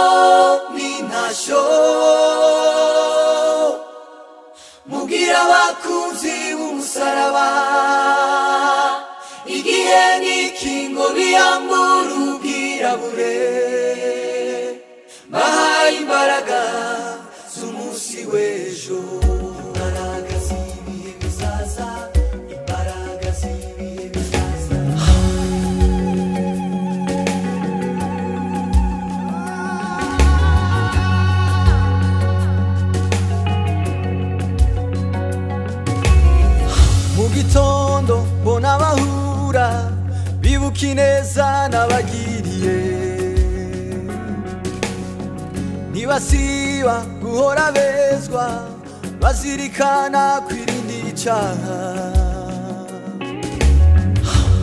izomina show mubwira abakunzi b'umusaraba igihe n'ikingo biyambura ubwirabure bahaye imbaraga z'umunsi w'ejo imbaraga z'ibihe bizaza imbaraga z'ibihe bizaza mu gitondo mbona abahura bibuka ineza nabagiriye ntibasiba guhora bezwa bazirikana kwirinda icyaha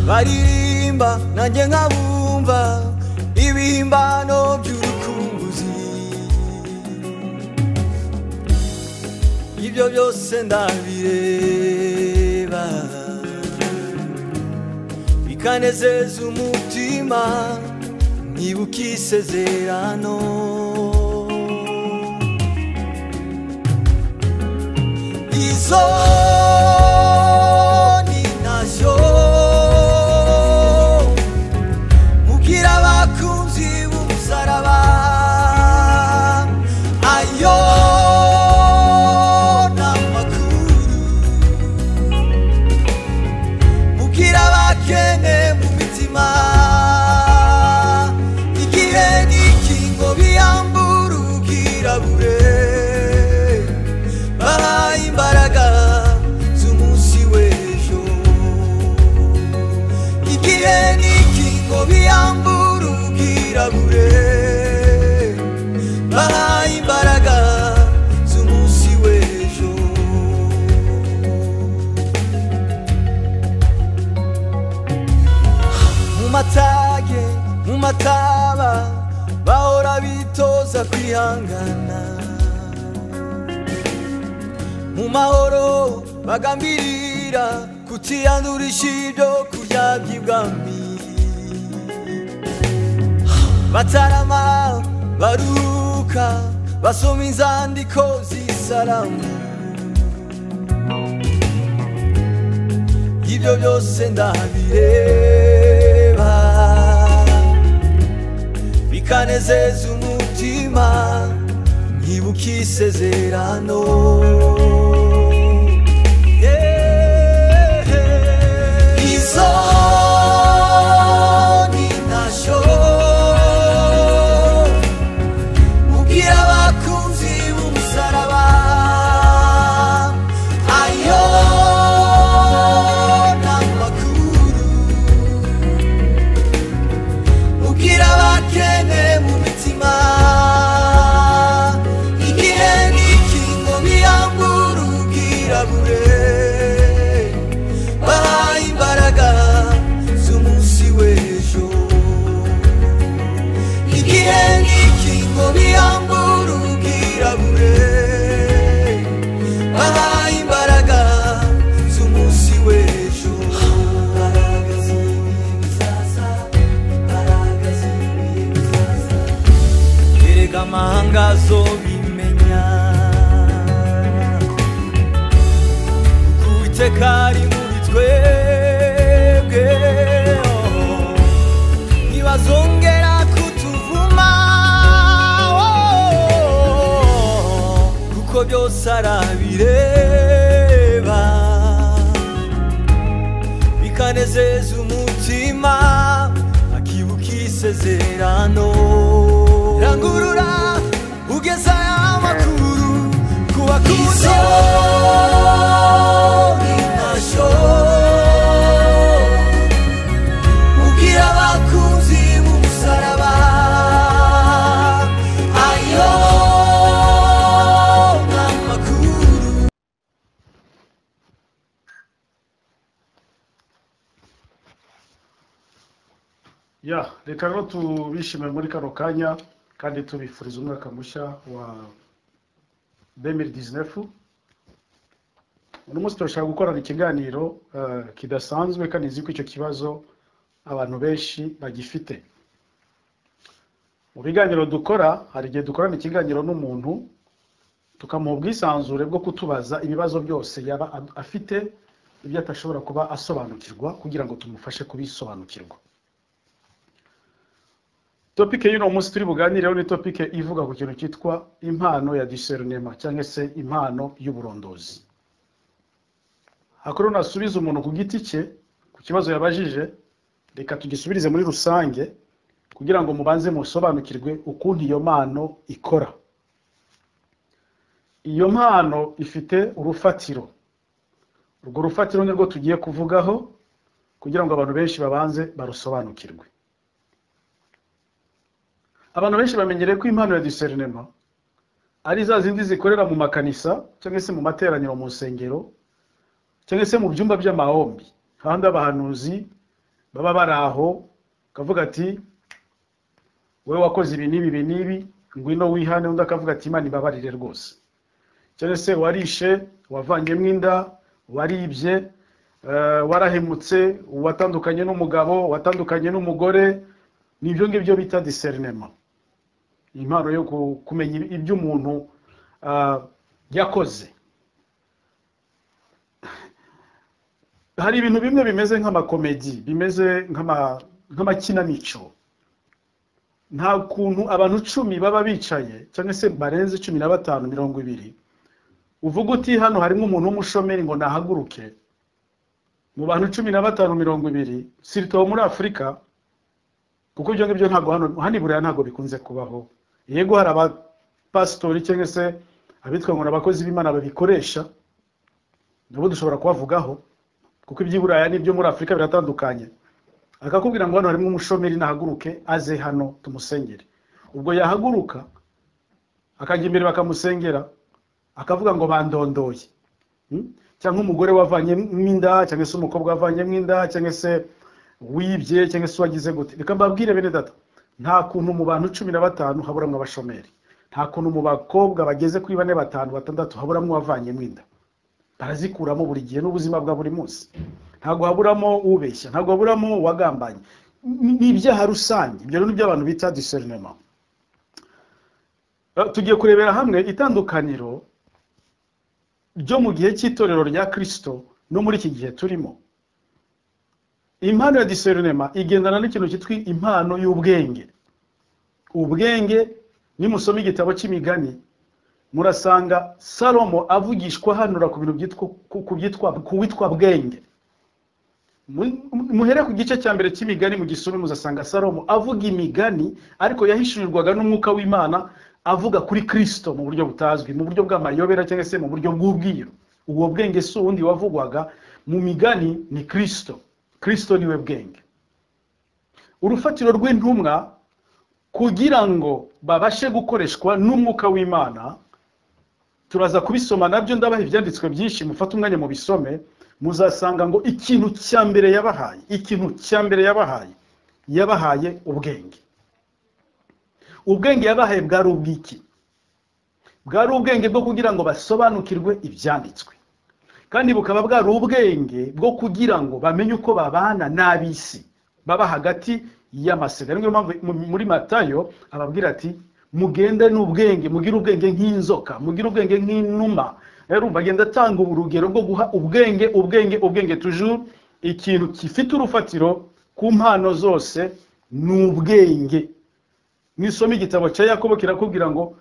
baririmba nanjye nkabumva ibihimbano by'urukumbuzi ibyo byose ndabireba bikanezeza umutima nibuka isezerano izo ni nazo mubwira abakunzi b'umusaraba ayo ni amakuru mubwira abakene mu mitima igihe n'ikingo biyambura ubwirabure bahaye imbaraga z'umunsi w'ejo igihe n'ikingo biyambura ubwirabure bahaye imbaraga z'umunsi w'ejo mu matage mu mataba bahora bitoza kwihangana mu mahoro bagambirira kutiyandura ishido kuryabya ibwami batarama baruhuka basoma inzandiko z'isaramu ibyo byose ndabireba bikanezeza umutima nkibuka isezerano Yeah. izo ni nasho mubwira abakunzi b'umusaraba ayo ni amakuru mubwira abakene mu mitima igihe n'ikingo biyambura ubwirabure bahaye imbaraga z'umunsi w'ejo igihe n'ikingo biyambura ubwirabure bahaye imbaraga z'umunsi w'ejo imbaraga z'ibihe bizaza imbaraga z'ibihe bizaza erega amahanga azobimenya kuko uwiteka ari muri twebwe oh. ntibazongera kutuvuma oh, kuko byose arabireba bikanezeza umutima akibuka isezerano rangurura ugeza amakuru ku bakuze mubwira abakunzi b'umusaraba ayo ni amakuru ya reka rero tubishimire muri kano kanya kandi tubifuriza umwaka mushya wa demiri dizinefu uno munsi turashaka gukorana ikiganiro eh, kidasanzwe kandi nzi ko icyo kibazo abantu benshi bagifite mu biganiro dukora hari igihe dukorana ikiganiro n'umuntu tukamuha ubwisanzure bwo kutubaza ibibazo byose yaba ad- afite ibyo atashobora kuba asobanukirwa kugira ngo tumufashe kubisobanukirwa topike y'uno munsi turi buganireho ni topike ivuga ku kintu cyitwa impano ya diserinema cyangwa se impano y'uburondozi hakuru nasubiza umuntu ku giti cye ku kibazo yabajije reka tugisubirize muri rusange kugira ngo mubanze musobanukirwe ukuntu iyo mpano ikora iyo mpano ifite urufatiro urwo rufatiro nirwo tugiye kuvugaho kugira ngo abantu benshi babanze barusobanukirwe abantu benshi bamenyereye ko impano ya diserinema ari za zindi zikorera mu makanisa cyangwa se mu materaniro mu nsengero cyangwa se mu byumba by'amahombi hahandi abahanuzi baba bari aho bakavuga ati wowe wakoze ibi n'ibi ibi n'ibi ngwino wihane undi akavuga ati imana ibabarire rwose cyangwa se warishe wavanyemo inda waribye eh, warahemutse watandukanye n'umugabo watandukanye n'umugore ni ibyo ngibyo bita diserinema impano yo ku- kumenya ibyo umuntu ah, yakoze hari ibintu bimwe bimeze nk'amakomedi bimeze nk'ama- nk'amakinamico nta kuntu abantu cumi baba bicaye cyangwa se barenze cumi na batanu mirongo ibiri uvuga uti hano harimo umuntu w'umushomeri ngo nahaguruke mu bantu cumi na batanu mirongo ibiri sirito muri afurika kuko ibyo ngibyo ntabwo hano hano i Buraya ntabwo bikunze kubaho yego hari abapasitori cyangwa se abitwa ngo ni abakozi b'imana babikoresha nabo dushobora kubavugaho kuko iby'iburaya n'ibyo muri afurika biratandukanye akakubwira ngo hano harimo umushomeri nahaguruke aze hano tumusengere ubwo yahaguruka akajya imbere bakamusengera akavuga ngo bandondoye Hmm? cyangwa umugore wavanyemo inda cyangwa se umukobwa wavanyemo inda cyangwa se wibye cyangwa se wagize gute reka mbabwire bene data nta kuntu mu bantu cumi na batanu haburamo abashomeri nta kuntu mu bakobwa bageze kuri bane batanu batandatu haburamo uwavanyemo inda barazikuramo buri gihe n'ubuzima bwa buri munsi ntabwo haburamo ubeshya ntabwo haburamo uwagambanye Ni- ni ibyaha rusange ibyo rero ni byo abantu bita diserinema tugiye kurebera hamwe itandukaniro ryo mu gihe cy'itorero rya kirisito no muri iki gihe turimo impano ya diserinema igendana n'ikintu cyitwa impano y'ubwenge ubwenge nimusoma igitabo cy'imigani murasanga salomo avugishwa hanura ku bintu byitwa ku- ku byitwa ku witwa bwenge Mu- muhere ku gice cya mbere cy'imigani mu gisumi muzasanga salomo avuga imigani ariko yahishurirwaga n'umwuka w'imana avuga kuri kristo mu buryo butazwi mu buryo bw'amayobera cyangwa se mu buryo bw'ubwiru ubwo bwenge si uwundi wavugwaga mu migani ni kristo kristo niwe bwenge urufatiro rw'intumwa kugira ngo babashe gukoreshwa n'umwuka w'imana turaza kubisoma nabyo ndabaha ibyanditswe byinshi mufate umwanya mu bisome muzasanga ngo ikintu cya mbere yabahaye ikintu cya mbere yabahaye yabahaye ubwenge ubwenge yabahaye bwari ubw'iki bwari ubwenge bwo kugira ngo basobanukirwe ibyanditswe kandi bukaba bwari ubwenge bwo kugira ngo bamenye uko babana n'ab'isi baba hagati y'amasega niyo mpamvu mu- muri matayo ababwira ati mugende n'ubwenge mugire ubwenge nk'inzoka mugire ubwenge nk'inuma rero bagenda atanga ubu urugero bwo guha ubwenge ubwenge ubwenge tujuru ikintu gifite urufatiro ku mpano zose ni ubwenge mwisome igitabo cya yakobo kirakubwira ngo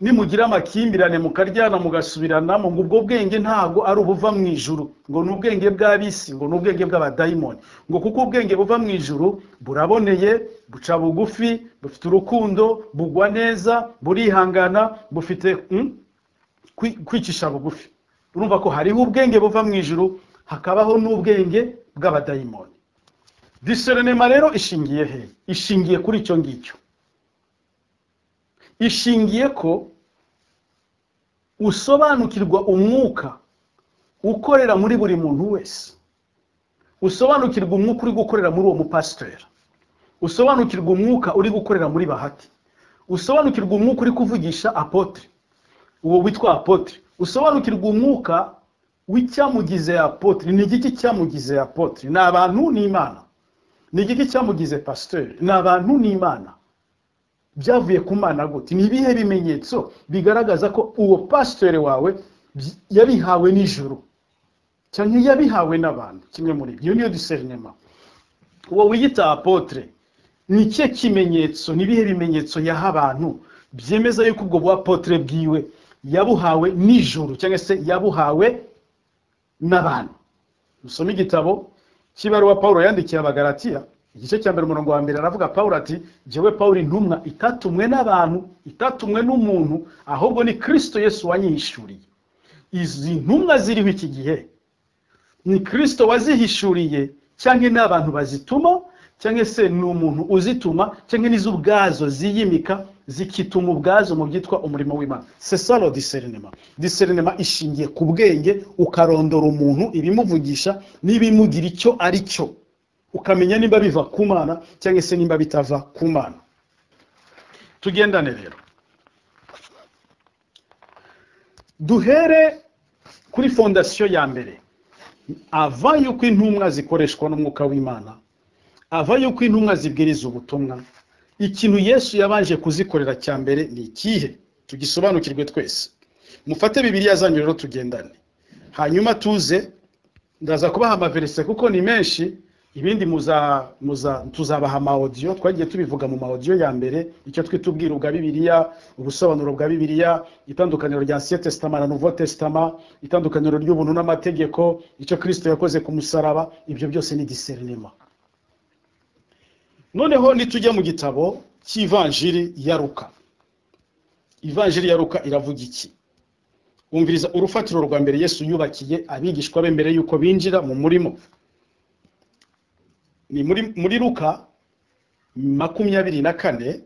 nimugira amakimbirane mukaryana mugasubiranamo ngo ubwo bwenge ntabwo ari ubuva mu ijuru ngo ni ubwenge bw'abisi ngo ni ubwenge bw'abadayimoni ngo kuko ubwenge buva mu ijuru buraboneye buca bugufi bufite urukundo bugwa neza burihangana bufite mm, kwi- kwicisha bugufi urumva ko hariho ubwenge buva mu ijuru hakabaho n'ubwenge bw'abadayimoni diserinema rero ishingiye he ishingiye kuri icyo ngicyo ishingiye ko usobanukirwa umwuka ukorera muri buri muntu wese usobanukirwa umwuka uri gukorera muri uwo mupasiteri usobanukirwa umwuka uri gukorera muri bahati usobanukirwa umwuka uri kuvugisha apotre uwo witwa apotre usobanukirwa umwuka w'icyamugize apotre ni igiki cyamugize apotre ni abantu n'imana ni igiki cyamugize pasiteri ni abantu n'imana byavuye ku mana gute ni ibihe bimenyetso bigaragaza ko uwo pasiteri wawe byi- yabihawe nijoro cyane yabihawe n'abantu kimwe muri ibyo niyo diserinema uwo wiyita apotre ni ikihe kimenyetso ni ibihe bimenyetso yaha abantu byemeza yuko ubwo buapotre bwiwe yabuhawe nijoro cyangwa se yabuhawe n'abantu dusome igitabo cy'ibaruwa paul yandikiye abagaratiya igice cya mbere umurongo wa mbere aravuga paul ati jyewe paul intumwa itatumwe n'abantu itatumwe n'umuntu ahubwo ni kirisito yesu wanyihishuriye izi ntumwa ziriho iki gihe ni kirisito wazihishuriye cyangwa ni abantu bazituma cyangwa se ni umuntu uzituma cyangwa n'izo ubwazo ziyimika zikituma ubwazo mu byitwa umurimo w'imana sesalo diserinema diserinema ishingiye ku bwenge ukarondora umuntu ibimuvugisha n'ibimugira icyo ari cyo ukamenya nimba biva ku mana cyangwa se nimba bitava ku mana tugendane rero duhere kuri fondasiyo ya mbere ava yuko intumwa zikoreshwa n'umwuka w'imana ava yuko intumwa zibwiriza ubutumwa ikintu yesu yabanje kuzikorera cya mbere ni ikihe tugisobanukirwe twese mufate bibiliya zanyu rero tugendane hanyuma tuze ndaza kubaha amaverise kuko ni menshi ibindi muza muza tuzabaha amawodiyo twagiye tubivuga mu mawodiyo ya mbere icyo twita ubwiru bwa bibiliya ubusobanuro bwa bibiliya itandukaniro rya ansiye tesitama na nuvo tesitama itandukaniro ry'ubuntu n'amategeko icyo kirisito yakoze ku musaraba ibyo byose ni diserinema noneho nitujya mu gitabo cy'ivanjiri ya ruka ivanjiri ya ruka iravuga iki wumviriza urufatiro rwa mbere yesu yubakiye abigishwa be mbere y'uko binjira mu murimo ni muri, muri ruka makumyabiri na kane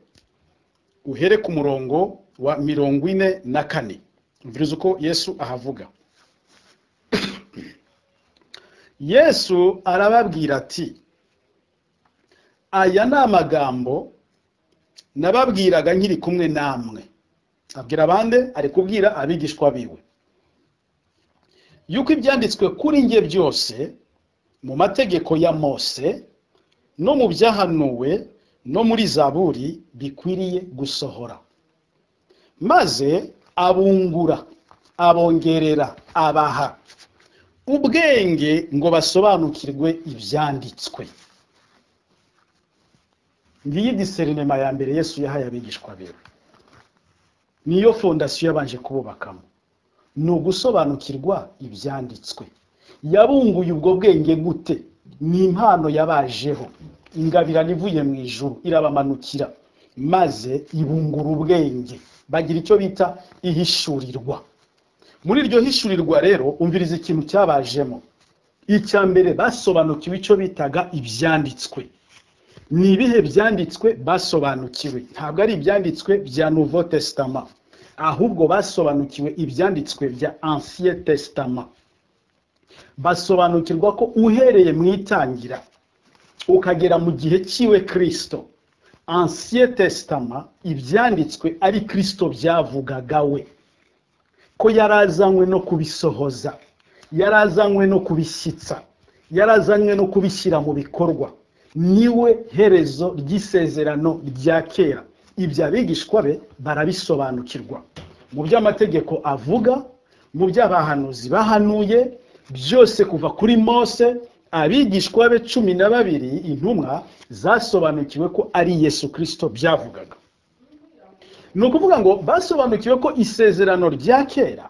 uhere ku murongo wa mirongo ine na kane umviriza uko yesu ahavuga yesu arababwira ati aya ni amagambo nababwiraga nkiri kumwe namwe abwira abandi ari kubwira abigishwa biwe yuko ibyanditswe kuri nge byose mu mategeko ya mose no mu byahanuwe no muri zaburi bikwiriye gusohora maze abungura abongerera abaha ubwenge ngo basobanukirwe ibyanditswe ngiyi diserinema ya mbere yesu yahaye abigishwa biwe niyo fondasiyo yabanje kububakamo ni ugusobanukirwa ibyanditswe yabunguye ubwo bwenge gute ni impano yabajeho ingabirano ivuye mu ijuru irabamanukira maze ibungura ubwenge bagira icyo bita ihishurirwa muri iryo hishurirwa rero umviriza ikintu cyabajemo icya mbere basobanukiwe icyo bitaga ibyanditswe ni ibihe byanditswe basobanukiwe ntabwo ari ibyanditswe bya nuvo tesitama ahubwo basobanukiwe ibyanditswe bya ansiye tesitama basobanukirwa ko uhereye mu itangira ukagera mu gihe cyiwe kirisito ansiye tesitama ibyanditswe ari kirisito byavugaga we ko yarazanywe no kubisohoza yarazanywe no kubishyitsa yarazanywe no kubishyira mu bikorwa niwe herezo ry'isezerano rya kera ibyo abigishwa be barabisobanukirwa mu by'amategeko avuga mu by'abahanuzi bahanuye byose kuva kuri mose abigishwa be cumi na babiri intumwa zasobanukiwe ko ari yesu kirisito byavugaga ni ukuvuga ngo basobanukiwe ko isezerano rya kera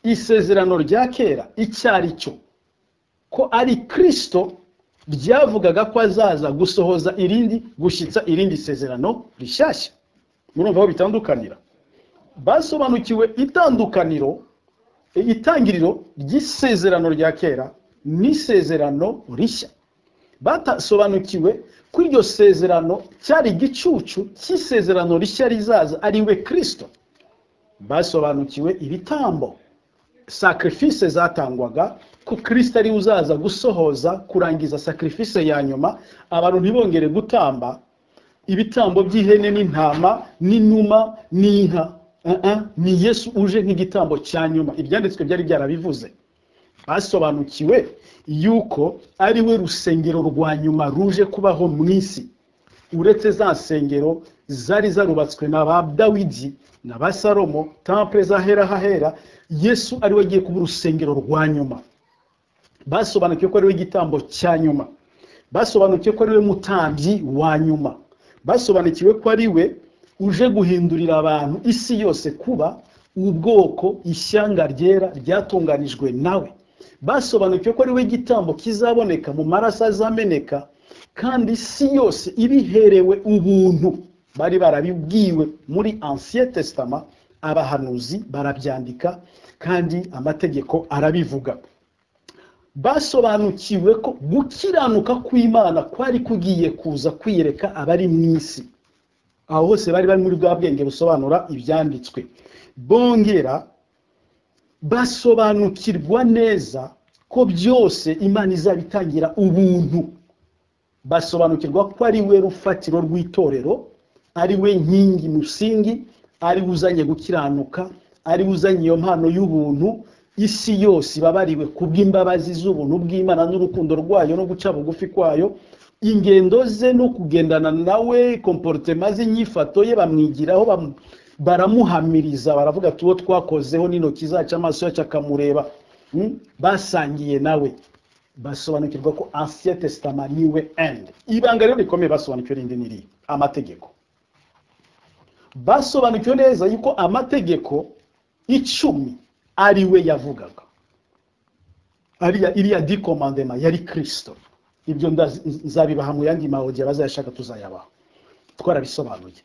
isezerano rya kera icyo ari cyo ko ari kirisito byavugaga ko azaza gusohoza irindi gushyitsa irindi sezerano rishyashya murumva aho bitandukanira basobanukiwe itandukaniro itangiriro ry'isezerano rya kera n'isezerano rishya batasobanukiwe ko iryo sezerano cyari igicucu cy'isezerano rishya rizaza ari we kirisito basobanukiwe ibitambo sacrifice zatangwaga ko kirisito ariwe uzaza gusohoza kurangiza sacrifice ya nyuma abantu ntibongere gutamba ibitambo by'ihene n'intama n'inuma n'inka Uh-uh, ni yesu uje nk'igitambo cya nyuma ibyanditswe byari byarabivuze basobanukiwe yuko ari we rusengero rwa nyuma ruje kubaho mu isi uretse za nsengero zari zarubatswe na ba dawidi na ba salomo tampure zahera hahera yesu ariwe agiye kuba urusengero rwa nyuma basobanukiwe ko ariwe igitambo cya nyuma basobanukiwe ko ariwe mutambyi wa nyuma basobanukiwe ko ariwe uje guhindurira abantu isi yose kuba ubwoko ishyanga ryera ryatunganijwe nawe basobanukiwe ko ariwe igitambo kizaboneka mu maraso azameneka kandi isi yose ibiherewe ubuntu bari barabibwiwe muri ancien testament abahanuzi barabyandika kandi amategeko arabivuga basobanukiwe ko gukiranuka kw'imana kwari kugiye kuza kwiyereka abari mu isi aho hose bari bari muri bwa bwenge busobanura ibyanditswe bongera basobanukirwa neza ko byose imana izabitangira ubuntu basobanukirwa ko ari we rufatiro rw'itorero ari we nkingi musingi ari we uzanye gukiranuka ari we uzanye iyo mpano y'ubuntu isi yose ibabariwe ku bw'imbabazi z'ubuntu bw'imana n'urukundo rwayo no guca bugufi kwayo ingendo ze no kugendana nawe komporutema ze inyifato ye bamwigiraho bamu- baramuhamiriza baravuga ati uwo twakozeho n'intoki zacu amaso yacu akamureba Mm? basangiye nawe basobanukirwa ko ancien testament niwe end ibanga rero rikomeye basobanukiwe rindi n'iri amategeko basobanukiwe neza yuko amategeko icumi ari we yavugaga ariya iriya dikomandema yari kirisito ibyo ndazi- nzabibaha mu yandi mahodiya bazayashaka tuzayabaha twarabisobanuye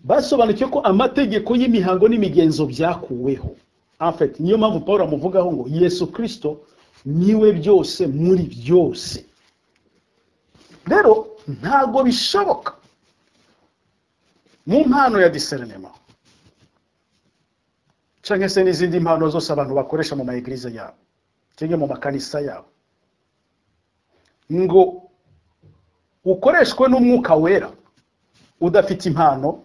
basobanukiwe ko amategeko y'imihango n'imigenzo byakuweho afet niyo mpamvu paul amuvugaho ngo yesu kirisito niwe byose muri byose rero ntabwo bishoboka mu mpano ya diserinema cyangwa se n'izindi mpano zose abantu bakoresha mu maegirize yabo cyangwa mu makanisa yabo ngo ukoreshwe n'umwuka wera udafite impano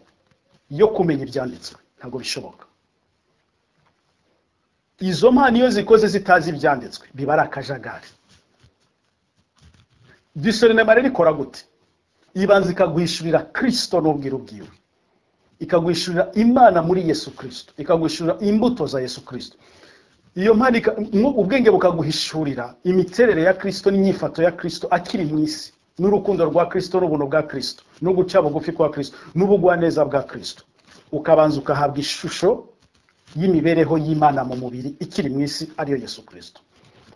yo kumenya ibyanditswe ntabwo bishoboka izo mpano iyo zikoze zitazi ibyanditswe biba ari akajagari diserinema rero ikora gute ibanza ikagwishyurira kirisito n'ubwiru bwiwe ikagwishyurira imana muri yesu kirisito ikagwishyurira imbuto za yesu kirisito iyo mpano ika- mwo- ubwenge bukaguhishurira imiterere ya kirisito n'inyifato ya kirisito akiri mu isi n'urukundo rwa kirisito n'ubuntu bwa kirisito no guca bugufi kwa kirisito n'ubugwaneza bwa kirisito ukabanza ugahabwa ishusho y'imibereho y'imana mu mubiri ikiri mu isi ariyo yesu kirisito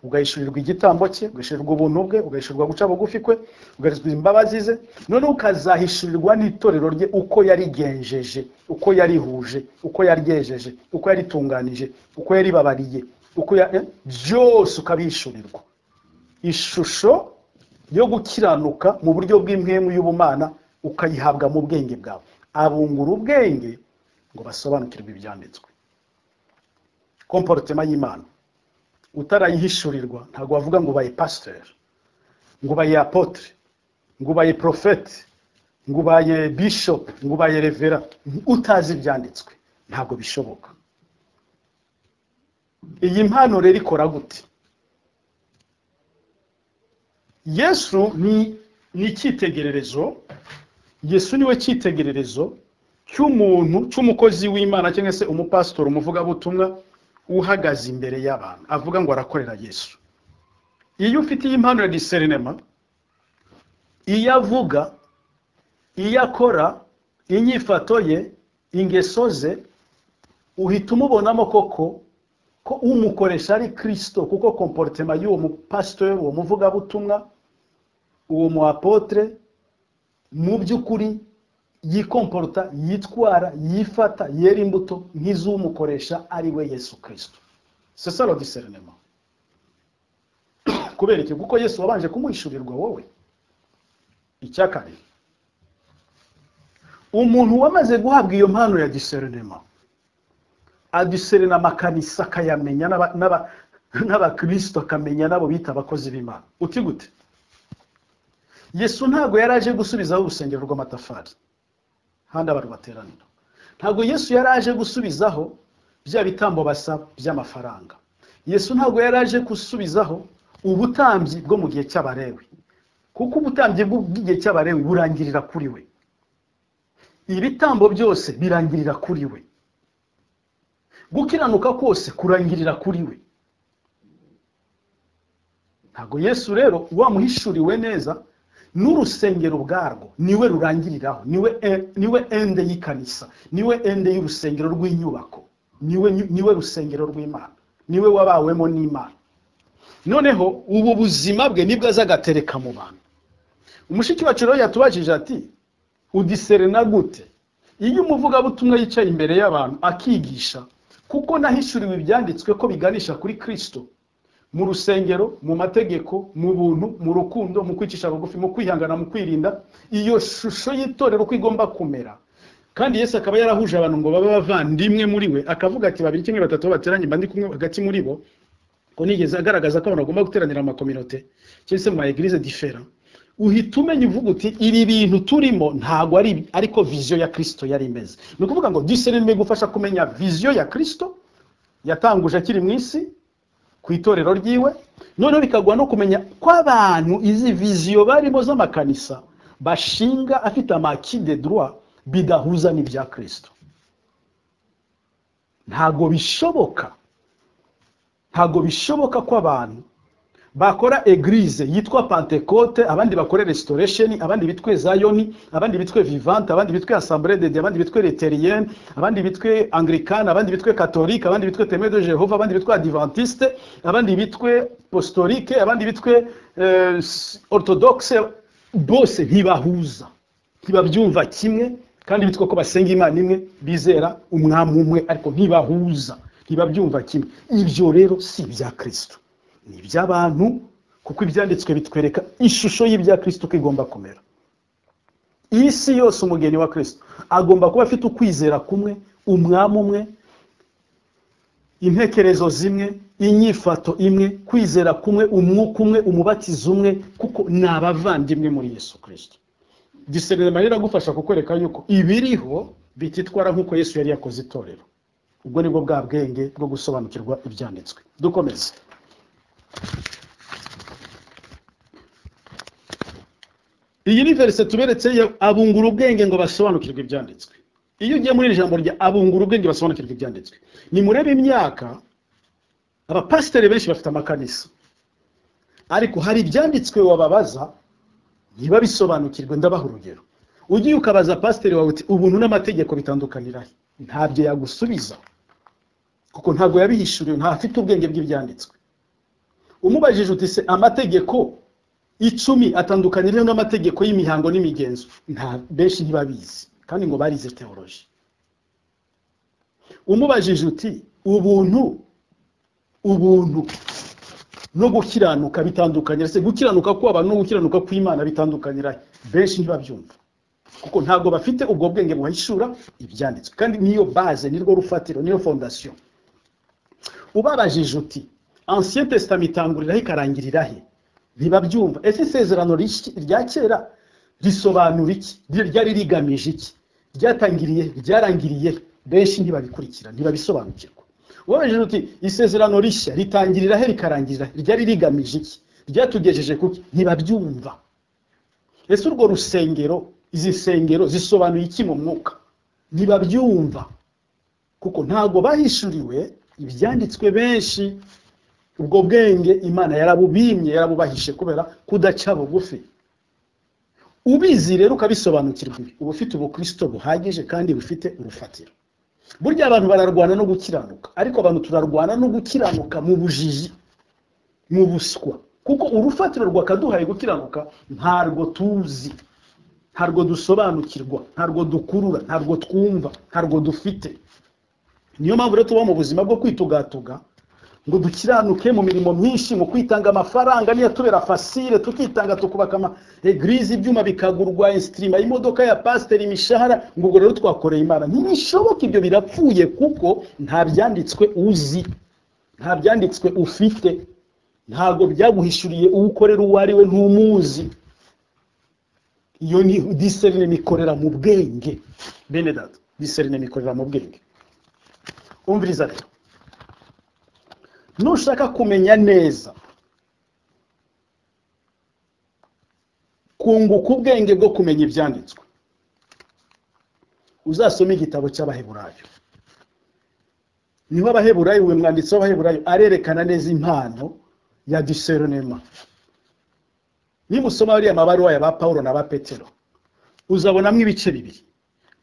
ugahishurirwa igitambo cye ugahishurirwa ubuntu bwe ugahishurirwa guca bugufi kwe ugahishurirwa imbabazi ze noneho ukazahishurirwa n'itorero rye uko yarigenjeje uko yarihuje uko yaryejeje uko yaritunganije uko yaribabariye uko ya- eh, byose ukabihishurirwa ishusho yo gukiranuka mu buryo bw'imwemu y'ubumana ukayihabwa mu bwenge bwawe abungura ubwenge ngo basobanukirwe ibyanditswe komporutema y'imana utarayihishurirwa ntabwo bavuga ngo ubaye pasiteri ngo ubaye apotre ngo ubaye porofeti ngo ubaye bishopu ngo ubaye revera utazi ibyanditswe ntabwo bishoboka iyi mpano rero ikora gute yesu ni ni icyitegererezo yesu niwe cyitegererezo cy'umuntu cy'umukozi w'imana cyangwa se umupasitori umuvugabutumwa uhagaze imbere y'abantu avuga ngo arakorera yesu iyo ufite iyi mpano ya diserinema iyo avuga iyo akora inyifato ye ingeso ze uhita umubonamo koko ko umukoresha ari kirisito kuko komporutema y'uwo mupasitori uwo muvugabutumwa uwo mu apotre mu by'ukuri yikomporuta yitwara yifata yera imbuto nk'iz'umukoresha ari we yesu kirisito sesaro diserinema kubera iki kuko yesu wabanje kumuhishurirwa wowe icya kabiri umuntu wamaze guhabwa iyo mpano ya diserinema adiserenama akanisa akayamenya n'aba- n'aba- n'abakirisito akamenya n'abo bita abakozi b'imana uti gute yesu ntabwo yari aje gusubizaho urusengero rw'amatafari handi abantu bateranira ntabwo yesu yari aje gusubizaho bya bitambo basaba by'amafaranga yesu ntabwo yari aje gusubizaho ubutambyi bwo mu gihe cy'abarewe kuko ubutambyi bw'u- bw'igihe cy'abarewi burangirira kuri we ibitambo byose birangirira kuri we gukiranuka kose kurangirira kuri we ntabwo yesu rero wamuhishuriwe neza n'urusengero ubwarwo niwe rurangiriraho niwe e- niwe ende y'ikanisa niwe ende y'urusengero rw'inyubako niwe niwe rusengero rw'imana niwe wabawemo n'imana noneho ubu buzima bwe nibwo azagatereka mu bantu umushiki wacu rero yatubajije ati udiserena gute iyo umuvugabutumwa yicaye imbere y'abantu akigisha kuko nahishuriwe ibyanditswe ko biganisha kuri kirisito mu rusengero mu mategeko mu buntu mu rukundo mu kwicisha bugufi mu kwihangana mu kwirinda iyo shusho y'itorero uko igomba kumera kandi yesu akaba yarahuje abantu ngo babe bavandimwe muri we akavuga ati babiri kimwe batatu aho bateranye mba ndi kumwe hagati muri bo ko nigeze agaragaza ko abantu bagomba guteranira mu makominote cyangwa se mu ma eglise difera uhita umenya uvuga uti ibi bintu turimo ntabwo ari ibi, ariko viziyo ya kirisito yari imeze ni ukuvuga ngo diseri igufasha kumenya viziyo ya kirisito yatanguje akiri mu isi ku itorero ryiwe noneho bikaguha no kumenya ko abantu izi viziyo barimo z'amakanisa bashinga afite amaki de droit bidahuza n'ibya kirisito ntabwo bishoboka ntabwo bishoboka ko abantu bakora eglise yitwa pentecote abandi bakore restoration abandi bitwe zayoni abandi bitwe vivante abandi bitwe assemblée de Dieu abandi bitwe luthérienne abandi bitwe anglicane abandi bitwe catholique abandi bitwe témoin de Jehova abandi bitwe adventiste abandi bitwe apostolique abandi bitwe euh, orthodoxe bose ntibahuza ntibabyumva kimwe kandi bitwa ko basenga imana imwe bizera umwami umwe ariko ntibahuza ntibabyumva kimwe ibyo rero si ibya kirisito ni iby'abantu kuko ibyanditswe bitwereka ishusho y'ibya kirisito uko igomba kumera iyi si yose umugeni wa kirisito agomba kuba afite ukwizera kumwe umwami umwe intekerezo zimwe inyifato imwe kwizera kumwe umwuka umwe umubatizo umwe kuko ni abavandimwe muri yesu kirisito gisenerema riragufasha kukwereka yuko ibiriho bititwara nk'uko yesu yari yakoze itorero ubwo nibwo bwa bwenge bwo gusobanukirwa ibyanditswe dukomeze iyi ni verse tuberetse ya abungura ubwenge ngo basobanukirwe ibyanditswe iyo ugiye muri iri jambo rya abungura ubwenge basobanukirwe ibyanditswe nimurebe imyaka abapasiteri benshi bafite amakanisa ariko hari ibyanditswe wababaza ntibabisobanukirwe ndabaha urugero ugiye ukabaza pasiteri wawe uti ubuntu n'amategeko bitandukanira he?" ntabyo yagusubiza kuko ntabwo yabihishuriwe ntafite ubwenge bw'ibyanditswe umubajije uti se amategeko icumi atandukaniye n'amategeko y'imihango n'imigenzo nta benshi ntibabizi kandi ngo barize teoloji umubajije uti ubuntu ubuntu no gukiranuka bitandukanira se gukiranuka kw'abantu no gukiranuka kw'imana bitandukanira he? benshi ntibabyumva kuko ntabwo bafite ubwo bwenge buhishura ibyanditswe kandi niyo base nirwo rufatiro niyo fondasiyo ubabajije uti ancien testament itangurira he ikarangirira he ntibabyumva ese isezerano rishya- rya kera risobanura iki Ry- ryari rigamije iki ryatangiriye he? ryarangiriye he? benshi ntibabikurikira ntibabisobanukirwa ubabajije uti isezerano rishya ritangirira he rikarangirira he? ryari rigamije iki ryatugejeje kuki ntibabyumva ese urwo rusengero izi nsengero zisobanuye iki mu mwuka ntibabyumva kuko ntabwo bahishuriwe ibyanditswe benshi ubwo bwenge imana yarabubimye yarabubahishe kubera kudaca bugufi ubizi rero ukabisobanukirwa ibi, uba ufite ubukristo buhagije kandi bufite urufatiro burya abantu bararwana no gukiranuka ariko abantu turarwana no gukiranuka mu bujiji mu buswa kuko urufatiro rwakaduhaye gukiranuka ntarwo tuzi ntabwo dusobanukirwa ntabwo dukurura ntabwo twumva ntabwo dufite niyo mpamvu rero tuba mu buzima bwo kwitugatuga ngo dukiranuke mu mirimo myinshi mu kwitanga amafaranga niyo tubera fasire tukitanga tukubaka ama eglise ibyuma bikagurwa insitirima imodoka ya pasiteri imishahara ngo ubwo rero twakoreye imana ntibishoboka ibyo birapfuye kuko nta byanditswe uzi nta byanditswe ufite ntabwo byaguhishuriye uwo ukorera uwo ari we ntumuzi iyo ni discernement mikorera mu bwenge bene data discernement mikorera mu bwenge umviriza rero nushaka kumenya neza kunguka ubwenge bwo kumenya ibyanditswe uzasome igitabo cy'abaheburayo niho abaheburayo uyu mwanditsi w'abaheburayo arerekana neza impano ya diserinema nimusoma bariya mabaruwa ya ba paul na ba petero uzabonamo ibice bibiri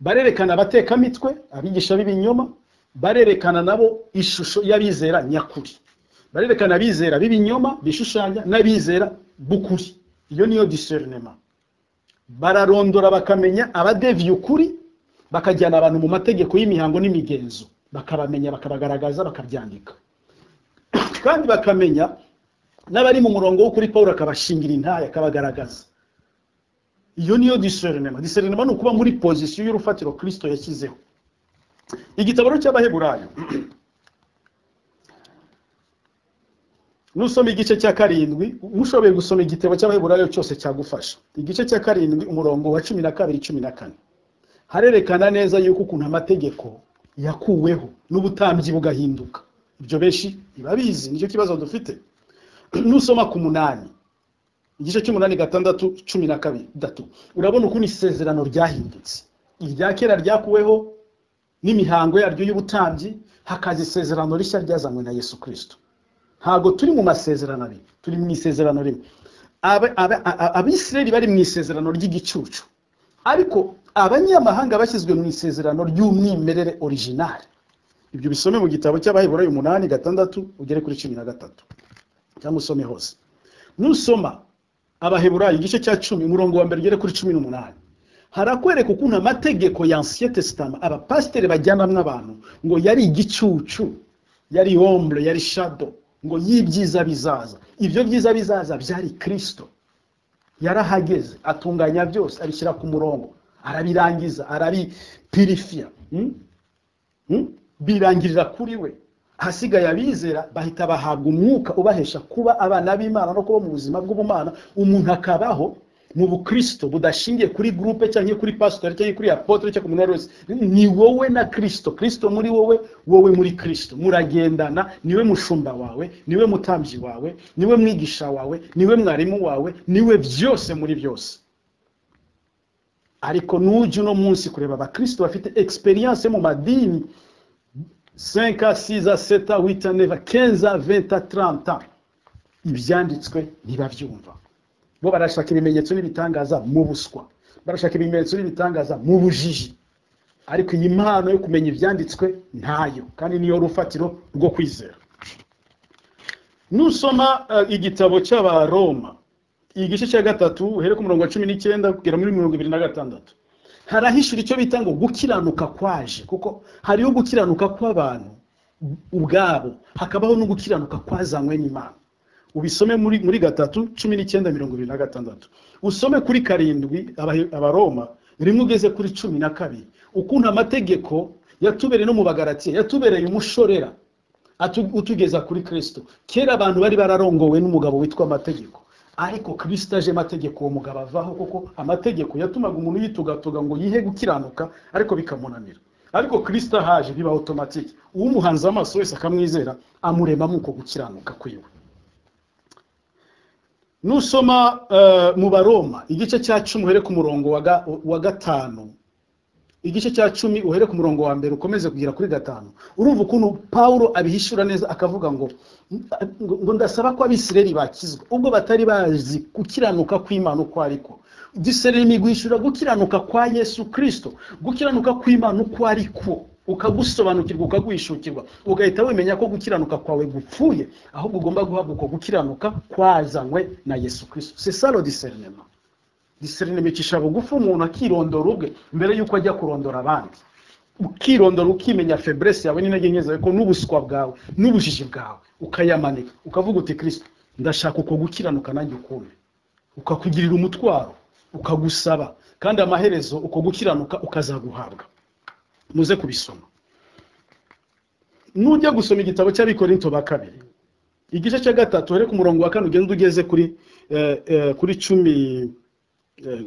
barerekana abatekamitwe abigisha b'ibinyoma barerekana nabo ishusho y'abizera nyakuri barerekana abizera b'ibinyoma bishushanya n'abizera b'ukuri iyo niyo diserinema bararondora bakamenya abadeviye ukuri bakajyana abantu mu mategeko y'imihango n'imigenzo bakabamenya bakabagaragaza bakabyandika kandi bakamenya n'abari mu murongo wo kuri paul akabashingira intaya akabagaragaza iyo niyo diserinema diserinema ni ukuba muri pozisiyo y'urufatiro kirisito yashyizeho igitabo rero cy'abaheburayo nusoma igice cya karindwi mushoboye gusoma igitabo cy'abaheburayo cyose cyagufasha igice cya karindwi umurongo wa cumi na kabiri cumi na kane harerekana neza yuko ukuntu amategeko yakuweho n'ubutambyi bugahinduka ibyo benshi ntibabizi nicyo kibazo dufite nusoma ku munani igice cy'umunani gatandatu cumi na kabiri gatatu urabona ukuntu isezerano ryahindutse irya kera ryakuweho n'imihango yaryo y'ubutambyi hakaza isezerano rishya ryazanywe na yesu kirisito ntabwo turi mu masezerano abiri turi mu isezerano rimwe Aba- aba- a- abisirayeli bari mu isezerano ry'igicucu ariko abanyamahanga bashyizwe mu isezerano ry'umwimerere orijinali ibyo bisome mu gitabo cy'abaheburayo umunani gatandatu ugere kuri cumi na gatatu cyangwa usome hose nusoma abaheburayo igice cya cumi umurongo wa mbere ugere kuri cumi n'umunani harakwereka ukuntu amategeko ya ansiye tesitama abapasiteri bajyanamwo abantu ngo yari igicucu yari ombre yari shado ngo y'ibyiza bizaza ibyo byiza bizaza byari kirisito yarahageze atunganya byose abishyira ku murongo arabirangiza arabipirifiya mm? Mm? birangirira kuri we ahasigaye abizera bahita bahabwa umwuka ubahesha kuba abana b'imana no kuba mu buzima bw'ubumana umuntu akabaho mu bukristo budashingiye kuri gurupe cyangwa kuri pasitori cyangwa kuri apotre cyangwa ku muntu uwo ari we wese ni wowe na kirisito kirisito muri wowe wowe muri kirisito muragendana niwe mushumba wawe niwe mutambyi wawe niwe mwigisha wawe niwe mwarimu wawe niwe byose muri byose ariko nujya uno munsi kureba abakristo bafite experience mu madini 5 6 7 8 9 15 20 30 ibyanditswe ntibabyumva bo barashaka ibimenyetso n'ibitangaza mu buswa barashaka ibimenyetso n'ibitangaza mu bujiji ariko iyi mpano yo kumenya ibyanditswe ntayo kandi niyo rufatiro rwo kwizera nusoma eh, igitabo cy'abaroma igice cya gatatu uhere ku murongo wa cumi n'icyenda kugera muri mirongo ibiri na gatandatu harahishura icyo bita ngo gukiranuka kwaje kuko hariho gukiranuka kw'abantu ubwabo hakabaho no gukiranuka kwazanywe n'imana ubisome muri, muri gatatu cumi n'icyenda mirongo ibiri na gatandatu usome kuri karindwi Abahe- abaroma rimwe ugeze kuri cumi na kabiri ukuntu amategeko yatubereye no mu bagaratiya yatubereye umushorera atu- utugeza kuri kirisito kera abantu bari bararongowe n'umugabo witwa amategeko ariko kirisito aje amategeko uwo mugabo avaho kuko amategeko yatumaga umuntu yitugatuga ngo yihe gukiranuka ariko bikamunanira ariko kirisito ahaje biba otomatike umuhanze amaso wese akamwizera amuremamo uko gukiranuka kwiwe nusoma eh, mu baroma igice cya cumi uhere ku murongo wa ga- wa gatanu igice cya cumi uhere ku murongo wa mbere ukomeze kugera kuri gatanu urumva ukuntu pawulo abihishura neza akavuga ngo ngo- ngo ndasaba ko abisirayeli bakizwa ubwo batari bazi gukiranuka kw'imana uko ariko disirayeli guhishura gukiranuka kwa yesu kirisito gukiranuka kw'imana uko ariko ukagusobanukirwa ukaguhishukirwa ugahita wemenya ko gukiranuka kwawe gupfuye ahubwo ugomba guhabwa uko gukiranuka kwazanywe na yesu kirisito c'est ça le discernement diserinema icisha bugufi umuntu akirondora ubwe mbere yuko ajya kurondora abandi ukirondora ukimenya feburesi yawe n'intege nke zawe ko n'ubuswa bwawe n'ubujiji bwawe ukayamanika ukavuga uti kirisito ndashaka uko gukiranuka nanjye ukundi ukakugirira umutwaro ukagusaba kandi amaherezo uko gukiranuka ukazaguhabwa muze kubisoma nujya gusoma igitabo cy'abikorinto ba kabiri igice cya gatatu ariko umurongo wa kane ugenda ugeze kuri eh, eh, kuri cumi eh,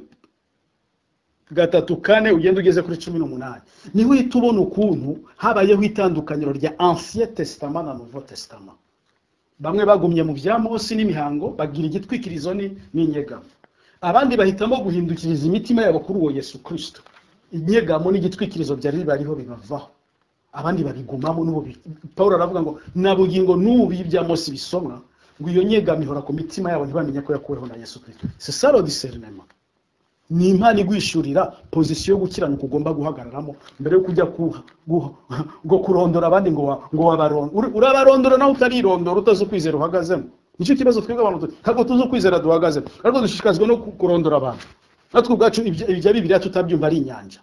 gatatu kane ugenda ugeze kuri cumi n'umunani niho uhita ubona ukuntu habayeho itandukaniro rya ansiye tesitama na novo tesitama bamwe bagumye mu bya mose n'imihango bagira igitwikirizo ni n'inyegamo abandi bahitamo guhindukiriza imitima yabo kuri uwo yesu kirisito inyegamo n'igitwikirizo byari bariho bibavaho abandi babigumamo n'ubu bi- paul aravuga ngo na bugingo n'ubu ibya mose bisomwa ngo iyo nyegamo ihora ku mitima yabo ntibamenye ko yakuweho na yesu kirisito sesaro diserinema ni impano igwishurira pozisiyo yo gukiranuka ugomba guhagararamo mbere yo kujya kuha guha- ngo kurondora abandi ngo wa- ngo wabarondore urabarondora nawe utarirondora utazi ukwizera uhagazemo nicyo kibazo twebwe abantu tu- ntabwo tuzi ukwizera duhagazemo ariko dushishikazwa no ku- kurondora abantu natwe ubwacu ibya ibya bibiliya tutabyumva ari inyanja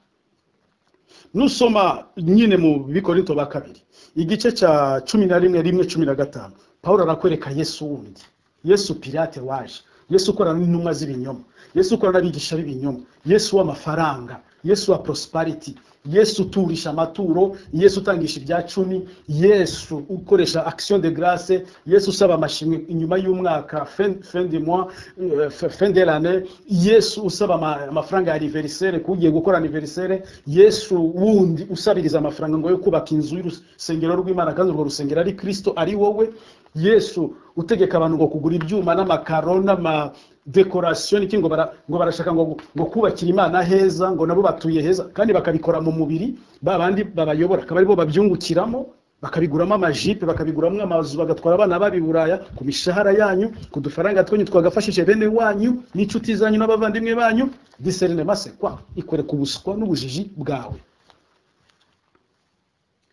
nusoma nyine mu bikorinto ba kabiri igice cya cumi na rimwe rimwe cumi na gatanu paul arakwereka yesu wundi yesu pirate waje yesu ukorana n'intumwa z'ibinyoma yesu ukorana n'abigisha b'ibinyoma yesu w'amafaranga yesu wa prosperity yesu uturisha amaturo yesu utangisha ibya cumi yesu ukoresha action de grace yesu usaba amashimwe inyuma y'umwaka fin fin de mois euh, fin de l'année yesu usaba ama- amafaranga ya anniversaire kugiye gukora anniversaire yesu wundi usabiriza amafaranga ngo yo kubaka inzu y'urusengero rw'imana kandi urwo rusengero ari kristo ari wowe yesu utegeka abantu ngo kugura ibyuma n'amakaro n'amadekorasiyo n'iki ngo bara- ngo barashaka ngo ngo kubakira imana heza ngo nabo batuye heza kandi bakabikora mu mubiri ba bandi babayobora akaba aribo babyungukiramo bakabiguramo amajipe bakabiguramo amazu bagatwara abana baba i buraya ku mishahara yanyu ku dufaranga twanyu twagafashije bene wanyu n'inshuti zanyu n'abavandimwe banyu diserinema sekwa ikwereka ubuswa n'ubujiji bwawe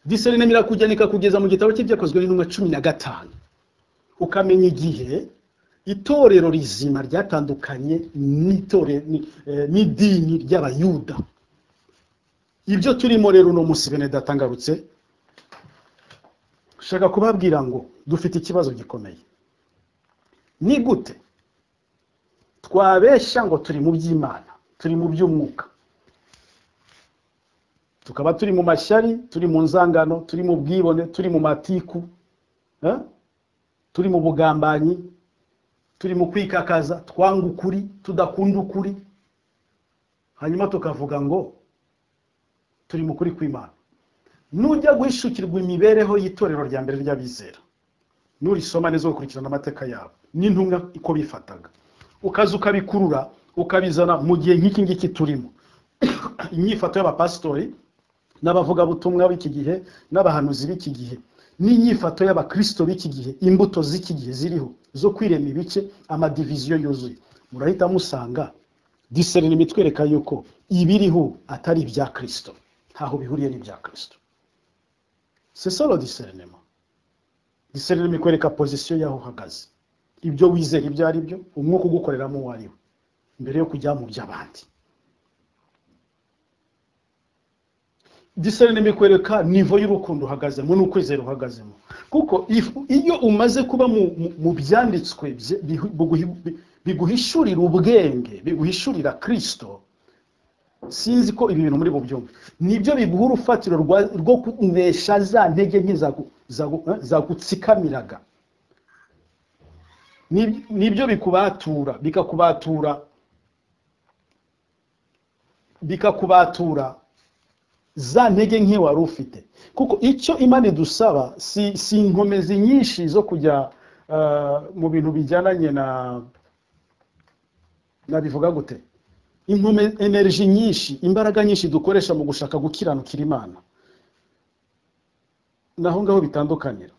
diserinema irakujyana ikakugeza mu gitabo cye byakozwe n'intumwa cumi na gatanu ukamenya igihe itorero rizima ryatandukanye n'itore- ni- eh, n'idini ry'abayuda ibyo turimo rero uno munsi bene datangarutse shaka kubabwira ngo dufite ikibazo gikomeye ni gute twabeshya ngo turi mu by'imana turi mu by'umwuka tukaba turi mu mashyari turi mu nzangano turi mu bwibone turi mu matiku eh? turi mu bugambanyi turi mu kwikakaza twanga ukuri tudakunda ukuri hanyuma tukavuga ngo turi mu kuri kw'imana nujya guhishukirwa imibereho y'itorero rya mbere ry'abizera nurisoma neza ugakurikirana amateka yabo n'intumwa uko bifataga ukaza ukabikurura ukabizana mu gihe nk'iki ngiki turimo inyifato y'abapasitori n'abavugabutumwa b'iki gihe n'abahanuzi b'iki gihe n'inyifato y'abakristo b'iki gihe imbuto z'iki gihe ziriho zo kwirema ibice amadiviziyo yuzuye murahita musanga diserinima imitwereka yuko ibiriho atari ibya kristo ntaho bihuriye n'ibya kristo c'est ça le discernement discernement ikwereka position y'aho uhagaze ibyo wizera ibyo ari byo umwuka ugukoreramo uwo ari we mbere yo kujya mu by'abandi discernement ikwereka nivo y'urukundo uhagazemo n'ukwizera uhagazemo kuko if- iyo umaze kuba mu- mu- mu byanditswe bye- bihu- buguhi- bi- biguhishurira ubwenge biguhishurira kristo sinzi ko ibi bintu muri bubyumve nibyo biguha urufatiro rwa- rwo kunesha za ntege nke zagu- zagu- eh, zagutsikamiraga Nib- nibyo bikubatura bikakubatura bikakubatura za ntege nke wari ufite kuko icyo imana idusaba si, si inkomezi nyinshi zo kujya eh, mu bintu bijyananye na nabivuga gute inkomezi energy nyinshi imbaraga nyinshi dukoresha mu gushaka gukiranukira imana naho ngaho bitandukanira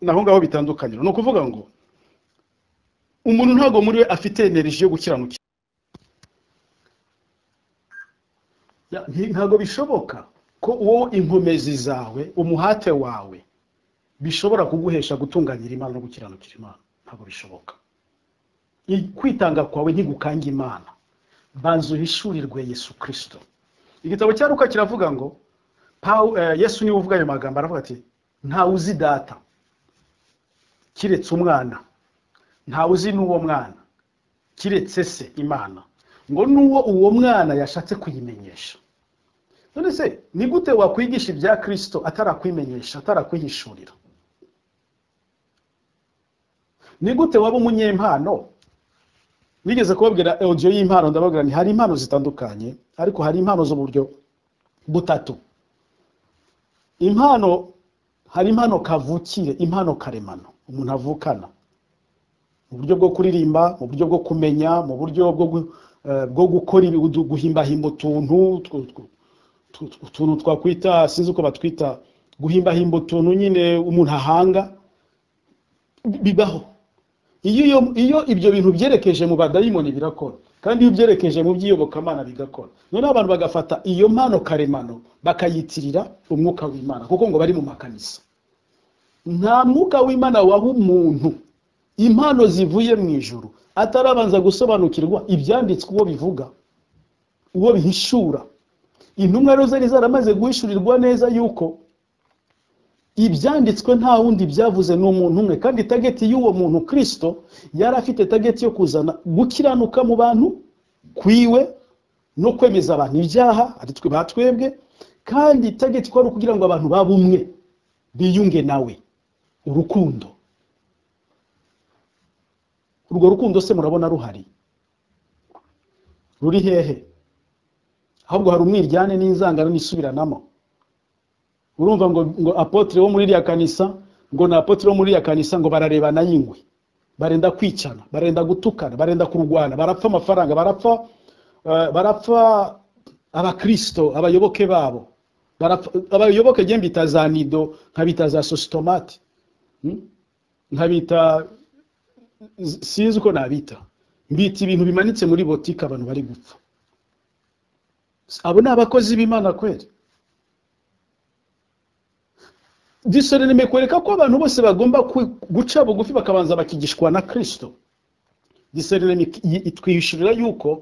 naho ngaho bitandukanira ni ukuvuga ngo umuntu ntabwo muri we afite energy yo gukiranukira Ya, nti- ntabwo bishoboka ko uwo inkomezi zawe umuhate wawe bishobora kuguhesha gutunganyira imana no gukiranukira imana ntabwo bishoboka I- kwitanga kwawe ntigukanga imana banza uhishurirwe yesu kirisito igitabo cya ruka kiravuga ngo Pawu- eh, yesu niwe uvuga ayo magambo aravuga ati ntawe uzi data kiretse umwana ntawe uzi n'uwo mwana kiretse se imana ngo n'uwo uwo mwana yashatse kuyimenyesha none se ni gute wakwigisha ibya kirisito atarakwimenyesha atarakwihishurira ni gute waba umunyempano nigeze kubabwira audio y'impano ndababwira ni hari impano zitandukanye ariko hari impano zo mu buryo butatu impano hari impano kavukire impano karemano umuntu avukana mu buryo bwo kuririmba mu buryo bwo kumenya mu buryo bwo gu- eh, bwo gukora ibi- udu- guhimbahimba utuntu tw- tw- tw- tw- utuntu twakwita sinzi uko batwita guhimbahimba utuntu nyine umuntu ahanga bi- bibaho iyo iyo- iyo ibyo bintu byerekeje mu badayimoni birakora kandi iyo byerekeje mu by'iyobokamana bigakora noneho abantu bagafata iyo mpano karemano bakayitirira umwuka w'imana kuko ngo bari mu makanisa nta mwuka w'imana waha umuntu impano zivuye mu ijuru atarabanza gusobanukirwa ibyanditswe uwo bivuga uwo bihishura intumwa rero zari zaramaze guhishurirwa neza yuko ibyanditswe nta wundi byavuze ni umuntu umwe kandi tageti y'uwo muntu kirisito yari afite tageti yo kuzana gukiranuka mu bantu kwiwe no kwemeza abantu ibyaha ari twe batwebwe kandi tageti kwari ukugira ngo abantu babe umwe biyunge nawe urukundo urwo rukundo se murabona ruhari ruri hehe ahubwo hari umwiryane n'inzangano n'isubiranamo urumva ngo, ngo apotre wo muri iriya kanisa ngo na apotre wo muri iriya kanisa ngo bararebana y'ingwe barenda kwicana barenda gutukana barenda kurwana barapfa amafaranga barapfa eh, barapfa abakristo abayoboke babo barapfa abayoboke njye mbita za nido nkabita za sositomate mm? nkabita z- sinzi uko nabita mbita ibintu bimanitse muri botike abantu bari gupfa abo ni abakozi b'imana kweri disoreme kwereka ko abantu bose bagomba ku- guca bugufi bakabanza bakigishwa na kirisito disoreme itwishyurira yuko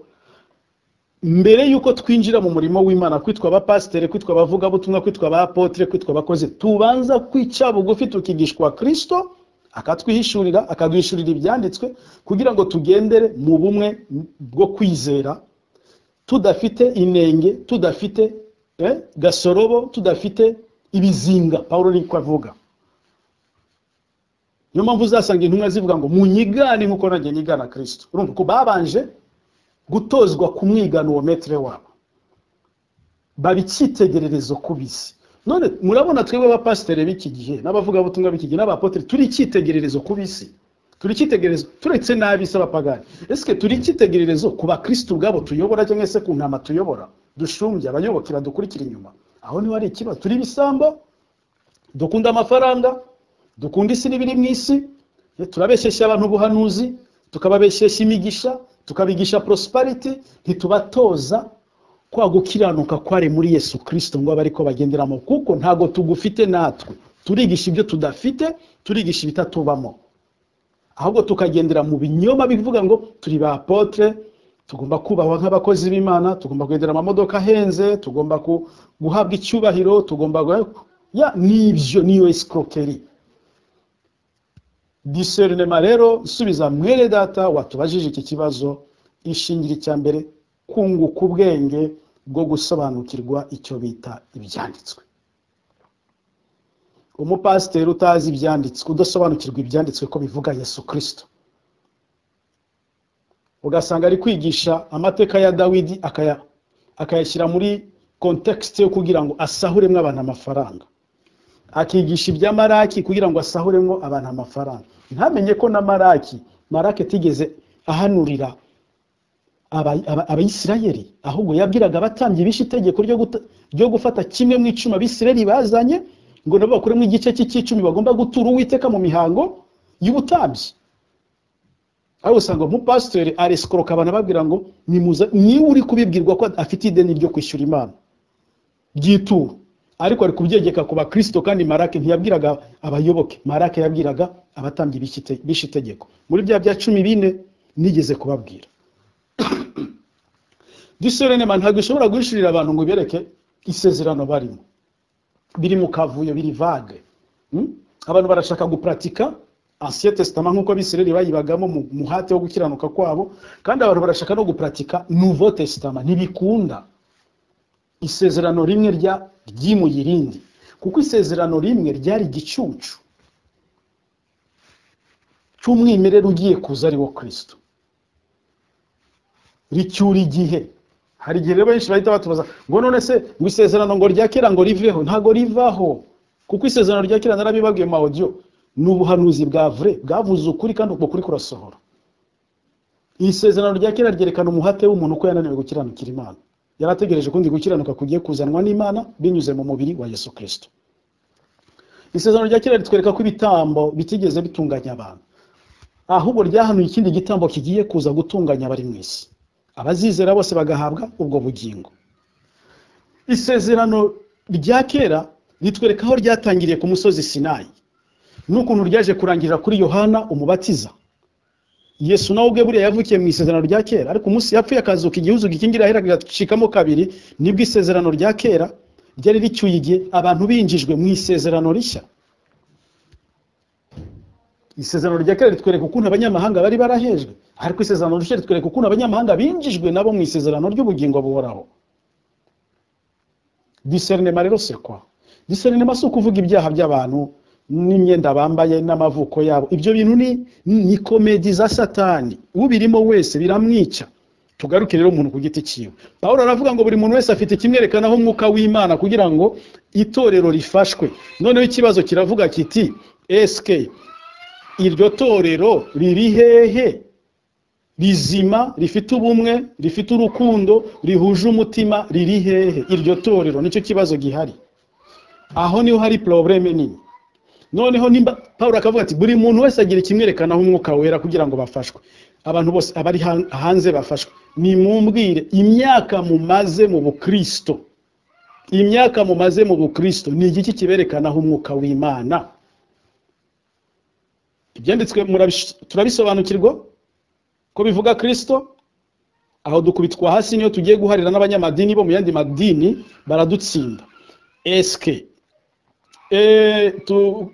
mbere y'uko twinjira mu murimo w'imana kwitwa abapasiteri kwitwa abavugabutumwa kwitwa abapotere kwitwa abakozi tubanza kwica bugufi tukigishwa kirisito akatwihishurira akaduhishurira ibyanditswe kugira ngo tugendere mu bumwe bwo kwizera tudafite inenge tudafite eh, gasorobo tudafite ibizinga pawulo niko avuga niyo mpamvu uzasanga intumwa zivuga ngo munyigane nk'uko nanjye nyigana kirisito urumva ko babanje gutozwa kumwigana uwo metero wabo baba icyitegererezo ku bisi none murabona twebwe abapasiteri b'iki gihe n'abavugabutumwa b'iki gihe n'abapoteri turi icyitegererezo ku bisi turi icyitegererezo turetse n'abisi abapagani ese turi icyitegererezo ku bakirisitu ubwabo tuyobora cyangwa se ku ntama tuyobora dushumbya abayoboke badukurikira inyuma aho niho hari ikibazo turi ibisambo dukunda amafaranga dukunda isi n'ibiri mu isi turabeshyeshya abantu ubuhanuzi tukababeshyeshya imigisha tukabigisha prosperity ntitubatoza kwa gukiranuka kwari muri yesu kirisito ngo abe ariko bagenderamo kuko ntabwo tugufite natwe turigisha ibyo tudafite turigisha ibitatubamo ahubwo tukagendera mu binyoma bivuga ngo turi ba apotre tugomba kubahwa nk'abakozi b'imana tugomba kugendera mu mamodoka ahenze tugomba ku- guhabwa icyubahiro tugomba guha- ya nibyo niyo escroquerie diserinema rero subiza mwere data watubajije iki kibazo ishingira icya mbere kunguka ubwenge bwo gusobanukirwa icyo bita ibyanditswe umupasiteri utazi ibyanditswe udasobanukirwa ibyanditswe ko bivuga yesu kirisito ugasanga ari kwigisha amateka ya dawidi akaya- akayashyira muri kontekisite yo kugira ngo asahuremo abantu amafaranga akigisha ibya maraki kugira ngo asahuremo abantu amafaranga ntamenye ko na maraki maraki atigeze ahanurira aba- aba- abayisirayeli ahubwo yabwiraga abatambyi bishe itegeko ryo guta- ryo gufata kimwe mu icumi abisirayeli bazanye ngo nabo bakuremo igice cy'icumi bagomba gutura uwiteka mu mihango y'ubutambyi aho usanga umupasiteri aresikoroka abantu ababwira ngo nimuze- niwe uri kubibwirwa ko afite ideni ryo kwishyura imana by'ituro ariko ari kubyegeka ku bakristo kandi marake ntiyabwiraga abayoboke marake yabwiraga abatambyi b'iki- b'ishe itegeko muri bya bya cumi bine nigeze kubabwira disorenema ntabwo ishobora guhishurira abantu ngo ibereke isezerano barimo biri mu kavuyo biri vage Mm? abantu barashaka guparatika ancien testament nk'uko abisirayeli bayibagamo mu muhate wo gukiranuka kwabo kandi abantu barashaka no guparatika nouveau testament ntibikunda isezerano rimwe rya ryimuye irindi kuko isezerano rimwe ryari igicucu cy'umwimerere ugiye kuza ari wo kirisito ricyura igihe hari igihe rero benshi bahita batubaza ngo none se ngo isezerano ngo rya kera ngo riveho ntago rivaho kuko isezerano rya kera narabibabwiye mu mawodiyo n'ubuhanuzi bwa vure bwavuze ukuri kandi uko kuri kurasohora iri sezerano rya kera ryerekana umuhate w'umuntu ko yananiwe gukiranukira imana yari ategereje ukundi gukiranuka kugiye kuzanwa n'imana binyuze mu mubiri wa yesu kirisito isezerano rya kera ritwereka ko ibitambo bitigeze bitunganya abantu ahubwo ryahanuye ikindi gitambo kigiye kuza gutunganya abari mu isi abazizera bose bagahabwa ubwo bugingo isezerano rya kera ritwereka aho ryatangiriye ku musozi sinayi n'ukuntu ryaje kurangirira kuri yohana umubatiza yesu nawe ubwe buriya yavukiye mu isezerano rya kera ariko umunsi yapfuye akazuka igihuzuka ikindi irahera rigacikamo kabiri nibwo isezerano rya kera ryari ricyuye igihe abantu binjijwe mu isezerano rishya isezerano rya kera ritwereka ukuntu abanyamahanga bari barahejwe ariko isezerano rishya ritwereka ukuntu abanyamahanga binjijwe nabo mu isezerano ry'ubugingo buhoraho diserinema rero se kwa diserinema si ukuvuga ibyaha by'abantu n'imyenda bambaye n'amavuko yabo ibyo bintu ni ni komedi za satani ubirimo wese biramwica tugaruke rero umuntu ku giti cyiwe pawulo aravuga ngo buri muntu wese afite ikimwerekanaho umwuka w'imana kugira ngo itorero rifashwe noneho ikibazo kiravuga kiti esike iryo torero riri hehe rizima rifite ubumwe rifite urukundo rihuje umutima riri hehe iryo torero nicyo kibazo gihari aho niho hari porobureme nini noneho nimba paul akavuga ati buri muntu wese agira ikimwerekanaho umwuka wera kugira ngo bafashwe abantu bose abari han- hanze bafashwe nimumbwire imyaka mumaze mu bukristo imyaka mumaze mu bukristo ni igiki kiberekanaho umwuka w'imana ibyanditswe murabish- turabisobanukirwa ko bivuga kirisito aho dukubitwa hasi niyo tugiye guharira n'abanyamadini bo mu yandi madini baradutsinda esike Eh, tu-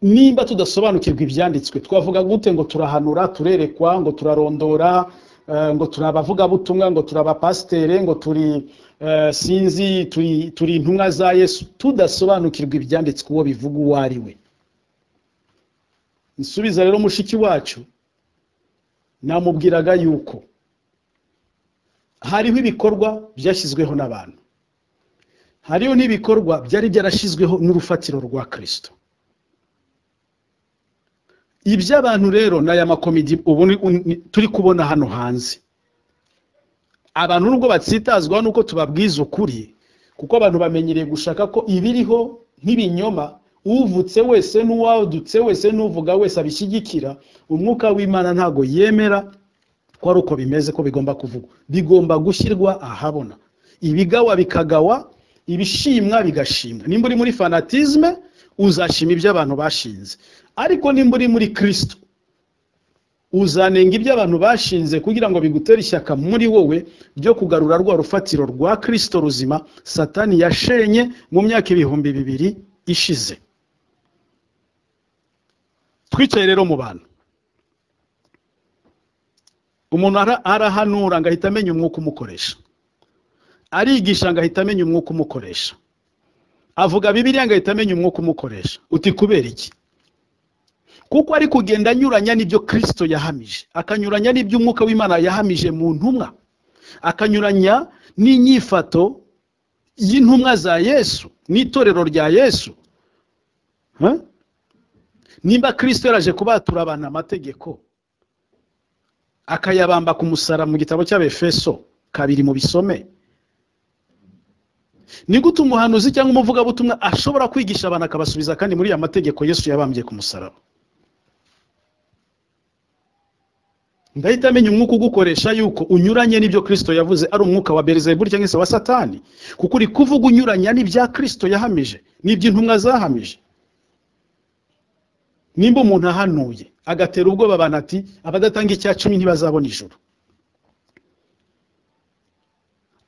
nimba tudasobanukirwa ibyanditswe twavuga gute ngo turahanura turerekwa ngo turarondora eh, ngo turi abavugabutumwa ngo turi abapasitere ngo turi eh, sinzi turi turi intumwa za yesu tudasobanukirwa ibyanditswe uwo bivuga uwo ari we nsubiza rero mushiki wacu namubwiraga yuko hariho ibikorwa byashyizweho n'abantu hariho n'ibikorwa byari byarashyizweho n'urufatiro rwa kirisito iby'abantu rero ni aya makomedi ubu ni- ni- turi kubona hano hanze abantu nubwo batsitazwaho nuko tubabwiza ukuri kuko abantu bamenyereye gushaka ko ibiriho nk'ibinyoma uvutse wese n'uwadutse wese n'uvuga wese abishyigikira umwuka w'imana ntago yemera ko ari uko bimeze ko bigomba kuvugwa bigomba gushyirwa ahabona ibigawa bikagawa ibishimwa bigashimwa nimba uri muri fanatizme uzashima ibyo abantu bashinze ariko nimba uri muri kirisito uzanenga ibyo abantu bashinze kugira ngo bigutere ishyaka muri wowe ryo kugarura rwa rufatiro rwa kirisito ruzima satani yashenye mu myaka ibihumbi bibiri ishize twicaye rero mu bantu umuntu ara- arahanura ngo ahita amenya umwuka umukoresha arigisha ngo ahita amenya umwuka umukoresha avuga bibiliya ngo ahita amenya umwuka umukoresha uti kubera iki kuko ari kugenda anyuranya n'ibyo kirisito yahamije akanyuranya n'ibyo umwuka w'imana yahamije mu ntumwa akanyuranya n'inyifato y'intumwa za yesu n'itorero rya yesu Huh? nimba kirisito yaraje kubatura abantu amategeko akayabamba ku musara mu gitabo cy'abefeso kabiri mu bisome ni gute umuhanuzi cyangwa umuvugabutumwa ashobora kwigisha abantu akabasubiza kandi muri ya mategeko yesu yabambye ku musaraba ndahita amenya umwuka ugukoresha yuko unyuranye n'ibyo kirisito yavuze ari umwuka wa berizebuli cyangwa se wa satani kuko uri kuvuga unyuranya n'ibya kirisito yahamije n'iby'intumwa zahamije nimba umuntu ahanuye agatera ubwoba abantu ati abadatanga icya cumi ntibazabona ijuru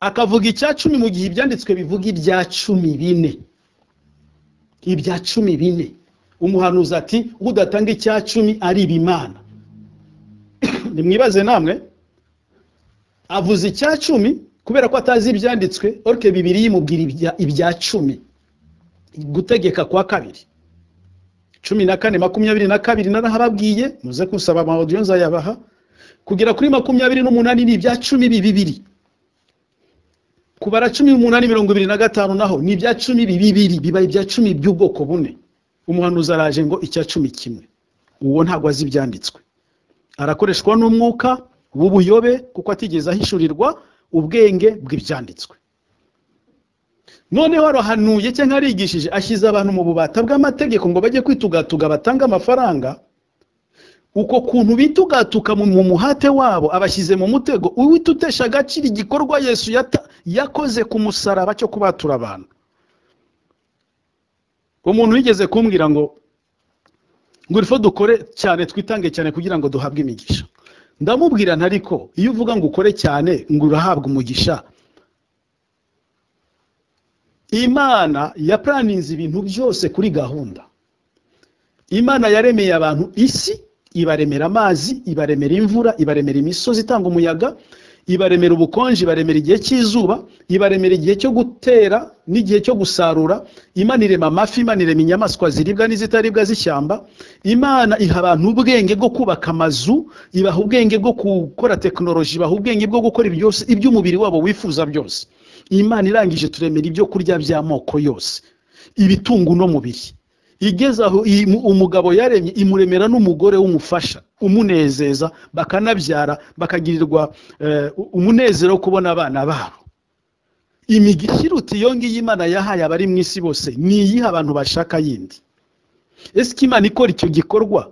akavuga icya cumi mu gihe ibyanditswe bivuga ibya cumi bine ibya cumi bine umuhanuzi ati udatanga icya cumi ariba imana nimwibaze namwe avuze icya cumi kubera ko atazi ibyanditswe orike bibiri yimubwira ibya- ibya cumi gutegeka kwa kabiri cumi na kane makumyabiri na kabiri narahababwiye muze kusaba amawodiyo nzayabaha kugera kuri makumyabiri n'umunani ni ibya cumi bibiri kubara cumi n'umunani mirongo ibiri na gatanu naho ni ibya cumi bibiri biba ibya cumi by'ubwoko bune umuhanuzi araje ngo icya cumi kimwe uwo ntabwo azi ibyanditswe arakoreshwa n'umwuka w'ubuyobe kuko atigeze ahishurirwa ubwenge bw'ibyanditswe noneho arahanuye cyangwa arigishije ashyize abantu mu bubata bw'amategeko ngo bajye kwitugatuga batange amafaranga uko kuntu bitugatuka mu muhate wabo abashyize mu mutego uhita utesha agaciro igikorwa yesu yata- yakoze ku musaraba cyo kubatura abantu umuntu wigeze kumbwira ngo ngo ifo dukore cyane twitange cyane kugira ngo duhabwe imigisha ndamubwira ntariko iyo uvuga ngo ukore cyane ngo urahabwa umugisha imana yapuraninze ibintu byose kuri gahunda imana yaremeye abantu isi ibaremera amazi ibaremera imvura ibaremera imisozi itanga umuyaga ibaremera ubukonje ibaremera igihe cy'izuba ibaremera igihe cyo gutera n'igihe cyo gusarura imana irema amafi imana irema inyamaswa ziribwa n'izitaribwa z'ishyamba imana iha abantu ubwenge bwo kubaka amazu ibaha ubwenge bwo gukora tekinoloji ibaha ubwenge bwo gukora ibyose iby'umubiri wabo wifuza byose imana irangije turemera ibyo kurya by'amoko yose ibitunga uno mubiri igeze aho iyi- mu- umugabo yaremye imuremera n'umugore w'umufasha umunezeza bakanabyara bakagirirwa eh, u- umunezero wo kubona abana babo imigisha iruta iyo ngiyo imana yahaye abari mu isi bose ni iyihe abantu bashaka yindi ese ko imana ikora icyo gikorwa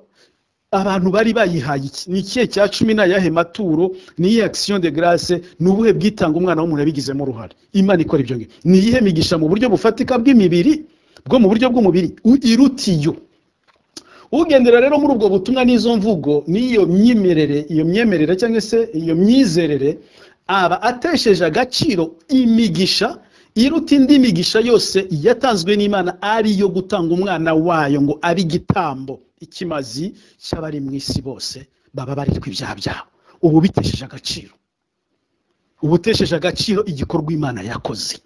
abantu bari bayihaye iki ni ikihe cya cumi ni ayahe maturo ni iyihe akisiyo de garase ni ubuhe bwitanga umwana w'umuntu yabigizemo uruhare imana ikora ibyo ngibyo ni iyihe migisha mu buryo bufatika bw'imibiri bwo mu buryo bw'umubiri u- iruta iyo ugendera rero muri ubwo butumwa n'izo mvugo n'iyo myimerere iyo myemerere cyangwa se iyo myizerere aba atesheje agaciro imigisha iruta indi migisha yose yatanzwe n'imana ari iyo gutanga umwana wayo ngo abe igitambo ikimazi cy'abari mu isi bose baba baritwa ibyaha byabo ubu bitesheje agaciro uba utesheje agaciro igikorwa imana yakoze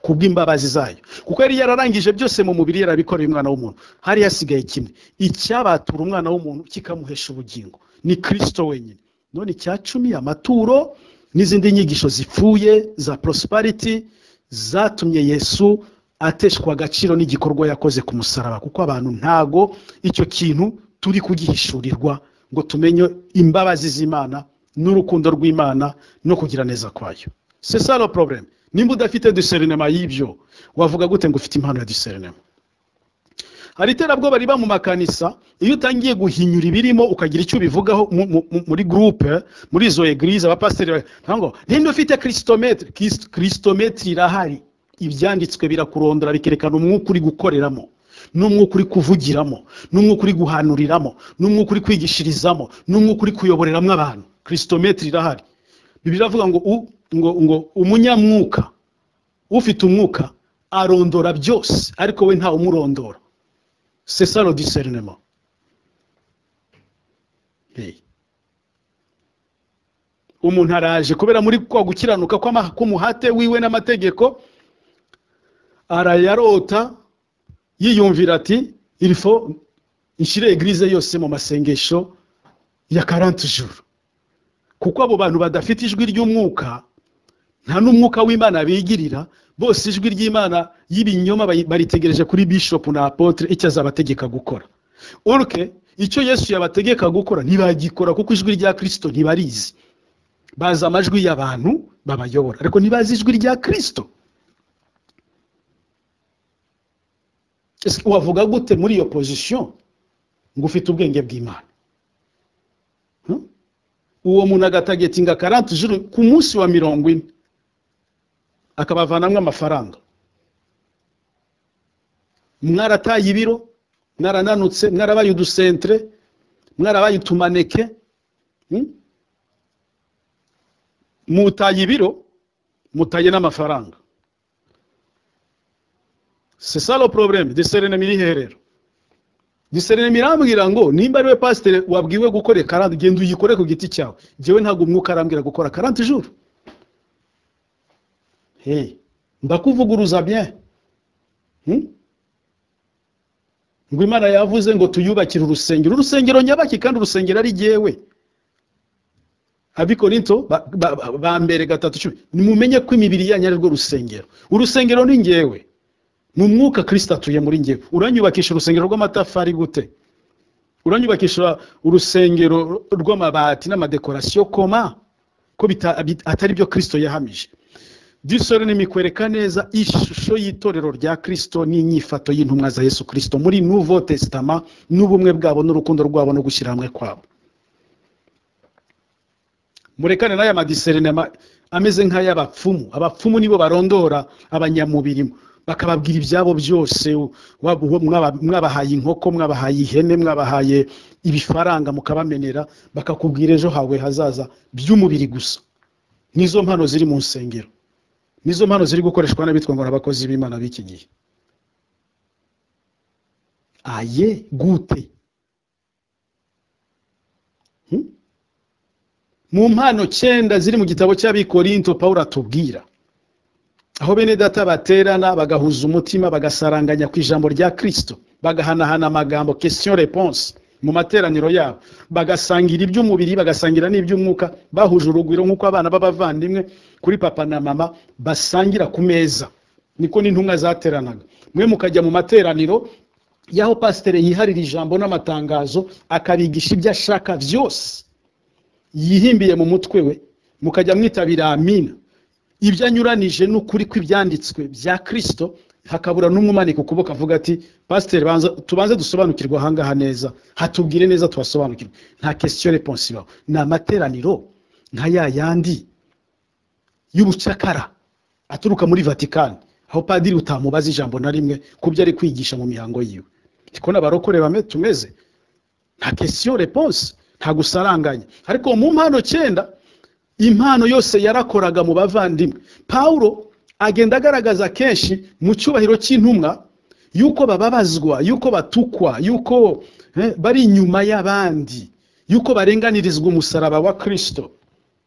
kubw'imbabazi zayo kuko yari yararangije byose mu mubiri yarabikoreye umwana w'umuntu hari hasigaye kimwe icyabatura umwana w'umuntu kikamuhesha ubugingo ni kirisito wenyine none icya cumi amaturo n'izindi nyigisho zipfuye za porosipariti zatumye yesu ateshwa agaciro n'igikorwa yakoze ku musaraba kuko abantu ntago icyo kintu turi kugihishurirwa ngo tumenye imbabazi z'imana n'urukundo rw'imana no kugira neza kwayo c'est ça le problème nimba udafite diserinema y'ibyo wavuga gute ngo ufite impano ya diserinema hari iterabwoba riba mu makanisa iyo utangiye guhinyura ibirimo ukagira icyo ubivugaho mu- mu- mu- muri gurupe muri izo egirize abapasiteri ba- nta ngo ninde ufite kirisitomete kirisitomete irahari ibyanditswe birakurondora bikerekana umwuka uri gukoreramo n'umwuka uri kuvugiramo n'umwuka uri guhanuriramo n'umwuka uri kwigishirizamo n'umwuka uri kuyoboreramo abantu kirisitomete irahari bibiri avuga ngo u- ngo ngo umunyamwuka ufite umwuka arondora byose ariko we ntawe umurondora c'est ça le discernement Hey. umuntu araje kubera muri kwa gukiranuka kw'ama- k'umuhate wiwe n'amategeko arayarota yiyumvira ati ilfo nshire egirize yose mu masengesho ya 40 jours kuko abo bantu badafite ijwi ry'umwuka nta n'umwuka w'imana bigirira bose ijwi ry'imana y'ibinyoma bayi- baritegereje kuri bishop na apotre icyo azabategeka gukora urke icyo yesu yabategeka gukora ntibagikora kuko ijwi rya kristo ntibarizi bazi amajwi y'abantu babayobora ariko ntibazi ijwi rya kristo Ese wavuga gute muri iyo position ngo ufite ubwenge bw'imana Hmm? uwo muntu agatagetinga karante juru ku munsi wa mirongo ine akabavanamo amafaranga mwarataye ibiro mwarananutse mwarabaye udusentere mwarabaye utumaneke hmm? mutaye ibiro mutaye n'amafaranga c'est ça le problème diserinema iri hehe rero diserinema irambwira ngo nimba ari we pasiteri wabwiwe gukora karante genda uyikore ku giti cyawe njyewe ntabwo umwuka arambwira gukora karante juru Hey, ndakuvuguruza bien Hmm? ngo imana yavuze ngo tuyubakire urusengero urusengero nyabaki kandi urusengero ari jyewe abikorinto ba, ba, ba, ba mbere gatatu cumi nimumenye ko imibiri yanyu ari rwo rusengero urusengero ni njyewe mu mwuka kirisita atuye muri ngewe uranyubakisha urusengero rw'amatafari gute uranyubakisha urusengero rw'amabati n'amadekorasiyo koma ko bita- bit- atari byo kirisito yahamije disore nimikwereka neza ishusho y'itorero rya kirisito n'inyifato y'intumwa za yesu kirisito muri nuvo tesitama n'ubumwe bwabo n'urukundo rwabo no gushyira hamwe kwabo murekane n'aya madiserenema ameze nk'ay'abapfumu abapfumu nibo barondora abanyamubiri bakababwira ibyabo byose waba uwo mwaba- mwabahaye inkoko mwabahaye ihene mwabahaye ibifaranga mukabamenera bakakubwira ejo hawe hazaza by'umubiri gusa nizo mpano ziri mu nsengero nizo mpano ziri gukoreshwa n'abitwa ngo ni abakozi b'imana b'iki gihe aye gute Hmm? mu mpano cyenda ziri mu gitabo cy'abikorinto pawulo atubwira aho bene data baterana bagahuza umutima bagasaranganya ku ijambo rya kirisito bagahanahana amagambo question reponse mu materaniro yabo bagasangira iby'umubiri bagasangira n'iby'umwuka bahuje urugwiro nk'uko abana b'abavandimwe kuri papa na mama basangira ku meza niko n'intumwa zateranaga mwe mukajya mu materaniro y'aho pasiteri yiharira ijambo n'amatangazo akabigisha ibyo ashaka byose yihimbiye mu mutwe we mukajya mwitabira amina ibyo anyuranije n'ukuri kw'ibyanditswe bya kirisito hakabura n'umwumanika ukuboko avuga ati pasiteri banza tubanze dusobanukirwe ahangaha neza hatubwire neza tuhasobanukirwe nta question reponse ibaho ni amateraniro nka ya yandi y'ubucakara aturuka muri vatikani aho padiri utamubaza ijambo na rimwe ku byo ari kwigisha mu mihango yiwe ndiko n'abarokore bame tumeze nta question reponse nta gusaranganya ariko mu mpano cyenda impano yose yarakoraga mu bavandimwe pawulo agenda agaragaza kenshi mu cyubahiro cy'intumwa yuko bababazwa yuko batukwa yuko eh, bari inyuma y'abandi yuko barenganirizwa umusaraba wa kirisito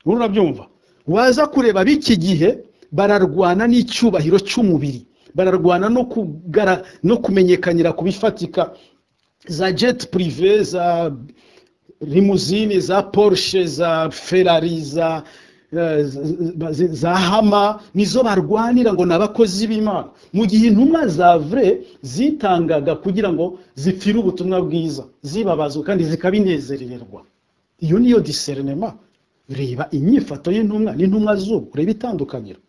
ubu urabyumva waza kureba b'iki gihe bararwana n'icyubahiro cy'umubiri bararwana no kugara- no kumenyekanira ku bifatika za jet prive za limuzine za porsche za ferrari za eh, za- za- za hama nizo barwanira ngo ni abakozi b'imana mu gihe intumwa za vre zitangaga kugira ngo zipfire ubutumwa bwiza zibabazwa kandi zikabinezererwa iyo niyo diserinema reba inyifato y'intumwa n'intumwa z'ubu reba itandukaniro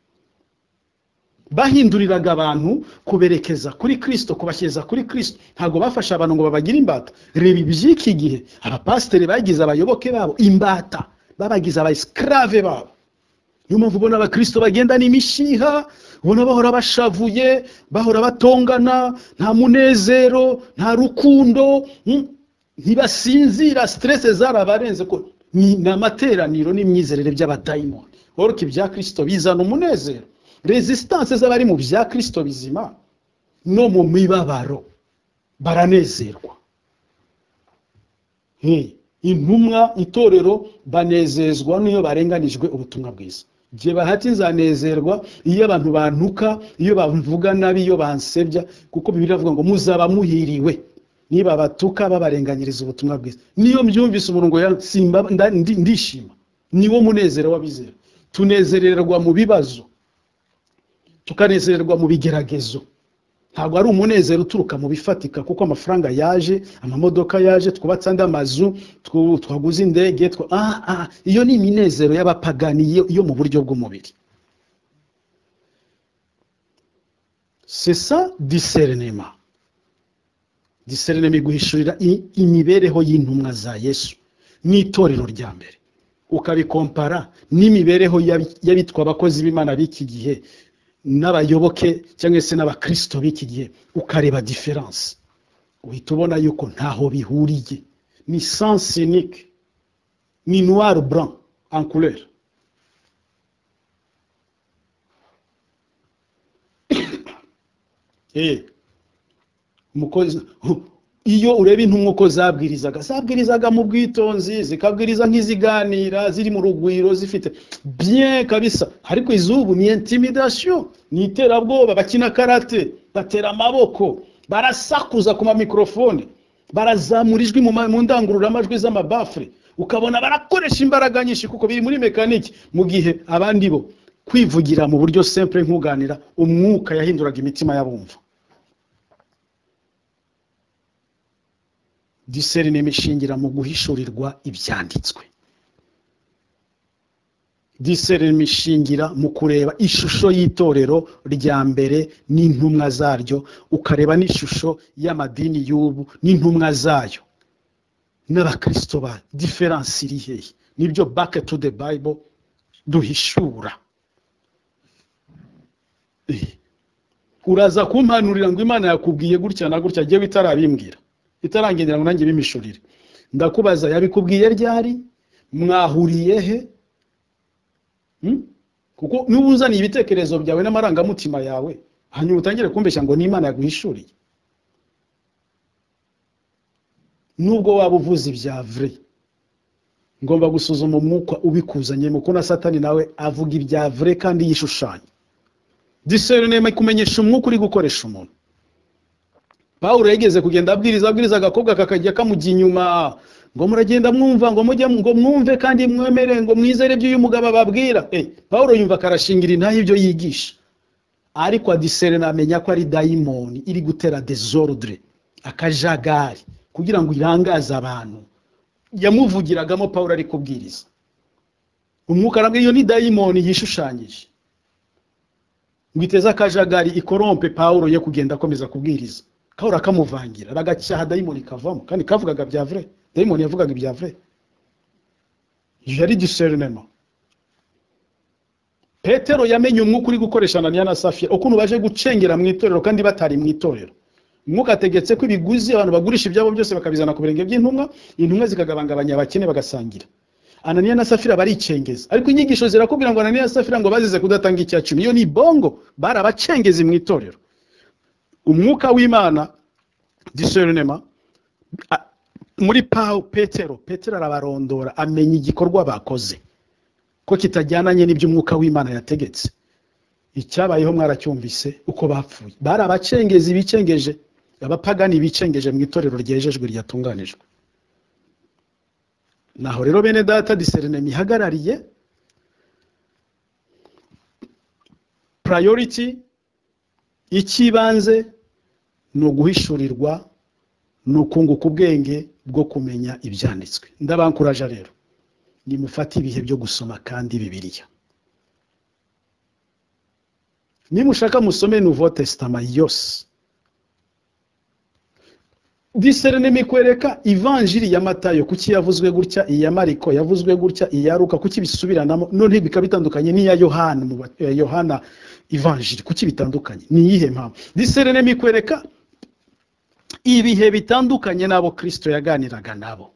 bahinduriraga abantu kuberekeza kuri kirisito kubashyiriza kuri kirisito ntabwo bafasha abantu ngo babagire imbata reba iby'iki gihe abapasiteri bagize abayoboke babo imbata babagize abasikirave babo niyo mpamvu ubona abakirisito bagendana imishiha ubona bahora bashavuye bahora batongana nta munezero nta rukundo hmm? ntibasinzira siterese zarabarenze ko ni ni amateraniro n'imyizerere by'abadayimoni woroko ibya kirisito bizana umunezero resistance z'abari mu bya kirisito bizima no mu mibabaro baranezerwa Hey, intumwa itorero banezezwa n'iyo barenganijwe ubutumwa bwiza jye bahati nzanezerwa iyo abantu bantuka iyo bamvuga nabi iyo bansebya kuko bibiri iravuga ngo muzaba muhiriwe niba batuka babarenganyiriza ubutumwa bwiza niyo mbyumvise umurongo ya simba nda- ndi- ndishima niwo munezero w'abizera tunezererwa mu bibazo tukanezererwa mu bigeragezo ntabwo ari umunezero uturuka mu bifatika kuko amafaranga yaje amamodoka yaje twubatse andi amazu twu- twaguze indege twa- ah, ah, iyo ni iminezero y'abapagani yo- yo mu buryo bw'umubiri c'est ça discernement discernement iguhishurira i- imibereho y'intumwa za yesu n'itorero rya mbere ukabikompara n'imibereho y'abi- y'abitwa abakozi b'imana b'iki gihe n'abayoboke cyangwa se n'abakristo b'iki gihe ukareba diferanse uhita ubona yuko ntaho bihuriye ni sans unique ni noir blanc en couleur eh umukozi iyo ureba intumwa uko zabwirizaga zabwirizaga mu bwitonzi zikabwiriza nk'iziganira ziri mu rugwiro zifite bien kabisa ariko izubu ni intimidation ni iterabwoba bakina karate batera amaboko barasakuza ku mamikorofone barazamura ijwi mu ma- mu ndangururamajwi z'amabafure ukabona barakoresha imbaraga nyinshi kuko biri muri mekaniki mu gihe abandi bo kwivugira mu buryo simple nk'uganira umwuka yahinduraga imitima y'abumva diserinema ishingira mu guhishurirwa ibyanditswe diserinema ishingira mu kureba ishusho y'itorero rya mbere n'intumwa zaryo ukareba n'ishusho y'amadini y'ubu n'intumwa zayo n'abakristo ba diferanse iri hehe nibyo back to the bible duhishura Eh. uraza kumpanurira ngo imana yakubwiye gutya na gutya agiye itarabimbwira itarangendera ngo nanjye bimishurire ndakubaza yabikubwiye ryari mwahuriye he Hmm? kuko niba uzaniye ibitekerezo byawe n'amarangamutima yawe hanyuma utangire kumbeshya ngo n'imana yaguhishuriye nubwo waba uvuze ibya vure ngomba gusuzuma umwuka ubikuzanyemo ko na satani nawe avuga ibya vure kandi yishushanya diserinema kumenyesha umwuka uri gukoresha umuntu pawulo yigeze kugenda abwiriza abwiriza agakobwa kakajya kamujya inyuma ngo muragenda mwumva ngo mujye ngo mwumve kandi mwemere ngo mwizere ibyo uyu mugabo ababwira Eh, pawulo yumva akarashingira intahe ibyo yigisha ariko adiserena amenya ko ari dayimoni iri gutera desordre akajagari kugira ngo irangaze abantu yamuvugiragamo pawulo ari kubwiriza umwuka arabwira iyo ni dayimoni yishushanyije ngo iteze akajagari ikorompe pawulo yo kugenda akomeza kubwiriza pawulo akamuvangira aragacyaha dayimoni kavamo kandi kavugaga bya vure dayimoni yavugaga ibya vure yari diserinema petero yamenye umwuka uri gukoresha ananiya na safira ukuntu baje gucengera mu itorero kandi batari mu itorero umwuka ategetse ko ibiguzi abantu bagurisha ibyabo byose bakabizana ku birenge by'intumwa intumwa zikagabangabanya abakene bagasangira ananiya na safira baricengeza ariko inyigisho zirakubwira ngo ananiya na safira ngo bazize kudatanga icya cumi iyo ni bongo barabacengeze mu itorero umwuka w'imana diserinema a- muri pawu petero petero arabarondora amenya igikorwa bakoze ko kitajyananye n'ibyo umwuka w'imana yategetse icyabayeho mwaracyumvise uko bapfuye bari abacengezi bicengeje abapagani bicengeje mu itorero ryejejwe ryatunganijwe naho rero bene data diserinema ihagarariye purayoriti y'ikibanze ni uguhishurirwa ni ukunguka ubwenge bwo kumenya ibyanditswe ndabakuraja rero nimufate ibihe byo gusoma kandi bibiliya nimushaka musome nuvo tesitama yose diserinema ikwereka ivanjiri ya matayo kuki yavuzwe gutya iya mariko yavuzwe gutya iya ruka kuki bisubiranamo none bikaba bitandukanye n'iya yohana mu ba- eh, yohana ivanjiri kuki bitandukanye ni iyihe mpamvu diserinema ikwereka ibihe bitandukanye n'abo kristo yaganiraga nabo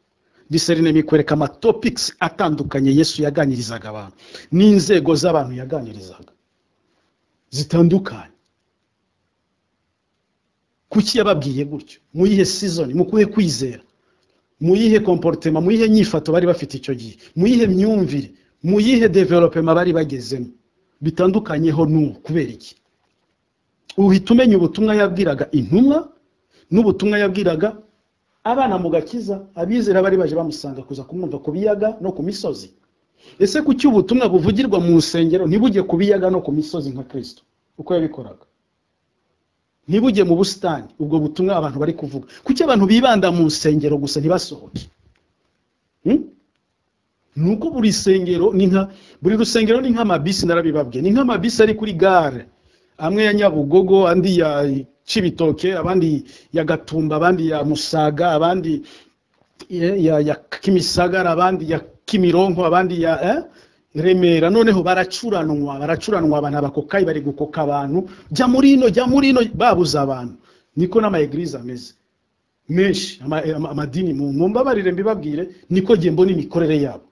diserinema ikwereka amatopics atandukanye yesu yaganirizaga abantu n'inzego z'abantu yaganirizaga zitandukanye kuki yababwiye gutyo mu yihe season mu kuhe kwizera mu yihe komporutema mu yihe nyifato bari bafite icyo gihe mu yihe myumvire mu yihe developema bari bagezemo bitandukanyeho n'ubu kubera iki uhita umenya ubutumwa yabwiraga intumwa n'ubutumwa yabwiraga abana mu gakiza abizera bari baje bamusanga kuza kumwumva ku biyaga no ku misozi ese kuki ubutumwa buvugirwa mu nsengero ntibujye ku biyaga no ku misozi nka kirisito uko yabikoraga ntibujye mu busitani ubwo butumwa abantu bari kuvuga kuki abantu bibanda mu nsengero gusa ntibasohoke Hmm? ni uko buri sengero ni nka buri rusengero ni nk'amabisi narabibabwiye ni nk'amabisi ari kuri gare amwe ya nyabugogo andi ya cibitoke abandi ya gatumba abandi ya musaga abandi ya, ya, ya kimisagara abandi ya kimironko abandi ya eh? remera noneho baracuranwa baracuranwa abantu abakokayi bari gukoka abantu jya muri ino jya muri ino babuza abantu niko n'amaegirize ameze menshi ama- ama- amadini mu mu mbabarire mbibabwire niko ngiye mbona imikorere yabo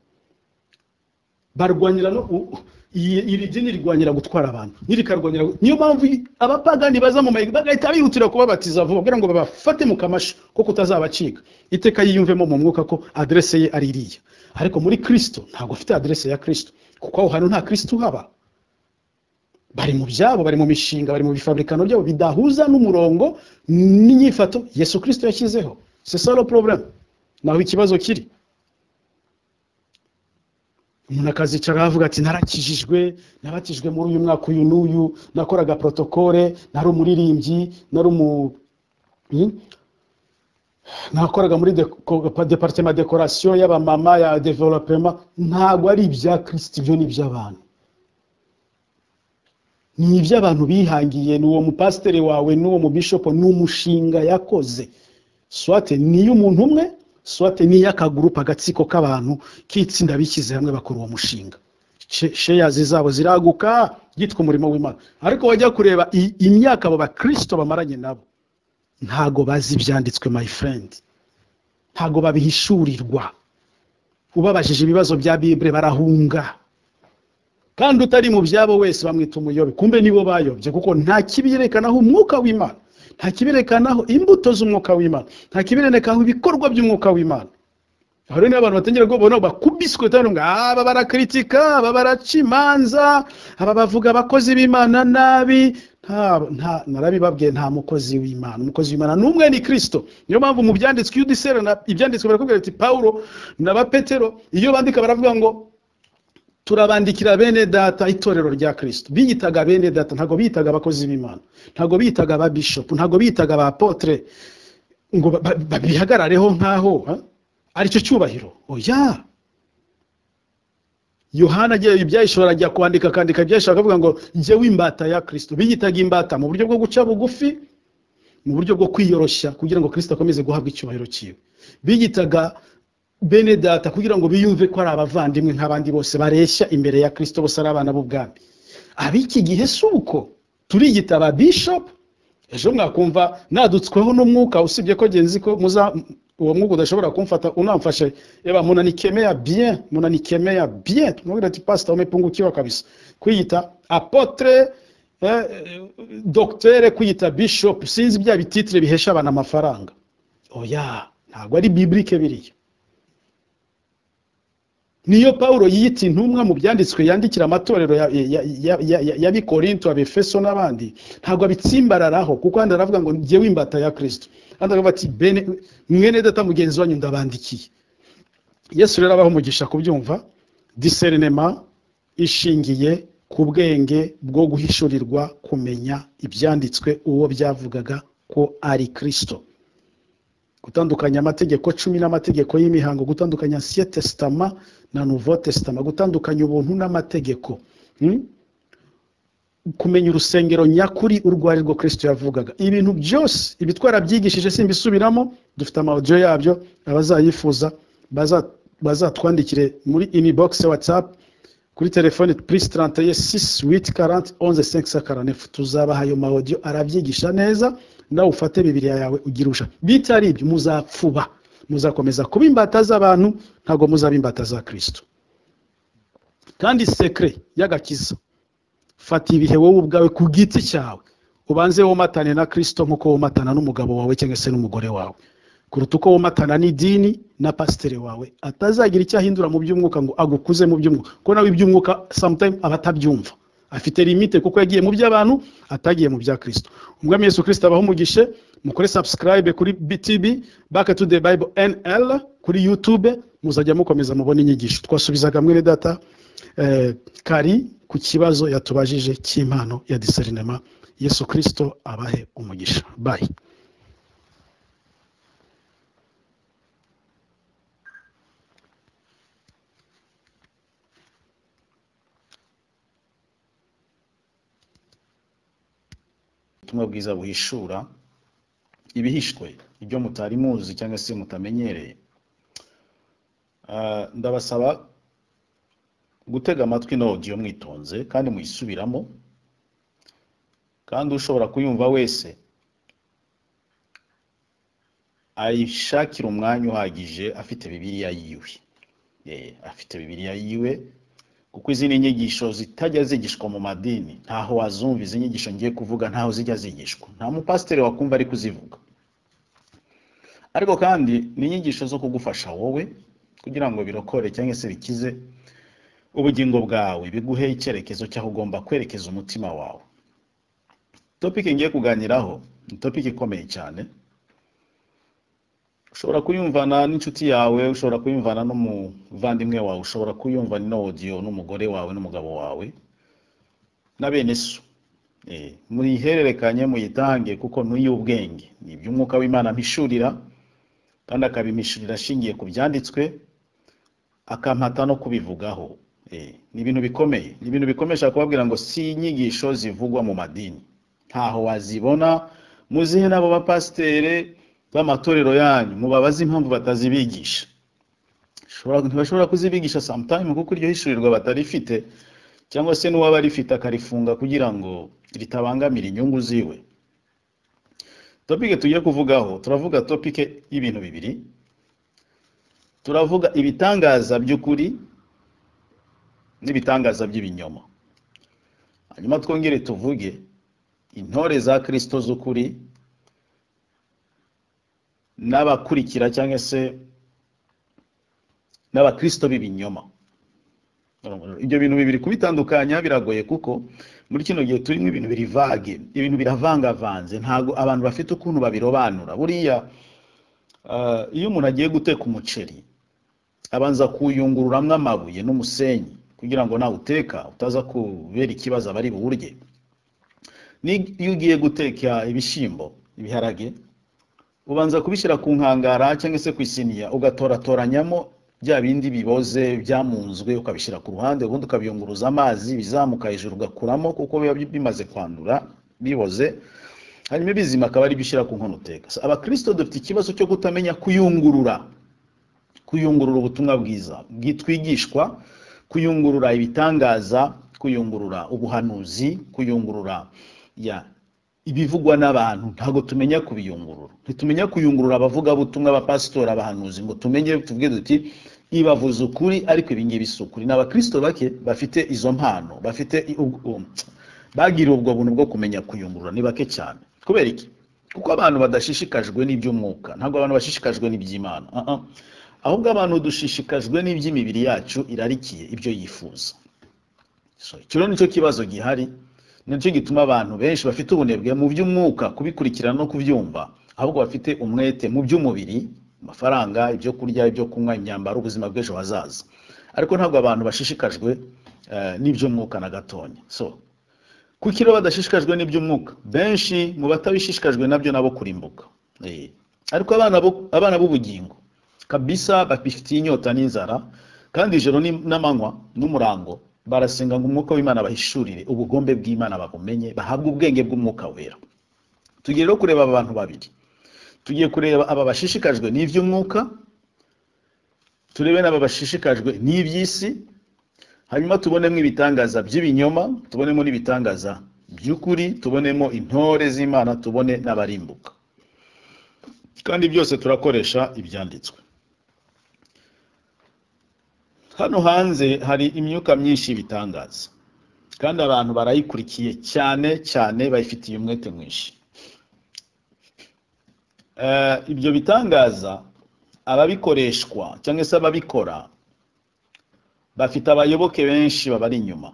barwanira no u- iyi- iri dini rirwanira gutwara abantu ntirikarwanira gu- niyo mpamvu i- abapagani baza mu mayigiri bagahita bihutira kubabatiza vuba kugira ngo babafate mu kamasho ko kutazabacika iteka yiyumvemo mu mwuka ko adrese ye ari iriya ariko muri kristo ntabwo afite adrese ya kristo kuko aho hantu nta kristo uhaba bari mu byabo bari mu mishinga bari mu bifabrikano byabo bidahuza n'umurongo n'inyifato yesu kristo yashyizeho c'est ça le problème naho ikibazo kiri umuntu akazicara avuga ati narakijijwe nabatijwe muri uyu mwaka uyu n'uyu nakoraga protokole nari umuririmbyi nari umu Hmm? nakoraga muri departement decoration y'abamama ya development ntabwo ari ibya kirisiti ibyo ni iby'abantu ni iby'abantu bihangiye ni uwo mupasiteri wawe n'uwo mubishopo ni umushinga yakoze swate ni iy'umuntu umwe swate ni iy'akagurupe agatsiko k'abantu k'itsinda bishyize hamwe bakora uwo mushinga She- sheyazi zabo ziraguka yitwa umurimo w'imana ariko wajya kureba i- imyaka abo bakirisito bamaranye nabo ntago bazi ibyanditswe my friend ntago babihishurirwa ubabajije ibibazo bya bibure barahunga kandi utari mu byabo wese bamwita umuyobe kumbe nibo bayobye kuko nta kibiyerekanaho umwuka w'imana nta kibiyerekanaho imbuto z'umwuka w'imana nta kibiyerekanaho ibikorwa by'umwuka w'imana aho rero niyo abantu batangira kubona bakubiswe cyane ngo aba barakritika aba baraca imanza aba bavuga abakozi b'imana nabi nta nta narabibabwiye nta mukozi w'imana umukozi w'imana n'umwe ni kristo niyo mpamvu mu byanditswe iyo udisera na- ibyanditswe barakubwira ati pawulo n'abapetero iyo bandika baravuga ngo turabandikira bene data itorero rya kirisito biyitaga bene data ntabwo biyitaga abakozi b'imana ntabwo biyitaga aba bishopu ntabwo biyitaga aba apotere ngo ba- ba- babihagarareho nk'aho ha? aricyo cyubahiro oya yohana agiye ibyayishobora ajya kwandika akandika ibyayishobora akavuga ngo njyewe imbata ya kirisito biyitaga imbata mu buryo bwo guca bugufi mu buryo bwo kwiyoroshya kugira ngo kirisito akomeze guhabwa icyubahiro cyiwe biyitaga bene data kugira ngo biyumve ko ari abavandimwe nk'abandi bose bareshya imbere ya kirisito bose ari abana b'ubwami ab'iki gihe si uko turiyita aba bishop ejo mwakumva nadutsweho n'umwuka usibye ko genzi ko muza uwo mwuka udashobora kumfata unamfashe eba munanikemea bien munanikemea bien tumwabwira ati pasita umepungukiwa kabisa kwiyita apotre eh, doctere kwiyita bishop sinzi bya bititire bihesha abantu amafaranga oya ntabwo ari biblike biriya niyo pawulo yiyita intumwa mu byanditswe yandikira amatorero ya- ya- ya- ya- ya- y'abikorinto abefeso n'abandi ntabwo abitsimbararaho kuko handi aravuga ngo njyewe imbata ya kirisito handi aravuga ati bene mwene data mugenzi wanyu ndabandikiye yesu rero abaho umugisha kubyumva diserinema ishingiye ku bwenge bwo guhishurirwa kumenya ibyanditswe uwo byavugaga ko ari kirisito gutandukanya amategeko cumi n'amategeko y'imihango gutandukanya ancien testama na nouveau testama gutandukanya ubuntu n'amategeko Hmm? kumenya urusengero nyakuri urwo ari rwo kirisito yavugaga ibintu byose ibi twarabyigishije simbisubiramo dufite amawudiyo yabyo abazayifuza baza- bazatwandikire muri inibogisi watsapu kuri telefoni purisi tarante ye sisi witi karante onze senki sakaranifu tuzabaha ayo mawodiyo arabyigisha neza nawe ufate bibiriya yawe ugirusha bitari ibyo muzapfuba muzakomeza kuba imbata z'abantu ntabwo muzaba imbata za kirisito kandi sekire y'agakiza fata ibihe wowe ubwawe ku giti cyawe ubanze womatane na kirisito nk'uko womatana n'umugabo wawe cyangwa se n'umugore wawe kuruta uko womatana n'idini na pasiteri wawe atazagira icyo ahindura mu by'umwuka ngo agukuze mu by'umwuka kuko nawe iby'umwuka sometime aba atabyumva afite limite kuko yagiye mu by'abantu atagiye mu bya kirisito umwami yesu kirisito abaho umugishe mukore subscribe kuri btb back to the bible nl kuri youtube muzajya mukomeza mubona inyigisho twasubizaga mwene data eh, kari ku kibazo yatubajije cy'impano ya diserinema yesu kirisito abahe umugisha bayi ubutumwa bwiza buhishura ibihishwe ibyo mutari muzi cyangwa se mutamenyereye Ah, ndabasaba gutega amatwi na audio mwitonze kandi muyisubiramo kandi ushobora kuyumva wese ayishakira umwanya uhagije afite bibiliya yiwe Eh, afite bibiliya yiwe kuko izindi nyigisho zitajya zigishwa mu madini ntaho wazumva izi nyigisho ngiye kuvuga ntaho zijya zigishwa nta mupasiteri wakumva ari kuzivuga ariko kandi ni inyigisho zo kugufasha wowe kugira ngo birokore cyangwa se bikize ubugingo bwawe biguhe icyerekezo cy'aho ugomba kwerekeza umutima wawe topiki ngiye kuganiraho ni topiki ikomeye cyane ushobora kuyumvana n'inshuti yawe ushobora kuyumvana n'umuvandimwe wawe ushobora kuyumvana n'audio n'umugore wawe n'umugabo wawe na bene so Eh, muyihererekanye muyitange kuko ni iy'ubwenge ni iby'umwuka w'imana mpishurira kandi akabimishurira ashingiye ku byanditswe akampata no kubivugaho Eh, ni ibintu bikomeye ni ibintu bikomeye nshaka kubabwira ngo si inyigisho zivugwa mu madini ntaho wazibona muzihe n'abo bapasitere b'amatorero yanyu mubabaze impamvu batazibigisha Shobora- ntibashobora kuzibigisha sometime kuko iryo hishurirwa batarifite cyangwa se n'uwaba arifite akarifunga kugira ngo ritabangamira inyungu ziwe topike tugiye kuvugaho turavuga topike y'ibintu bibiri turavuga ibitangaza by'ukuri n'ibitangaza by'ibinyoma hanyuma twongere tuvuge intore za kirisito z'ukuri n'abakurikira cyangwa se n'abakirisito b'ibinyoma ibyo bintu bibiri kubitandukanya biragoye kuko muri kino gihe turimo ibintu biri vage ibintu biravangavanze ntabwo abantu bafite ukuntu babirobanura buriya ah, iyo umuntu agiye guteka umuceri abanza kuyungururamwo amabuye n'umusenyi kugira ngo nawuteka utaza kubera ikibazo abari buwurye Ni- iyo ugiye guteka ibishyimbo ibiharage ubanza kubishyira ku nkangara cyangwa se ku isiniya ugatoratoraniyamo bya bindi biboze byamunzwe ukabishyira ku ruhande ubundi ukabiyunguruza amazi bizamuka hejuru ugakuramo kuko biba bimaze kwandura biboze hanyuma ibizima akaba ari byo ushyira ku nkono uteka abakirisito dufite ikibazo cyo kutamenya kuyungurura kuyungurura ubutumwa bwiza bwitwigishwa kuyungurura ibitangaza kuyungurura ubuhanuzi kuyungurura ya ibivugwa n'abantu ntabwo tumenya kubiyungurura ntitumenya kuyungurura abavugabutumwa abapasitori abahanuzi ngo tumenye tuvuge duti ibavuze ukuri ariko ibingibi si ukuri ni abakirisito bake bafite izo mpano bafite i- u- u- bagiriwe ubwo buntu bwo kumenya kuyungurura ni bake cyane kubera iki kuko abantu badashishikajwe n'iby'umwuka ntabwo abantu bashishikajwe n'iby'imana Ah, ah. ahubwo abantu dushishikajwe n'iby'imibiri yacu irarikiye ibyo yifuza So, icyo rero nicyo kibazo gihari nicyo gituma abantu benshi bafite ubunebwe mu by'umwuka kubikurikirana no kubyumva ahubwo bafite umwete mu by'umubiri amafaranga ibyo kurya ibyo kunywa imyambaro ubuzima bw'ejo hazaza ariko ntabwo abantu bashishikajwe eh, n'iby'umwuka na gatonya so kuko iyo badashishikajwe n'iby'umwuka benshi mu batabishishikajwe nabyo nabo kurimbuka Eh, ariko abana bo- abana b'ubugingo kabisa bafitiye inyota n'inzara kandi ijoro ni- n'amanywa n'umurango barasenga ngo umwuka w'imana bahishurire ubugombe bw'imana babumenye bahabwe ubwenge bw'umwuka wera tugiye rero kureba aba bantu babiri tugiye kureba aba bashishikajwe n'iby'umwuka turebe n'aba bashishikajwe n'iby'isi hanyuma tubonemo ibitangaza by'ibinyoma tubonemo n'ibitangaza by'ukuri tubonemo intore z'imana tubone n'abarimbuka kandi byose turakoresha ibyanditswe hano hanze hari imyuka myinshi y'ibitangaza kandi abantu barayikurikiye cyane cyane bayifitiye umwete mwinshi Eh, ibyo bitangaza ababikoreshwa cyangwa se ababikora bafite abayoboke benshi babari inyuma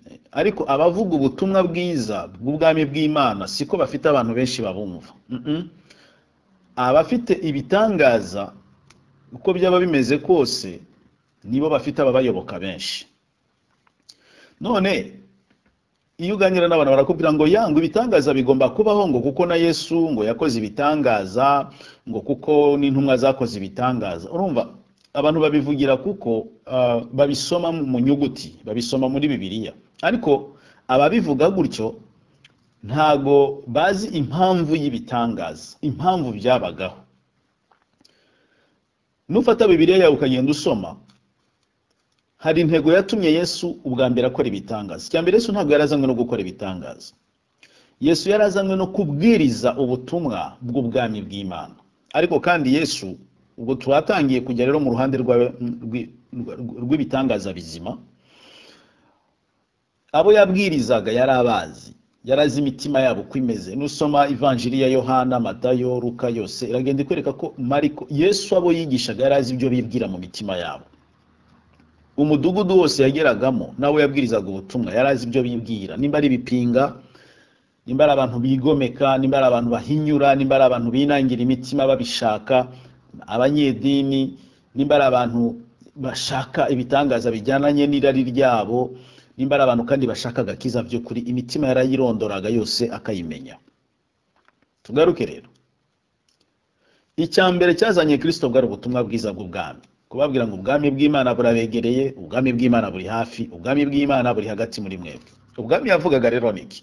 Eh, ariko abavuga ubutumwa bwiza bw'ubwami bw'imana siko bafite abantu benshi babumva mm -mm abafite ibitangaza uko byaba bimeze kose nibo bafite ababayoboka benshi none iyo uganira n'abantu barakubwira ngo yangwe ibitangaza bigomba kubaho ngo kuko na yesu ngo yakoze ibitangaza ngo kuko n'intumwa zakoze ibitangaza urumva abantu babivugira kuko ah, babisoma mu nyuguti babisoma muri bibiliya ariko ababivuga gutyo ntago bazi impamvu y'ibitangaza impamvu byabagaho nufata bibiliya yawe ukagenda usoma hari intego yatumye yesu ubwa mbere akora ibitangaza icya mbere yesu ntabwo yarazanywe no gukora ibitangaza yesu yarazanywe no kubwiriza ubutumwa bw'ubwami bw'imana ariko kandi yesu ubwo turatangiye kujya rero mu ruhande rwa- rw'i- rw'ibitangaza bizima abo yabwirizaga yari abazi yari azi imitima yabo uko imeze nusoma ivanjiri ya yohana matayo ruka yose iragenda ikwereka ko mariko yesu abo yigishaga yari azi ibyo bibwira mu mitima yabo umudugudu wose yageragamo nawe yabwirizaga ubutumwa yari azi ibyo bibwira nimba ari ibipinga nimba ari abantu bigomeka nimba ari abantu bahinyura nimba ari abantu binangira imitima babishaka abanyedini nimba ari abantu bashaka ibitangaza bijyananye n'irari ryabo nimba ari abantu kandi bashaka agakiza by'ukuri imitima yarayirondoraga yose akayimenya tugaruke rero icya mbere cyazanye kirisito bwari ubutumwa bwiza bw'ubwami kubabwira ngo ubwami bw'imana burabegereye ubwami bw'imana buri hafi ubwami bw'imana buri hagati muri mwebwe ubwami yavugaga rero ni iki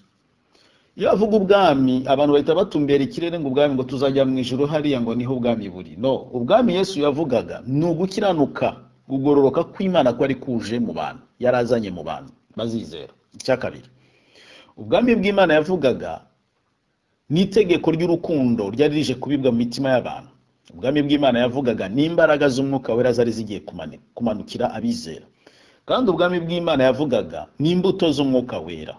iyo avuga ubwami abantu bahita batumbera ikirere ngo ubwami ngo tuzajya mu ijuru hariya ngo niho ubwami buri no ubwami yesu yavugaga ni ugukiranuka kugororoka kw'imana ko ari kuje mu bantu yari azanye mu bantu bazizera icya kabiri ubwami bw'imana yavugaga n'itegeko ry'urukundo ryari rije kubibwa mu mitima y'abantu ubwami bw'imana yavugaga n'imbaraga z'umwuka wera zari zigiye kumani- kumanukira abizera kandi ubwami bw'imana yavugaga n'imbuto z'umwuka wera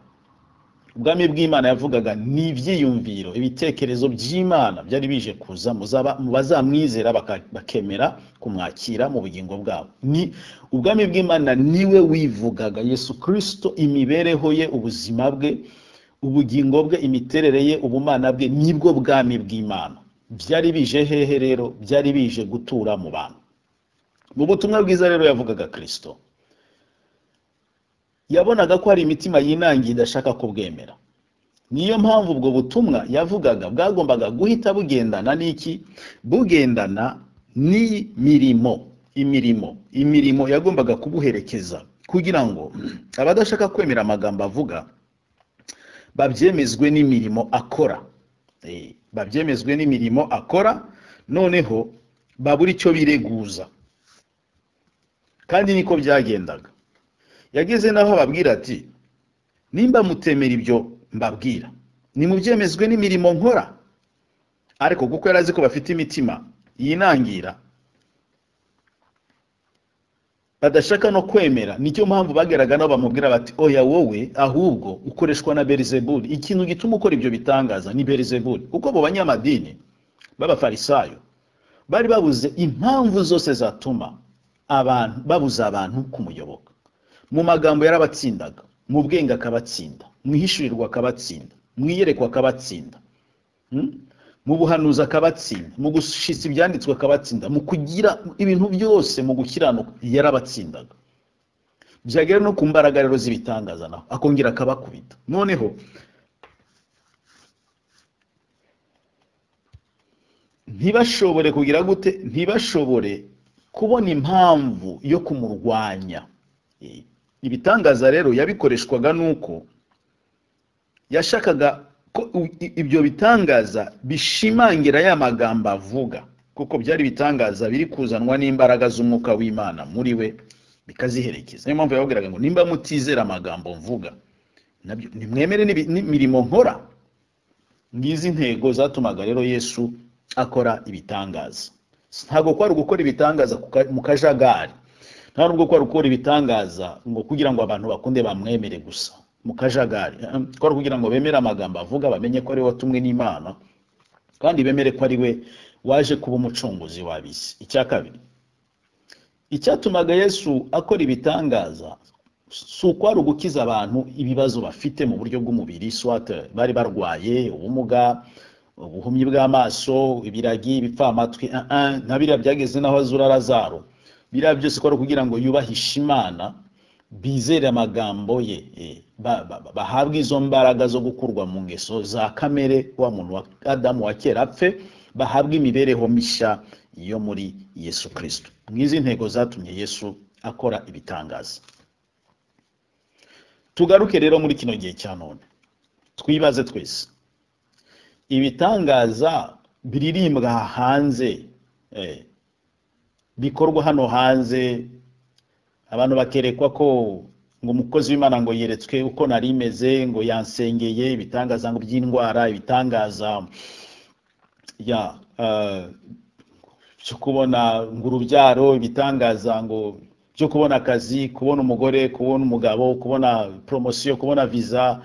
ubwami bw'imana yavugaga ni ibyiyumviro ibitekerezo by'imana byari bije kuza muzaba- mu bazamwizera baka- bakemera kumwakira mu bugingo bwabo ni ubwami bw'imana niwe wivugaga yesu kirisito imibereho ye ubuzima bwe ubugingo bwe imiterere ye ubumana bwe nibwo bwami bw'imana byari bije hehe rero byari bije gutura mu bantu mu butumwa bwiza rero yavugaga kirisito yabonaga ko hari imitima yinangiye idashaka kubwemera niyo mpamvu ubwo butumwa yavugaga bwagombaga guhita bugendana n'iki bugendana n'imirimo imirimo imirimo yagombaga kubuherekeza kugira ngo abadashaka kwemera amagambo avuga babyemezwe n'imirimo akora Eh, babyemezwe n'imirimo akora noneho babura icyo bireguza kandi niko byagendaga yageze naho ababwira ati nimba mutemera ibyo mbabwira nimubyemezwe n'imirimo nkora ariko kuko yari azi ko bafite imitima yinangira badashaka no kwemera nicyo mpamvu bageraga nabo bamubwira bati oya wowe ahubwo ukoreshwa na berizebuli ikintu gituma ukora ibyo bitangaza ni berizebuli kuko abo banyamadini b'abafarisayo bari babuze impamvu zose zatuma abantu babuza abantu kumuyoboka mu magambo yarabatsindaga mu bwenge akabatsinda mu ihishurirwa akabatsinda mu iyerekwa akabatsinda Mm? mu buhanuzi akabatsinda mu gushitsa ibyanditswe akabatsinda mu kugira ibintu byose mu gukiranuka yarabatsindaga byagera no ku mbaraga rero z'ibitangaza naho akongera akabakubita noneho ntibashobore kugira gute ntibashobore kubona impamvu yo kumurwanya Eh, ibitangaza rero yabikoreshwaga nuko yashakaga ko u- i- ibyo bitangaza bishimangira ya magambo avuga kuko byari ibitangaza biri kuzanwa n'imbaraga z'umwuka w'imana muri we bikaziherekeza niyo mpamvu yababwiraga ngo nimba mutizera amagambo mvuga nabyo nimwemere n'ibi- n'imirimo nkora ngizi intego zatumaga rero yesu akora ibitangaza ntabwo kwari gukora ibitangaza ku ka- mu kajagari nta nubwo kwari gukora ibitangaza ngo kugira ngo abantu bakunde bamwemere gusa mu kajagari Eh, eh, kwari kugira ngo bemere amagambo avuga bamenye ko ari we watumwe n'imana kandi bemere ko ari we waje kuba umucunguzi w'ab'isi icya kabiri icyatumaga yesu akora ibitangaza si ukwari ugukiza abantu ibibazo bafite mu buryo bw'umubiri swate bari barwaye ubumuga ubuhumyi bw'amaso ibiragi ibipfamatwi ah, ah, na biriya byageze n'aho azura lazaro biriya byose kwari kugira ngo yubahishe imana bizere amagambo ye eh, ba- ba- ba- bahabwe izo mbaraga zo gukurwa mu ngeso za kamere wa muntu wa adamu wa kera apfe bahabwe imibereho mishya yo muri yesu kirisito nk'izi ntego zatumye yesu akora ibitangaza tugaruke rero muri kino gihe cya none twibaze twese ibitangaza biririmbwa hanze eh, bikorwa hano hanze abantu bakerekwa ko ngo umukozi w'imana ngo yeretswe uko nari meze ngo yansengeye ibitangaza ngo by'indwara ibitangaza ya eh, byo kubona ngo urubyaro ibitangaza ngo byo kubona akazi kubona umugore kubona umugabo kubona poromosiyo kubona viza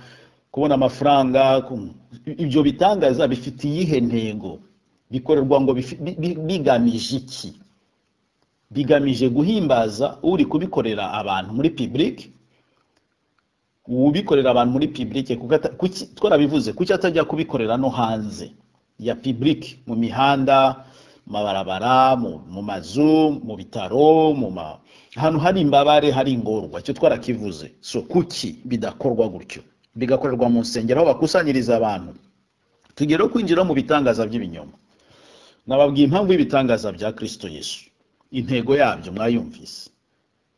kubona amafaranga ku- ibyo bitangaza bifite iyihe ntego bikorerwa ngo bifi- bi- bi- bigamije iki bigamije guhimbaza uri kubikorera abantu muri public ubikorera abantu muri public kuko ata- kuki- twarabivuze kuki atajya kubikorera no hanze ya public mu mihanda mu mabarabara mu, mu mazu mu bitaro mu ma... ahantu hari imbabare hari ingorwa icyo twarakivuze so kuki bidakorwa gutyo bigakorerwa mu nsengero aho bakusanyiriza abantu tugere kwinjira mu bitangaza by'ibinyoma nababwiye impamvu y'ibitangaza bya kirisito yesu intego yabyo mwayumvise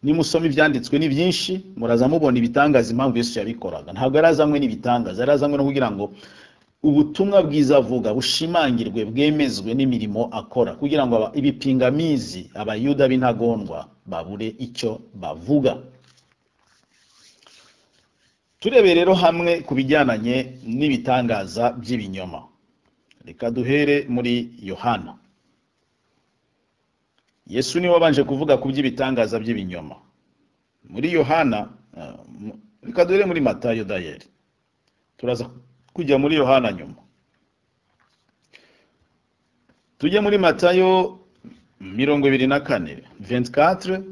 nimusoma ibyanditswe ni byinshi muraza mubona ibitangaza impamvu yesu yabikoraga ntabwo yarazanywe n'ibitangaza yarazanywe no kugira ngo ubutumwa bwiza avuga bushimangirwe bwemezwe n'imirimo akora kugira ngo aba- ibipingamizi abayuda b'intagondwa babure icyo bavuga turebe rero hamwe ku bijyananye n'ibitangaza by'ibinyoma reka duhere muri yohana yesu niwe wabanje kuvuga ku by'ibitangaza by'ibinyoma muri yohana eh, mu- reka duhere muri matayo dayeri turaza kujya muri yohana nyuma tujye muri matayo mirongo ibiri na kane 24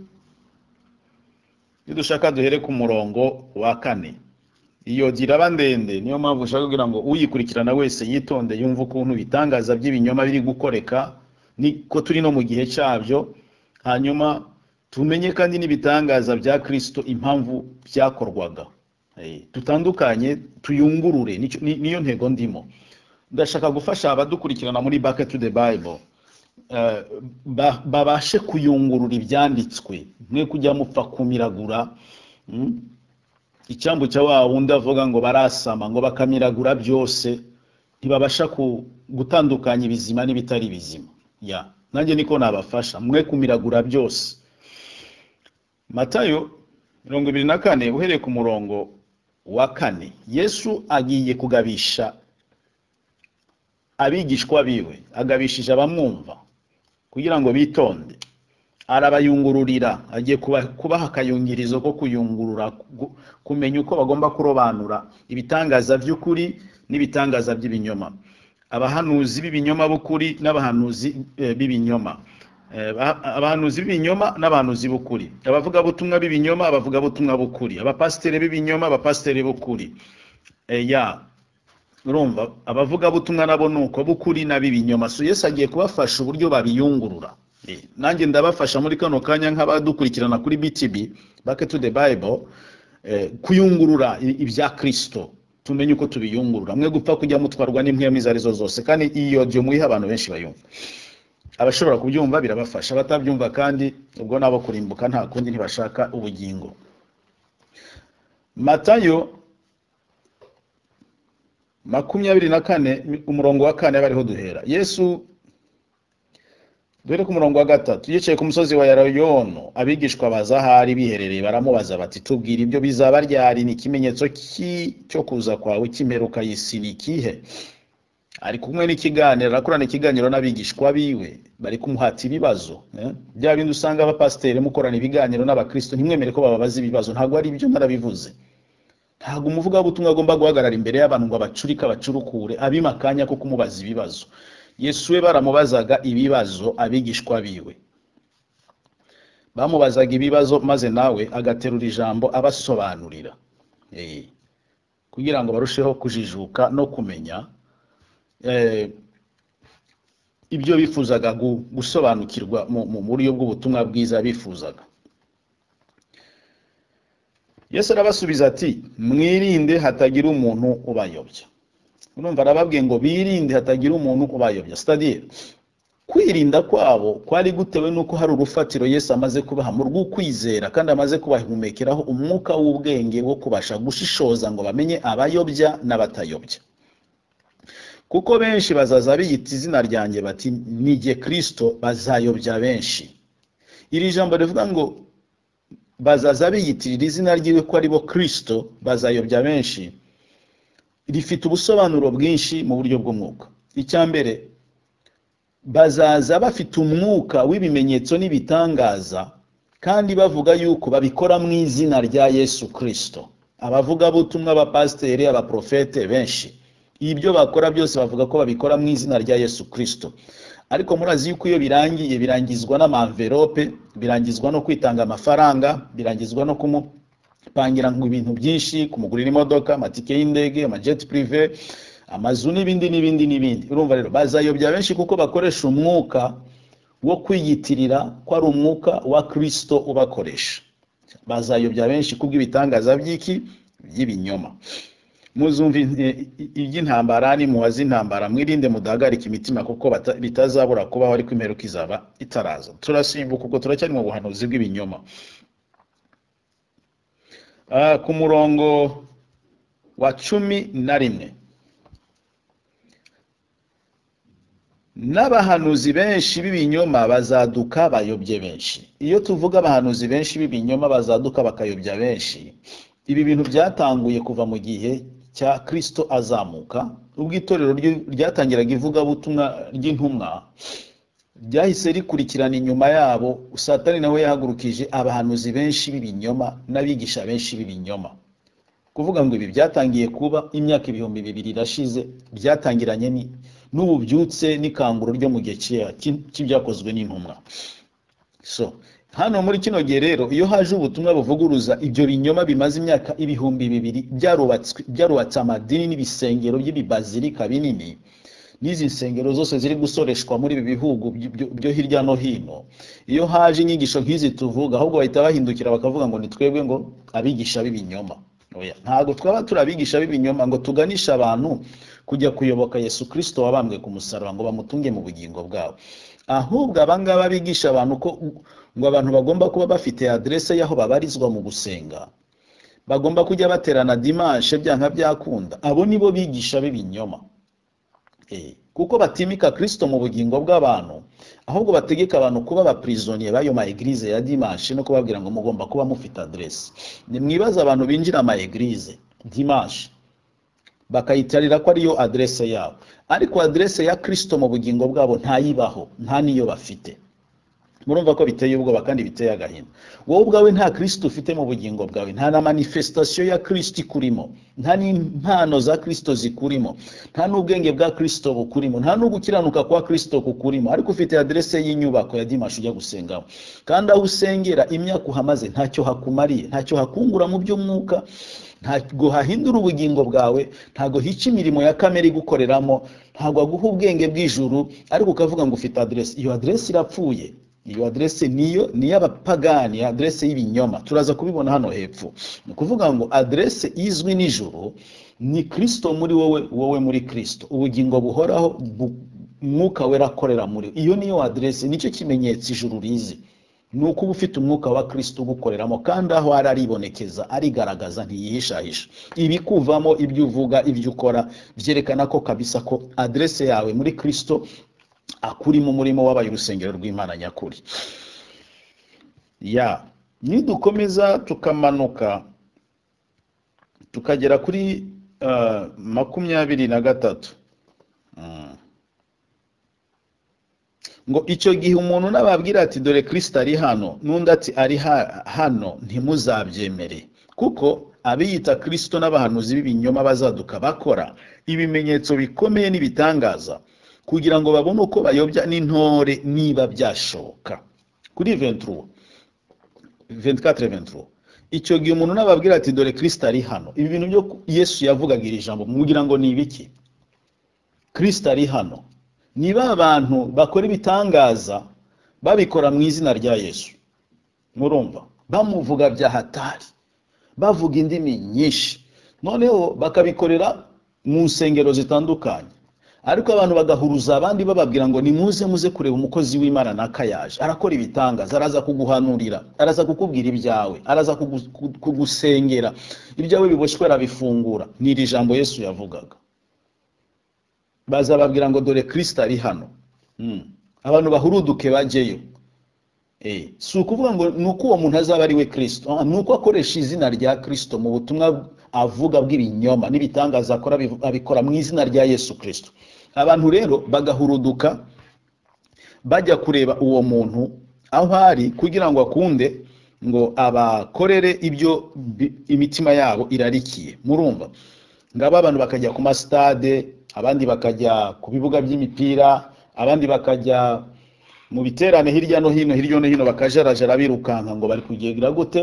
nidushaka duhere ku murongo wa kane iyo nzira aba ndende niyo mpamvu ushaka kugira ngo uyikurikirana wese yitonde yumve ukuntu ibitangaza by'ibinyoma biri gukoreka ni ko turi no mu gihe cyabyo hanyuma tumenye kandi n'ibitangaza bya kirisito impamvu byakorwaga Eh, dutandukanye tuyungurure nicyo- ni- niyo ntego ndimo ndashaka gufasha abadukurikirana muri back to the bible eh, ba- babashe kuyungurura ibyanditswe mwe kujya mupfa kumiragura mm, icyambu cya wa wundi avuga ngo barasama ngo bakamiragura byose ntibabasha ku- gutandukanya ibizima n'ibitari bizima ya nanjye niko nabafasha mwe kumiragura byose matayo mirongo ibiri na kane uhereye ku murongo wa kane yesu agiye kugabisha abigishwa biwe agabishije abamwumva kugira ngo bitonde arabayungururira agiye kuba- kubaha akayungirizo ko kuyungurura ku- kumenya uko bagomba kurobanura ibitangaza by'ukuri n'ibitangaza by'ibinyoma abahanuzi b'ibinyoma b'ukuri n'abahanuzi eh, b'ibinyoma Eh, ba- abahanuzi b'ibinyoma n'abahanuzi b'ukuri abavugabutumwa b'ibinyoma abavugabutumwa b'ukuri abapasiteri b'ibinyoma abapasiteri b'ukuri Eh, ya urumva abavugabutumwa nabo ni uko b'ukuri n'ab'ibinyoma so yesu agiye kubafasha uburyo babiyungurura Eh, nanjye ndabafasha muri kano kanya nk'abadukurikirana kuri btb back to the bible eh, kuyungurura i- ibya kristo tumenye uko tubiyungurura mwe gupfa kujya mutwarwa n'impwemu izo arizo zose kandi iyo byo muyiha abantu benshi bayumva abashobora kubyumva birabafasha abatabyumva kandi ubwo nabo kurimbuka nta kundi ntibashaka ubugingo matayo makumyabiri na kane umurongo wa kane bariho duhera yesu duhere ku murongo wa gatatu yicaye ku musozi wa yarayono abigishwa baza ahari biherereye baramubaza bati tubwire ibyo bizaba ryari ni ikimenyetso ki- cyo kuza kwawe cy'imperuka y'isi ni ikihe ari kumwe n'ikiganiro arakorana ikiganiro n'abigishwa biwe bari kumuhata ibibazo eh? bya bindi usanga abapasiteri mukorana ibiganiro n'abakristo ntimwemere ko bababaza ibibazo ntabwo ari ibyo narabivuze ntabwo umuvugabutumwa agomba guhagarara imbere y'abantu ngo abacurike abacurukure abima akanya ko kumubaza ibibazo yesu we baramubazaga ibibazo abigishwa biwe bamubazaga ibibazo maze nawe agaterura ijambo abasobanurira Eh, kugira ngo barusheho kujijuka no kumenya eh, ibyo bifuzaga gu- gusobanukirwa mu mu- mu buryo bw'ubutumwa bwiza bifuzaga yesu arabasubiza ati mwirinde hatagira umuntu ubayobya urumva arababwiye ngo birinde hatagira umuntu ubayobya sitadire kwirinda kwabo kwari gutewe n'uko hari urufatiro yesu amaze kubaha mu rw'ukwizera kandi amaze kubahumekeraho umwuka w'ubwenge wo kubasha gushishoza ngo bamenye abayobya n'abatayobya kuko benshi bazaza biyita izina ryanjye bati ni jye kirisito bazayobya benshi iri jambo rivuga ngo bazaza biyitirira izina ryiwe ko ari bo kirisito bazayobya benshi rifite ubusobanuro bwinshi mu buryo bw'umwuka icya mbere bazaza bafite umwuka w'ibimenyetso n'ibitangaza kandi bavuga yuko babikora mu izina rya yesu kirisito abavugabutumwa abapasiteri abaprofete benshi ibyo bakora byose bavuga ko babikora mu izina rya yesu kirisito ariko murazi yuko iyo birangiye birangizwa n'amamverope birangizwa no kwitanga amafaranga birangizwa no kumupangira ngo ibintu byinshi kumugurira imodoka amatike y'indege amajeti pirive amazu n'ibindi n'ibindi n'ibindi urumva rero bazayobya benshi kuko bakoresha umwuka wo kwiyitirira ko ari umwuka wa kirisito ubakoresha bazayobya benshi kubw'ibitangaza by'iki by'ibinyoma muzumva in- iby'intambara nimuwaze intambara mwirinde mudahagarika imitima kuko bata- bitazabura kubaho ariko imperuka izaba itaraza turasimbuka ubwo turacyari mu buhanuzi bw'ibinyoma Ah, ku murongo wa cumi na rimwe n'abahanuzi benshi b'ibinyoma bazaduka bayobye benshi iyo tuvuga abahanuzi benshi b'ibinyoma bazaduka bakayobya benshi ibi bintu byatanguye kuva mu gihe cya kirisito azamuka ubwo itorero ryo- ryatangiraga ivugabutumwa ry'intumwa ryahise rikurikirana inyuma yabo satani nawe yahagurukije abahanuzi benshi b'ibinyoma n'abigisha benshi b'ibinyoma kuvuga ngo ibi byatangiye kuba imyaka ibihumbi bibiri irashize byatangiranye ni- n'ubu byutse n'ikanguro ryo mu gihe cyera cy- cy'ibyakozwe n'intumwa so hano muri kino gihe rero iyo haje ubutumwa buvuguruza ibyo binyoma bimaze imyaka ibihumbi bibiri byarubatswe- byarubatse amadini n'ibisengero by'ibibazilika binini n'izi nsengero zose ziri gusoreshwa muri ibi bihugu byo- byo- byo hirya no hino iyo haje inyigisho nk'izi tuvuga ahubwo bahita bahindukira bakavuga ngo ni twebwe ngo abigisha b'ibinyoma Oya, ntabwo twaba turi abigisha b'ibinyoma ngo tuganishe abantu kujya kuyoboka yesu kirisito wabambwe ku musaraba ngo bamutunge mu bugingo bwabo ahubwo abangaba bigisha abantu ko ngo abantu bagomba kuba bafite aderese y'aho babarizwa mu gusenga bagomba kujya baterana dimanshe byanka byakunda abo nibo bigisha b'ibinyoma Eh, kuko batimika kirisito mu bugingo bw'abantu ahubwo bategeka abantu kuba abapirizoniye b'ayo ma egirize ya dimanshi no kubabwira ngo mugomba kuba mufite aderesi nimwibaze abantu binjira ama egirize dimanshi bakayitarira ko ariyo aderese yabo ariko aderese ya kirisito mu bugingo bwabo ntayibaho nta n'iyo bafite murumva ko biteye ubwoba kandi biteye agahinda wowe ubwawe nta kirisito ufite mu bugingo bwawe nta na manifestation ya kirisito ikurimo nta n'impano za kirisito zikurimo nta n'ubwenge bwa kirisito bukurimo nta n'ugukiranuka kwa kirisito kukurimo ariko ufite aderese y'inyubako ya dimashi ujya gusengamo kandi aho usengera imyaka uhamaze ntacyo hakumariye ntacyo hakungura mu by'umwuka ntabwo hahindura ubugingo bwawe ntabwo hica imirimo ya kamere igukoreramo ntabwo aguha ubwenge bw'ijuru ariko ukavuga ngo ufite aderese iyo aderese irapfuye iyo aderese niyo ni iy'abapagani aderese y'ibinyoma turaza kubibona hano hepfo ni ukuvuga ngo aderese izwi n'ijuru ni kirisito muri wowe wowe muri kirisito ubugingo buhoraho bu- umwuka wera akorera muri we. iyo niyo aderese nicyo kimenyetso ijuru rizi ni ukuba ufite umwuka wa kirisito ugukoreramo kandi aho ari aribonekeza arigaragaza ntiyihishahisha ibikuvamo ibyo uvuga ibyo ukora byerekana ko kabisa ko aderese yawe muri kirisito akurimo umurimo wabaye urusengero rw'imana nyakuri ya nidukomeza tukamanuka tukagera kuri ah, makumyabiri na gatatu Mm. ngo icyo gihe umuntu nababwira ati dore kirisito ari hano n'undi ati ari ha- hano ntimuzabyemere kuko abiyita kirisito n'abahanuzi b'ibinyoma bazaduka bakora ibimenyetso bikomeye n'ibitangaza kugira ngo babone uko bayobya n'intore niba byashoboka kuri 23 24 23 icyo gihe umuntu nababwira ati dore kirisito ari hano ibi bintu byo yesu yavugaga iri jambo mugira ngo ni ibiki kirisito ari hano niba abantu bakora ibitangaza babikora mu izina rya yesu murumva bamuvuga bya hatari bavuga indimi nyinshi noneho bakabikorera mu nsengero zitandukanye ariko abantu bagahuruza abandi bababwira ngo nimuze muze kureba umukozi w'imana naka yaje arakora ibitangaza araza kuguhanurira araza kukubwira ibyawe araza kugu- ku- kugusengera ibyawe biboshywe arabifungura ni iri jambo yesu yavugaga bazababwira ngo dore kirisito ari hano Mm. abantu bahuruduke bajyeyo Eh, si ukuvuga ngo ni uko uwo muntu azaba ari we kirisito Ah, ni uko akoresha izina rya kirisito mu butumwa avuga bw'ibinyoma n'ibitangaza akora abivu- abikora mu izina rya yesu kirisito abantu rero bagahuruduka bajya kureba uwo muntu aho ari kugira ngo akunde ngo abakorere ibyo bi- imitima yabo irarikiye murumva ngabo abantu bakajya ku masitade abandi bakajya ku bibuga by'imipira abandi bakajya mu biterane hirya no hino hirya no hino bakajarajara birukanka ngo bari kugendera gute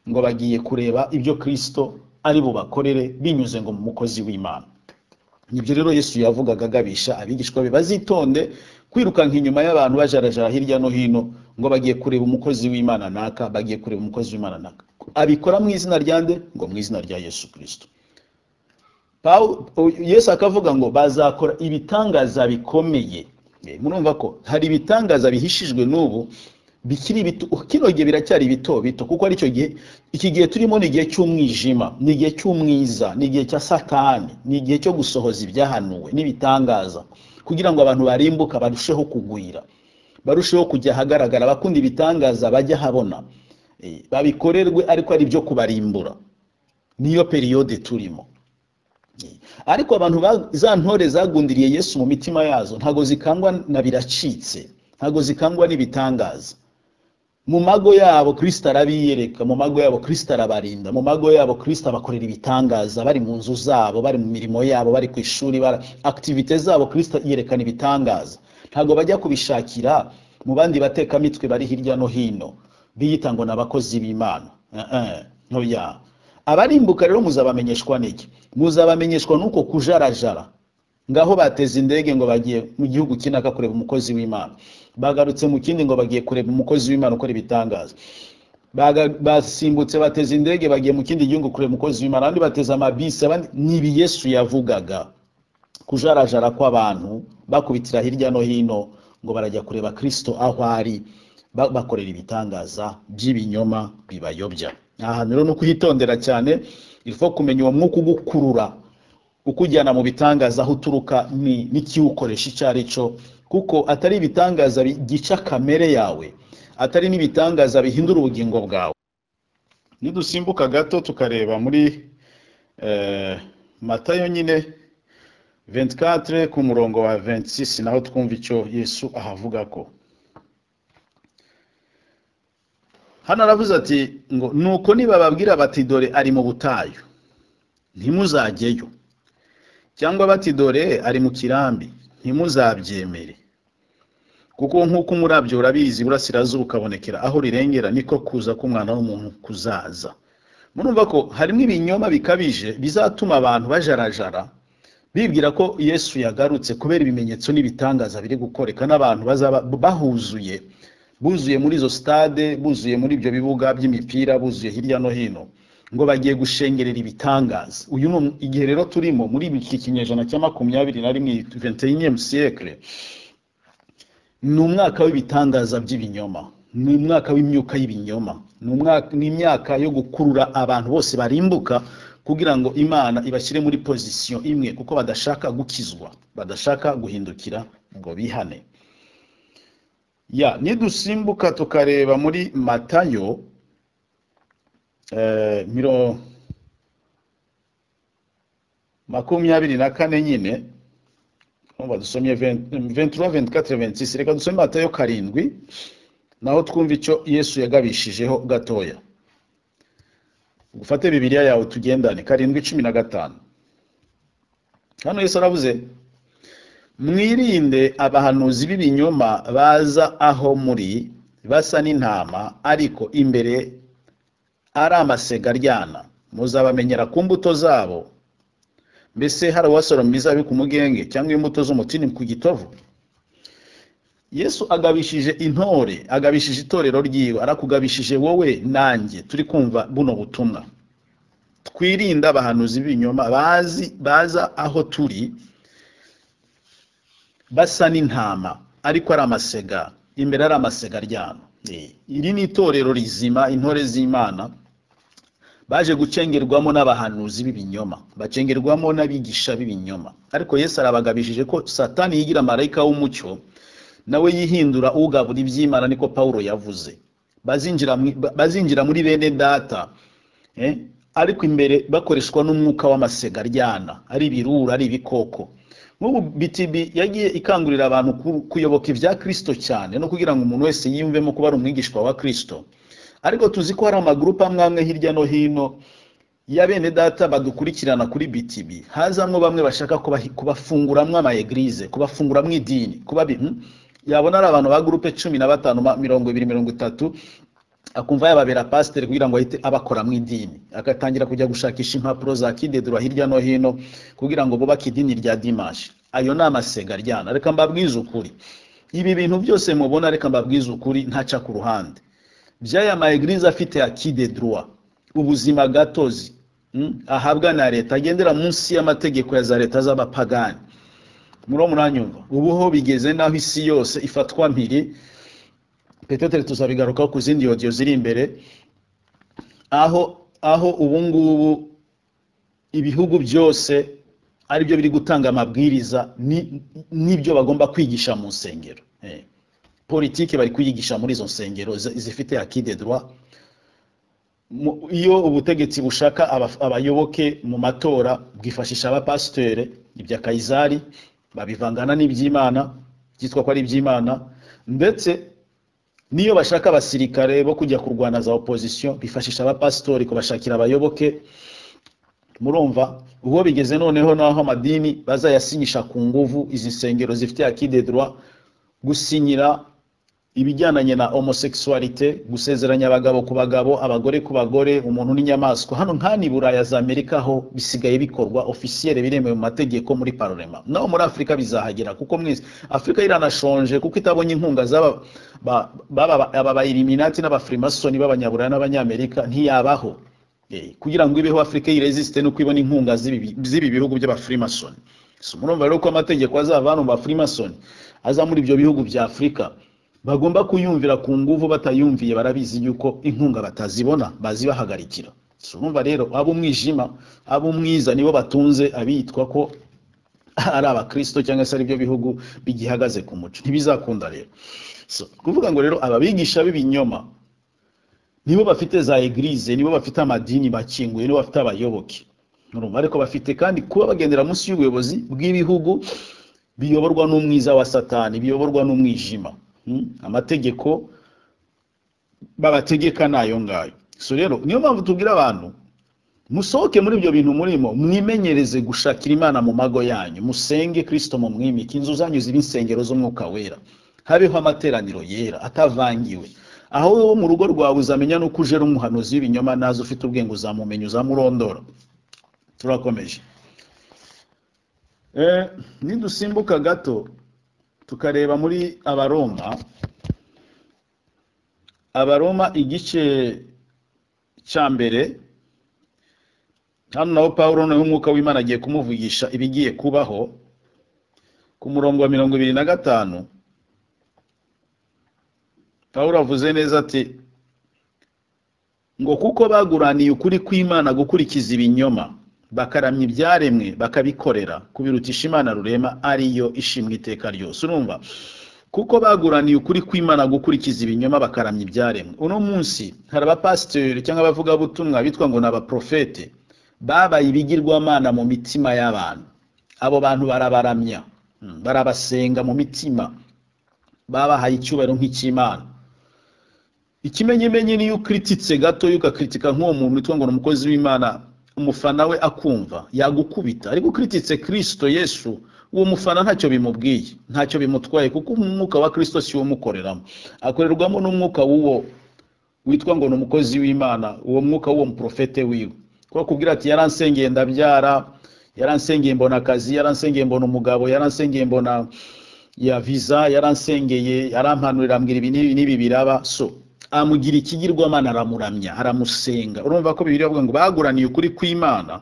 ngo bagiye kureba ibyo kirisito ari bubakorere binyuze ngo mu mukozi w'imana nibyo rero yesu yavugaga agabisha abigishwa be bazitonde kwirukanka inyuma y'abantu bajarajara hirya no hino ngo bagiye kureba umukozi w'imana naka bagiye kureba umukozi w'imana naka abikora mu izina rya nde ngo mu izina rya yesu kirisito Pawu- o- yesu akavuga ngo bazakora ibitangaza bikomeye Eh, murumva ko hari ibitangaza bihishijwe n'ubu bikiri bito kino gihe biracyari bito bito kuko aricyo gihe iki gihe turimo ni igihe cy'umwijima ni igihe cy'umwiza ni igihe cya satani ni igihe cyo gusohoza ibyahanuwe n'ibitangaza kugira ngo abantu barimbuka barusheho kugwira barusheho kujya ahagaragara abakunda ibitangaza bajye ahabona Eh, babikorerwe ariko ari ibyo kubarimbura niyo periyode turimo ariko abantu ba- za ntore zagundiriye yesu mu mitima yazo ntago zikangwa na biracitse ntago zikangwa n'ibitangaza mu mago yabo kristo arabiyereka mu mago yabo kristo arabarinda mu mago yabo kristo abakorera ibitangaza bari mu nzu zabo bari mu mirimo yabo bari ku ishuri bara akitivite zabo kristo yerekana ibitangaza ntago bajya kubishakira mu bandi batekamitwe bari hirya no hino biyita ngo ni abakozi b'imana Eh, eh, ntoya abarimbuka rero muzabamenyeshwa n'iki muzabamenyeshwa n'uko kujarajara ngaho bateze indege ngo bagiye mu gihugu iki naka kureba umukozi w'imana bagarutse mu kindi ngo bagiye kureba umukozi w'imana ukora ibitangaza Baga- basimbutse bateze indege bagiye mu kindi gihugu kureba umukozi w'imana abandi bateze amabisi abandi ni ibi yesu yavugaga kujarajara kw'abantu bakubitira hirya no hino ngo barajya kureba kristo aho ari ba- bakorera ibitangaza by'ibinyoma bibayobya aha rero ni ukuhitondera cyane ilfo kumenya uwo mwuka ugukurura ukujyana mu bitangaza aho uturuka ni- n'ikiwukoresha icyo ari cyo kuko atari ibitangaza bigica kamere yawe atari n'ibitangaza bihindura ubugingo bwawe nidusimbuka gato tukareba muri eh, matayo nyine 24 ku murongo wa 26 naho twumva icyo yesu ahavuga ko hano aravuze ati ngo nuko nibababwira bati dore ari mu butayu ntimuzajyeyo cyangwa bati dore ari mu kirambi ntimuzabyemere kuko nk'uko umurabyo urabizi burasirazuba ukabonekera aho rirengera niko kuza k'umwana w'umuntu kuzaza murumva ko harimo ibinyoma bikabije bizatuma abantu bajarajara bibwira ko yesu yagarutse kubera ibimenyetso n'ibitangaza biri gukoreka n'abantu bazaba bahuzuye buzuye muri izo stade buzuye muri ibyo bibuga by'imipira buzuye hirya no hino ngo bagiye gushengerera ibitangaza uyu ni um- igihe rero turimo muri iki kinyejana cya makumyabiri na rimwe 21 siècle ni umwaka w'ibitangaza by'ibinyoma ni umwaka w'imyuka y'ibinyoma ni umwaka- ni imyaka yo gukurura abantu bose barimbuka kugira ngo imana ibashyire muri pozisiyo imwe kuko badashaka gukizwa badashaka guhindukira ngo bihane ya nidusimbuka tukareba muri matayo eh, miro- makumyabiri na kane nyine Urumva dusomye 23, 24, 26 reka dusome matayo karindwi naho twumva icyo yesu yagabishijeho gatoya ufate bibiliya yawe tugendane karindwi cumi na gatanu hano yesu aravuze mwirinde abahanuzi b'ibinyoma baza aho muri basa n'intama ariko imbere ari amasega aryana muzabamenyera ku mbuto zabo mbese hari uwasoroma imizabibu ku mugenge cyangwa imbuto z'umutini ku gitovu yesu agabishije intore agabishije itorero ryiwe arakugabishije wowe nanjye turi kumva buno butumwa twirinde abahanuzi b'ibinyoma bazi baza aho turi basa n'intama ariko ari amasega imbere ari amasega aryana Eh, iri ni itorero rizima intore z'imana baje gucengerwamo n'abahanuzi b'ibinyoma bacengerwamo n'abigisha b'ibinyoma ariko yesu arabagabishije ko satani yigira marayika w'umucyo nawe yihindura ugabura iby'imana niko pawulo yavuze bazinjira mu- ba- bazinjira muri bene data eh, ariko imbere bakoreshwa n'umwuka w'amasega aryana ari ibirura ari ibikoko nk'ubu btb yagiye ikangurira abantu ku- kuyoboka ibya kristo cyane no kugira ngo umuntu wese yiyumvemo kuba ari umwigishwa wa kristo ariko tuzi ko hari amagurupe amwe amwe hirya no hino ya bene data badukurikirana kuri btb hazamwo bamwe bashaka kubahi- kubafunguramwo amaegirize kubafunguramwo idini kuba bi- hmm? yabona ari abantu ba gurupe cumi na batanu ma- mirongo ibiri mirongo itatu akumva yababera pasiteri kugira ngo ahite abakora mu idini agatangira kujya gushakisha impapuro za kidedura hirya no hino kugira ngo bubake idini rya dimashi ayo ni amasega aryana reka mbabwize ukuri ibi bintu byose mubona reka mbabwize ukuri ntaca ku ruhande by'aya ma eglise afite ya kidedura ubuzima gatozi mm, ahabwa na leta agendera munsi y'amategeko ya za leta z'abapagani muri uwo muranyumva ubu ho bigeze n'aho isi yose ifatwa mpiri petetere tuzabigarukaho ku zindi yodiyo ziri imbere aho aho ubu ngubu ibihugu byose ari byo biri gutanga amabwiriza ni- n'ibyo bagomba kwigisha mu nsengero Eh. politiki bari kuyigisha muri izo nsengero zi- zifite akide droit Mu- iyo ubutegetsi bushaka aba- abayoboke mu matora bwifashisha abapasitere ibya kayizari babivangana n'iby'imana byitwa ko ari iby'imana ndetse niyo bashaka abasirikare bo kujya kurwana za opozisiyo bifashisha abapasitori kubashakira abayoboke murumva ubwo bigeze noneho n'aho amadini bazayasinyisha ku nguvu izi nsengero zifite akide droit gusinyira ibijyananye na homosexualité gusezeranya abagabo ku bagabo abagore ku bagore umuntu n'inyamaswa hano nkani buraya za amerika ho bisigaye bikorwa officiel biremewe mu mategeko muri parlement naho muri afurika bizahagera kuko mwese afurika iranashonje kuko itabonye inkunga z'aba ba- baba- aba ba illuminati n'abafrimasoni b'abanyaburaya n'abanyamerika ntiyabaho Eh, kugira ngo ibeho afurika yiresiste no kwibona inkunga z'ibi z'ibi bihugu by'abafrimasoni Si murumva rero ko amategeko azava hano mu bafrimasoni aza muri ibyo bihugu bya afurika bagomba kuyumvira ku nguvu batayumviye barabizi yuko inkunga batazibona bazibahagarikira Si urumva rero abo umwijima abo umwiza nibo batunze abitwa ko ari abakristo cyangwa se ari byo bihugu bigihagaze ku muco ntibizakunda rero So, kuvuga ngo rero ababigisha b'ibinyoma nibo bafite za eglize nibo bafite amadini makinguye nibo bafite abayoboke Urumva? ariko bafite kandi kuba bagendera munsi y'ubuyobozi bw'ibihugu biyoborwa n'umwiza wa satani biyoborwa n'umwijima Hmm? amategeko babategeka ni ayo ngayo so rero niyo mpamvu tubwira abantu musohoke muri ibyo bintu murimo mwimenyereze gushakira imana mu mago yanyu musenge kristo mu mwimike inzu zanyu zibe insengero z'umwuka wera habeho amateraniro yera atavangiwe aho wowe mu rugo rwawe uzamenya n'uko uje ari umuhanuzi w'ibinyoma naza ufite ubwenge uzamumenya uzamurondora turakomeje Eh, nidusimbuka gato tukareba muri abaroma abaroma igice cya mbere hano naho pawulo noneho umwuka w'imana agiye kumuvugisha ibigiye kubaho ku murongo wa mirongo ibiri na gatanu pawulo avuze neza ati ngo kuko baguraniye ukuri kw'imana gukurikiza ibinyoma bakaramya ibyaremwe bakabikorera kubirutisha imana rurema ariyo ishimwe iteka ryose urumva kuko baguraniye ukuri kw'imana gukurikiza ibinyoma bakaramya ibyaremwe uno munsi hari abapasiteri cyangwa abavugabutumwa bitwa ngo ni abaprofete babaye ibigirwamana mu mitima y'abantu abo bantu barabaramya mm, barabasenga mu mitima babahaye icyubahiro nk'icy'imana ikimenyemenye niyo ukrititse gato ukakritika nk'uwo muntu witwa ngo ni umukozi w'imana umufana we akumva yagukubita ariko ukrititse kristo yesu uwo mufana ntacyo bimubwiye ntacyo bimutwaye kuko umwuka wa kristo siwo umukoreramo akorerwamo n'umwuka w'uwo witwa ngo ni umukozi w'imana uwo mwuka w'uwo muprofete wiwe kuko akubwira ati yaransengeye ndabyara yaransengeye mbona akazi yaransengeye mbona umugabo yaransengeye mbona ya viza yaransengeye yarampanurira ambwira ibi n'ibi n'ibi biraba so amugira ikigirwamana aramuramya aramusenga urumva ko bibiri bavuga ngo baguraniye ukuri kw'imana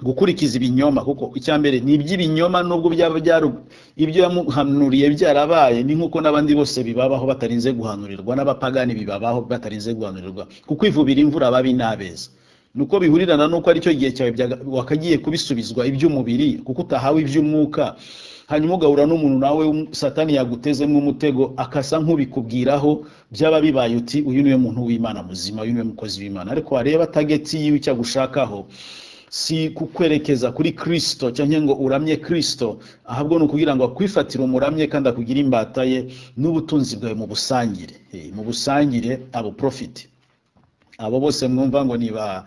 gukurikiza ibinyoma kuko icya mbere ni iby'ibinyoma nubwo byaba byaru- ibyo yamuhanuriye byarabaye ni nk'uko n'abandi bose bibabaho batarinze guhanurirwa n'abapagani bibabaho batarinze guhanurirwa kuko ivubira imvura babi n'abeza nuko bihurirana nuko aricyo gihe cyawe byaga- wakagiye kubisubizwa iby'umubiri kuko utahawe iby'umwuka hanyuma ugahura n'umuntu nawe w'um- satani yagutezemo umutego akasa nk'ubikubwiraho byaba bibaye uti uyu niwe muntu w'imana muzima uyu niwe mukozi w'imana ariko wareba tageti yiwe icyo agushakaho si kukwerekeza kuri kristo cyangwa ngo uramye kristo ahubwo ni ukugira ngo akwifatire umuramye kandi akugire imbata ye n'ubutunzi bwawe mu busangire Eh, mu busangire abo profiti abo bose mwumva ngo ni ba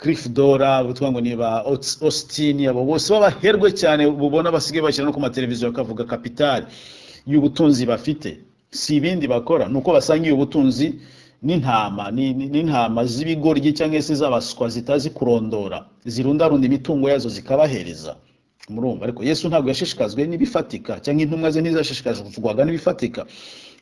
cliff dora bitwa ngo ni ba Aus- austin abo bose babaherwe cyane bubona basigaye bashyira no ku mateleviziyo bakavuga kapitali y'ubutunzi bafite si ibindi bakora ni uko basangiye ubutunzi n'intama ni- ni- n'intama z'ibigoryi cyangwa se z'abaswa zitazi kurondora zirundarunda imitungo yazo zikabahereza murumva ariko yesu ntabwo yashishikajwe n'ibifatika cyangwa intumwa ze ntizashishikazwaga n'ibifatika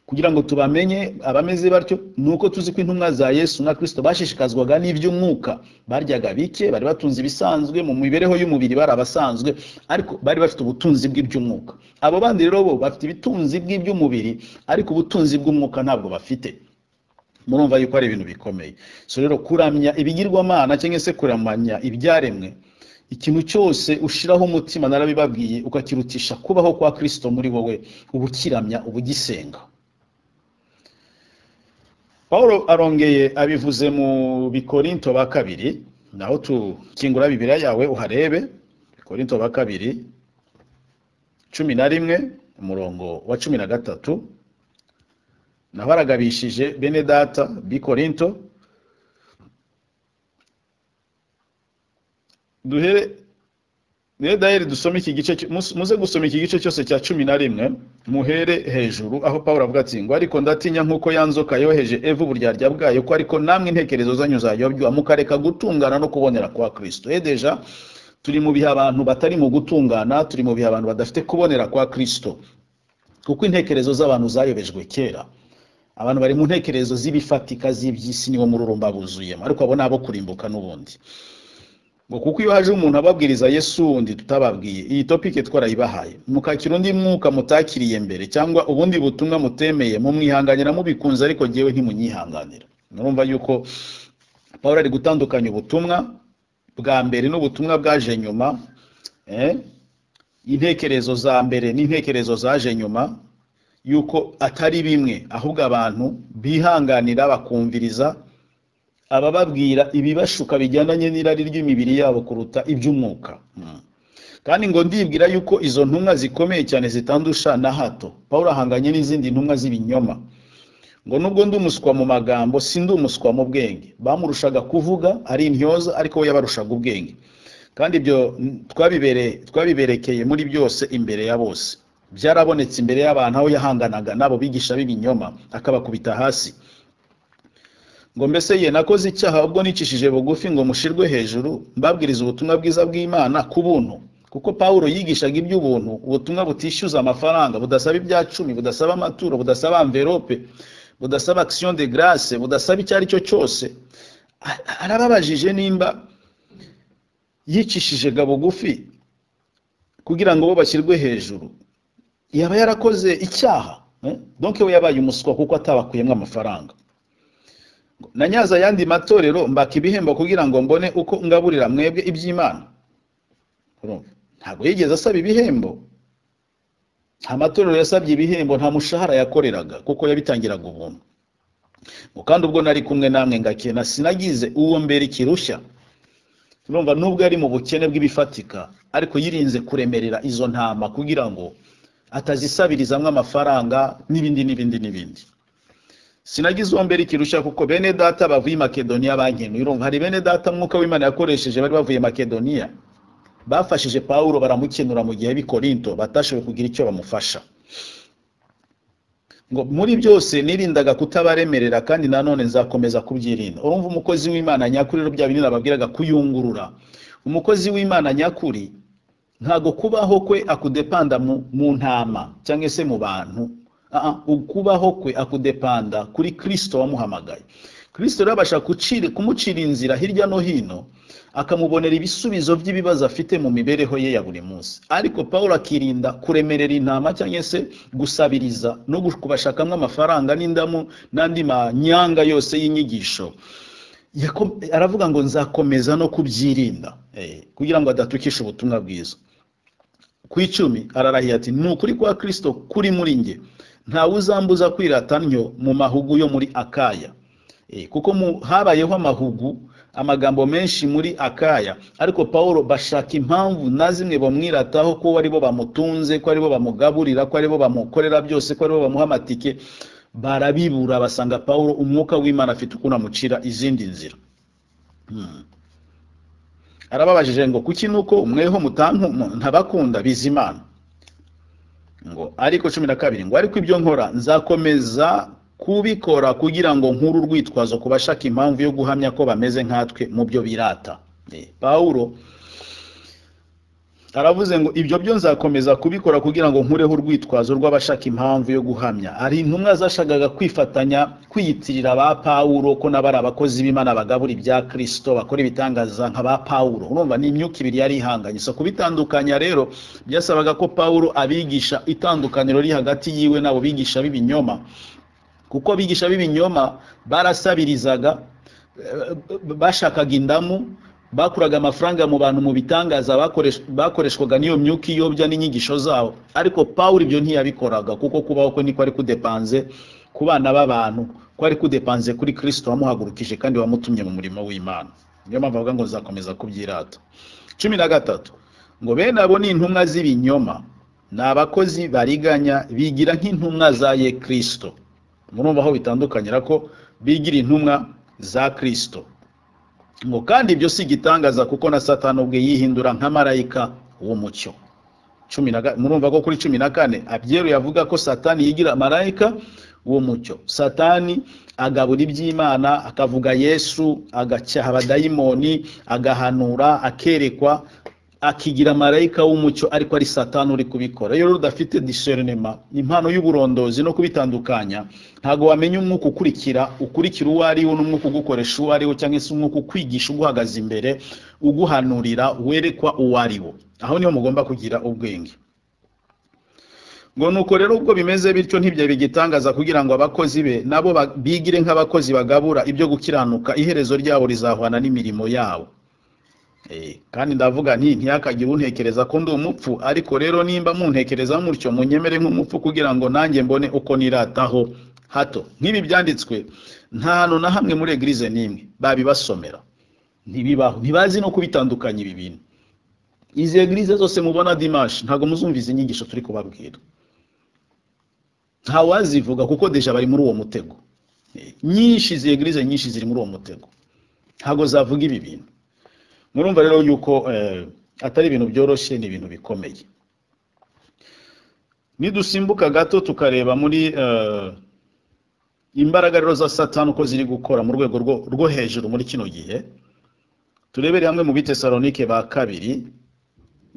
kugira ngo tubamenye abameze batyo ni uko tuzi ko intumwa za yesu na kirisito bashishikazwaga n'iby'umwuka baryaga bike bari batunze ibisanzwe mu mibereho y'umubiri bari abasanzwe ariko bari bafite ubutunzi bw'iby'umwuka abo bandi rero bo bafite ibitunzi bw'iby'umubiri ariko ubutunzi bw'umwuka ntabwo bafite murumva yuko ari ibintu bikomeye so rero kuramya ibigirwamana cyangwa se kuramanya ibyaremwe ikintu cyose ushiraho umutima narabibabwiye ukakirutisha kubaho kwa kristo muri wowe uba ukiramya uba ugisenga paul arongeye abivuze mu bikorinto ba kabiri naho tukingura bibiriya yawe uharebe bikorinto ba kabiri cumi na rimwe umurongo wa cumi na gatatu naho aragabishije bene data bikorinto duhere rero dayeri dusome iki gice cyo- mus- muze gusoma iki gice cyose cya cumi na rimwe muhere hejuru aho pawulo avuga ati ngo ariko ndatinya nk'uko ya nzoka yoheje eva uburyarya bwayo ko ariko namwe intekerezo zanyu zayobywa mukareka gutungana no kubonera kwa kristo edeja turi mu bihe abantu batari mu gutungana turi mu bihe abantu badafite kubonera kwa kristo kuko intekerezo z'abantu zayobejwe kera abantu bari mu ntekerezo z'ibifatika z'iby'isi niwo mururumba buzuyemo ariko abo ni abo kurimbuka n'ubundi ngo kuko iyo haje umuntu ababwiriza yesu wundi tutababwiye iyi topike twarayibahaye mukakira undi mwuka mutakiriye mbere cyangwa ubundi butumwa mutemeye mumwihanganira mubikunze ariko ngewe ntimunyihanganira murumva yuko pawulo ari gutandukanya ubutumwa bwa mbere n'ubutumwa bwaje nyuma eh? intekerezo za mbere n'intekerezo zaje nyuma yuko atari bimwe ahubwo abantu bihanganira bakumviriza abababwira ibibashuka bijyandanye n'irari ry'imibiri yabo kuruta iby'umwuka Mm. kandi ngo ndibwira yuko izo ntumwa zikomeye cyane zitandusha na hato pawulo ahanganye n'izindi ntumwa z'ibinyoma ngo nubwo ndi umuswa mu magambo si ndi umuswa mu bwenge bamurushaga kuvuga ari intyoza ariko we yabarushaga ubwenge kandi ibyo mm, twabibere- twabiberekeye muri byose imbere ya bose byarabonetse imbere y'abantu aho yahanganaga n'abo bigisha b'ibinyoma akabakubita hasi ngo mbese ye nakoze icyaha ubwo nicishije bugufi ngo mushirwe hejuru mbabwiriza ubutumwa bwiza bw'imana ku buntu kuko pawulo yigishaga iby'ubuntu ubutumwa butishyuza amafaranga budasaba ibya cumi budasaba amaturo budasaba amverope budasaba action de grace budasaba icyo ari cyo cyose A- arababajije nimba yicishije ga bugufi kugira ngo bo bashyirwe hejuru yaba yarakoze icyaha eh? donc we yabaye umuswa kuko atabakuyemo amafaranga na nyaza ayandi matorero mbaka ibihembo kugira ngo mbone uko ngaburira mwebwe iby'imana Urumva? ntabwo yigeze asaba ibihembo nta matorero yasabye ibihembo nta mushahara yakoreraga kuko yabitangiraga ubuntu ngo kandi ubwo nari kumwe namwe ngakena sinagize uwo mbere ikirushya urumva nubwo yari mu bukene bw'ibifatika ariko yirinze kuremerera izo ntama kugira ngo atazisabirizamo amafaranga n'ibindi n'ibindi n'ibindi sinagize uwo mbere ikirushya kuko bene data bavuye i makedoniya bankenuye urumva hari bene data mwuka w'imana yakoresheje bari bavuye i makedoniya bafashije pawulo baramukenura mu gihe bikorinto batashoboye kugira icyo bamufasha ngo muri byose nirindaga kutabaremerera kandi nanone nzakomeza kubyirinda urumva umukozi w'imana nyakuri rero bya binini nababwiraga kuyungurura umukozi w'imana nyakuri ntago kubaho kwe akudepanda mu, mu ntama cyangwa se mu bantu Ah, ah, ukubaho kwe akudepanda kuri kristo wamuhamagaye kristo rero abasha kucira- kumucira inzira hirya no hino akamubonera ibisubizo by'ibibazo afite mu mibereho ye ya buri munsi ariko pawulo akirinda kuremerera intama cyangwa se gusabiriza no gush- kubashakamo amafaranga n'indamu n'andi manyanga yose y'inyigisho Yako- aravuga ngo nzakomeza no kubyirinda eh, kugira ngo adatukisha ubutumwa bwiza ku icumi ararahiye ati ni ukuri kwa kristo kuri muri nge ntawe uzambuza kwirata ntyo mu mahugu yo muri akaya Eh, kuko mu, habayeho amahugu amagambo menshi muri akaya ariko pawulo bashaka impamvu na zimwe bamwirataho ko aribo bamutunze ko aribo bamugaburira ko aribo bamukorera byose ko aribo bamuha amatike barabibura basanga pawulo umwuka w'imana afite ukuntu amucira izindi nzira arababajije ngo kuki nuko mweho mutantu mu- ntabakunda bizimana ngo ariko cumi na kabiri ngo ariko ibyo nkora nzakomeza kubikora kugira ngo nkuru urwitwazo ku bashaka impamvu yo guhamya ko bameze nkatwe mu byo birata Eh, pawulo aravuze ngo ibyo byo nzakomeza kubikora kugira ngo nkureho urwitwazo rw'abashaka impamvu yo guhamya hari intumwa zashakaga kwifatanya kwiyitirira ba pawulo ko nabo ari abakozi b'imana bagabura ibya kirisito bakora ibitangaza nka ba pawulo urumva ni imyuka ibiri yari ihanganye so kubitandukanya rero byasabaga ko pawulo abigisha itandukaniro riri hagati yiwe n'abo bigisha b'ibinyoma kuko abigisha b'ibinyoma barasabirizaga eh, bashakaga indamu bakuraga amafaranga mu bantu mu bitangaza bakoresh- bakoreshwaga n'iyo myuka iyobya n'inyigisho zabo ariko pawulo ibyo ntiyabikoraga kuko kubaho kwe niko ari kudepanze ku bana b'abantu ko ari kudepanze kuri kristo wamuhagurukije kandi wamutumye mu murimo w'imana niyo mpamvu avuga ngo nzakomeza kubyirata cumi na gatatu ngo bene abo ni intumwa z'ibinyoma ni abakozi bariganya bigira nk'intumwa za ye kristo murumva aho bitandukanyira ko bigira intumwa za kristo ngo kandi ibyo si igitangaza kuko na satani ubwe yihindura nka marayika w'umucyo cumi na ga- murumva ko kuri cumi na kane abyeruye avuga ko satani yigira marayika w'umucyo satani agabura iby'imana akavuga yesu agacyaha abadayimoni agahanura akerekwa akigira marayika w'umucyo ariko ari satani uri kubikora iyo rero udafite discernema impano y'uburondozi no kubitandukanya ntabwo wamenya umwuka ukurikira ukurikira uwo ari wo n'umwuka ugukoresha uwo ari wo cyangwa se umwuka ukwigisha uguhagaze imbere uguhanurira werekwa uwo ari wo aho niho mugomba kugira ubwenge ngo nuko rero ubwo bimeze bityo ntibyo bigitangaza kugira ngo abakozi be nabo ba- bigire nk'abakozi bagabura ibyo gukiranuka iherezo ryabo rizahwana n'imirimo yabo Eh, kandi ndavuga nti ntiyakagire untekereza ko ndi umupfu ariko rero nimba muntekereza mutyo munyemere nk'umupfu kugira ngo nanjye mbone uko nirataho hato nk'ibi byanditswe nta hantu na hamwe muri egirize n'imwe babibasomera ntibibaho ntibazi no kubitandukanya ibi bintu izi egirize zose mubona dimashi ntabwo muzumva izi nyigisho turi kubabwira ntawazivuga kuko deja bari muri uwo mutego Eh, nyinshi izi egirize nyinshi ziri muri uwo mutego ntabwo zavuga ibi bintu murumva rero yuko eh, atari ibintu byoroshye ni ibintu bikomeye nidusimbuka gato tukareba muri eh, imbaraga rero za satani uko ziri gukora mu rwego rwo, rwo hejuru muri kino gihe turebere hamwe mu bitesalonike ba kabiri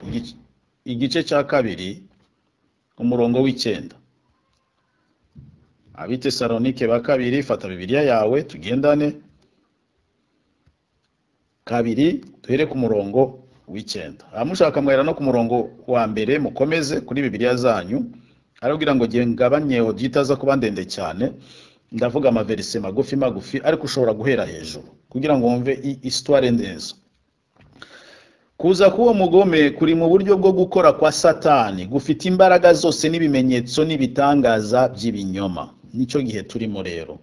igice- igice cya kabiri umurongo w'icyenda abitesalonike ba kabiri fata bibiliya yawe tugendane kabiri duhere ku murongo w'icyenda abamushaka mwera no ku murongo wa mbere mukomeze kuri bibiliya zanyu arabwira ngo ngiye ngabanye odiyo itaza kuba ndende cyane ndavuga amaverise magufi magufi ariko ushobora guhera hejuru kugira ngo wumve i- isitware neza kuza k'uwo mugome kuri mu buryo bwo gukora kwa satani gufite imbaraga zose n'ibimenyetso n'ibitangaza by'ibinyoma nicyo gihe turimo rero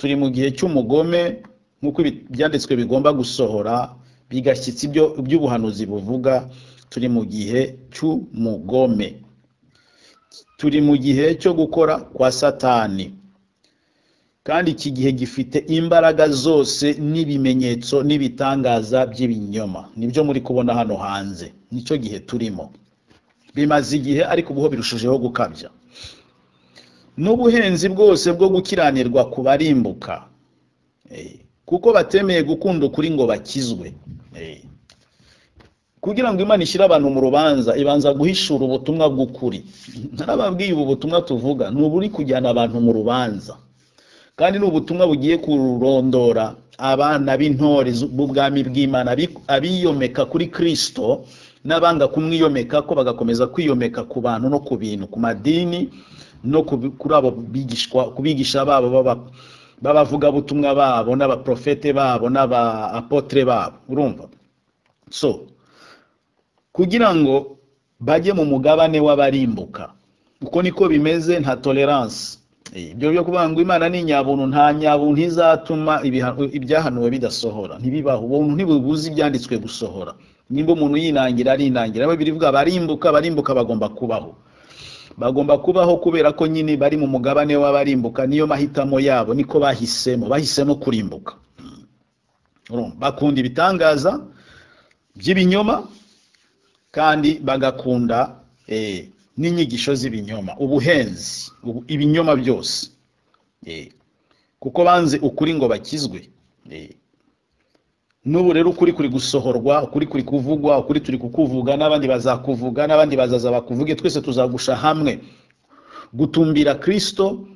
turi mu gihe cy'umugome nk'uko ibi- ibyanditswe bigomba gusohora bigashyitsa ibyo by'ubuhanuzi buvuga turi mu gihe cy'umugome turi mu gihe cyo gukora kwa satani kandi iki gihe gifite imbaraga zose n'ibimenyetso n'ibitangaza by'ibinyoma nibyo muri kubona hano hanze nicyo gihe turimo bimaze igihe ariko ubuho birushijeho gukabya n'ubuhenzi bwose bwo gukiranirwa ku barimbuka Eh, kuko batemeye gukunda ukuri ngo bakizwe Eh, kugira ngo imana ishyire abantu mu rubanza ibanza guhishura ubutumwa bw'ukuri narababwiye ubu butumwa tuvuga ni uburi kujyana abantu mu rubanza kandi ni ubutumwa bugiye kurondora abana b'intore zu- b'ubwami bw'imana abi- abiyomeka kuri kristo n'abanga kumwiyomeka ko bagakomeza kwiyomeka ku bantu no ku bintu ku madini no ku bi- kuri abo bigishwa kubigisha babo baba- b'abavugabutumwa babo n'abaprofete babo n'abaapotre babo urumva so kugira ngo bajye mu mugabane w'abarimbuka uko niko bimeze nta tolerance Eh, ibyo byo kuvuga ngo imana ni nyabuntu nta nyabuntu izatuma ibiha- ibyahanuwe bidasohora ntibibaho ubuntu ntibubuze ibyanditswe gusohora nimba umuntu yinangira arinangira aho birivuga barimbuka barimbuka bagomba kubaho bagomba kubaho kubera ko nyine bari mu mugabane w'abarimbuka niyo mahitamo yabo niko bahisemo bahisemo kurimbuka Mm. Urumva? bakunda ibitangaza by'ibinyoma kandi bagakunda eh, n'inyigisho z'ibinyoma ubuhenzi ubu- ibinyoma byose Eh, kuko banze ukuri ngo bakizwe Eh, n'ubu rero ukuri kuri gusohorwa ukuri kuri kuvugwa ukuri turi kukuvuga n'abandi bazakuvuga n'abandi bazaza bakuvuge twese tuzagusha hamwe gutumbira kirisito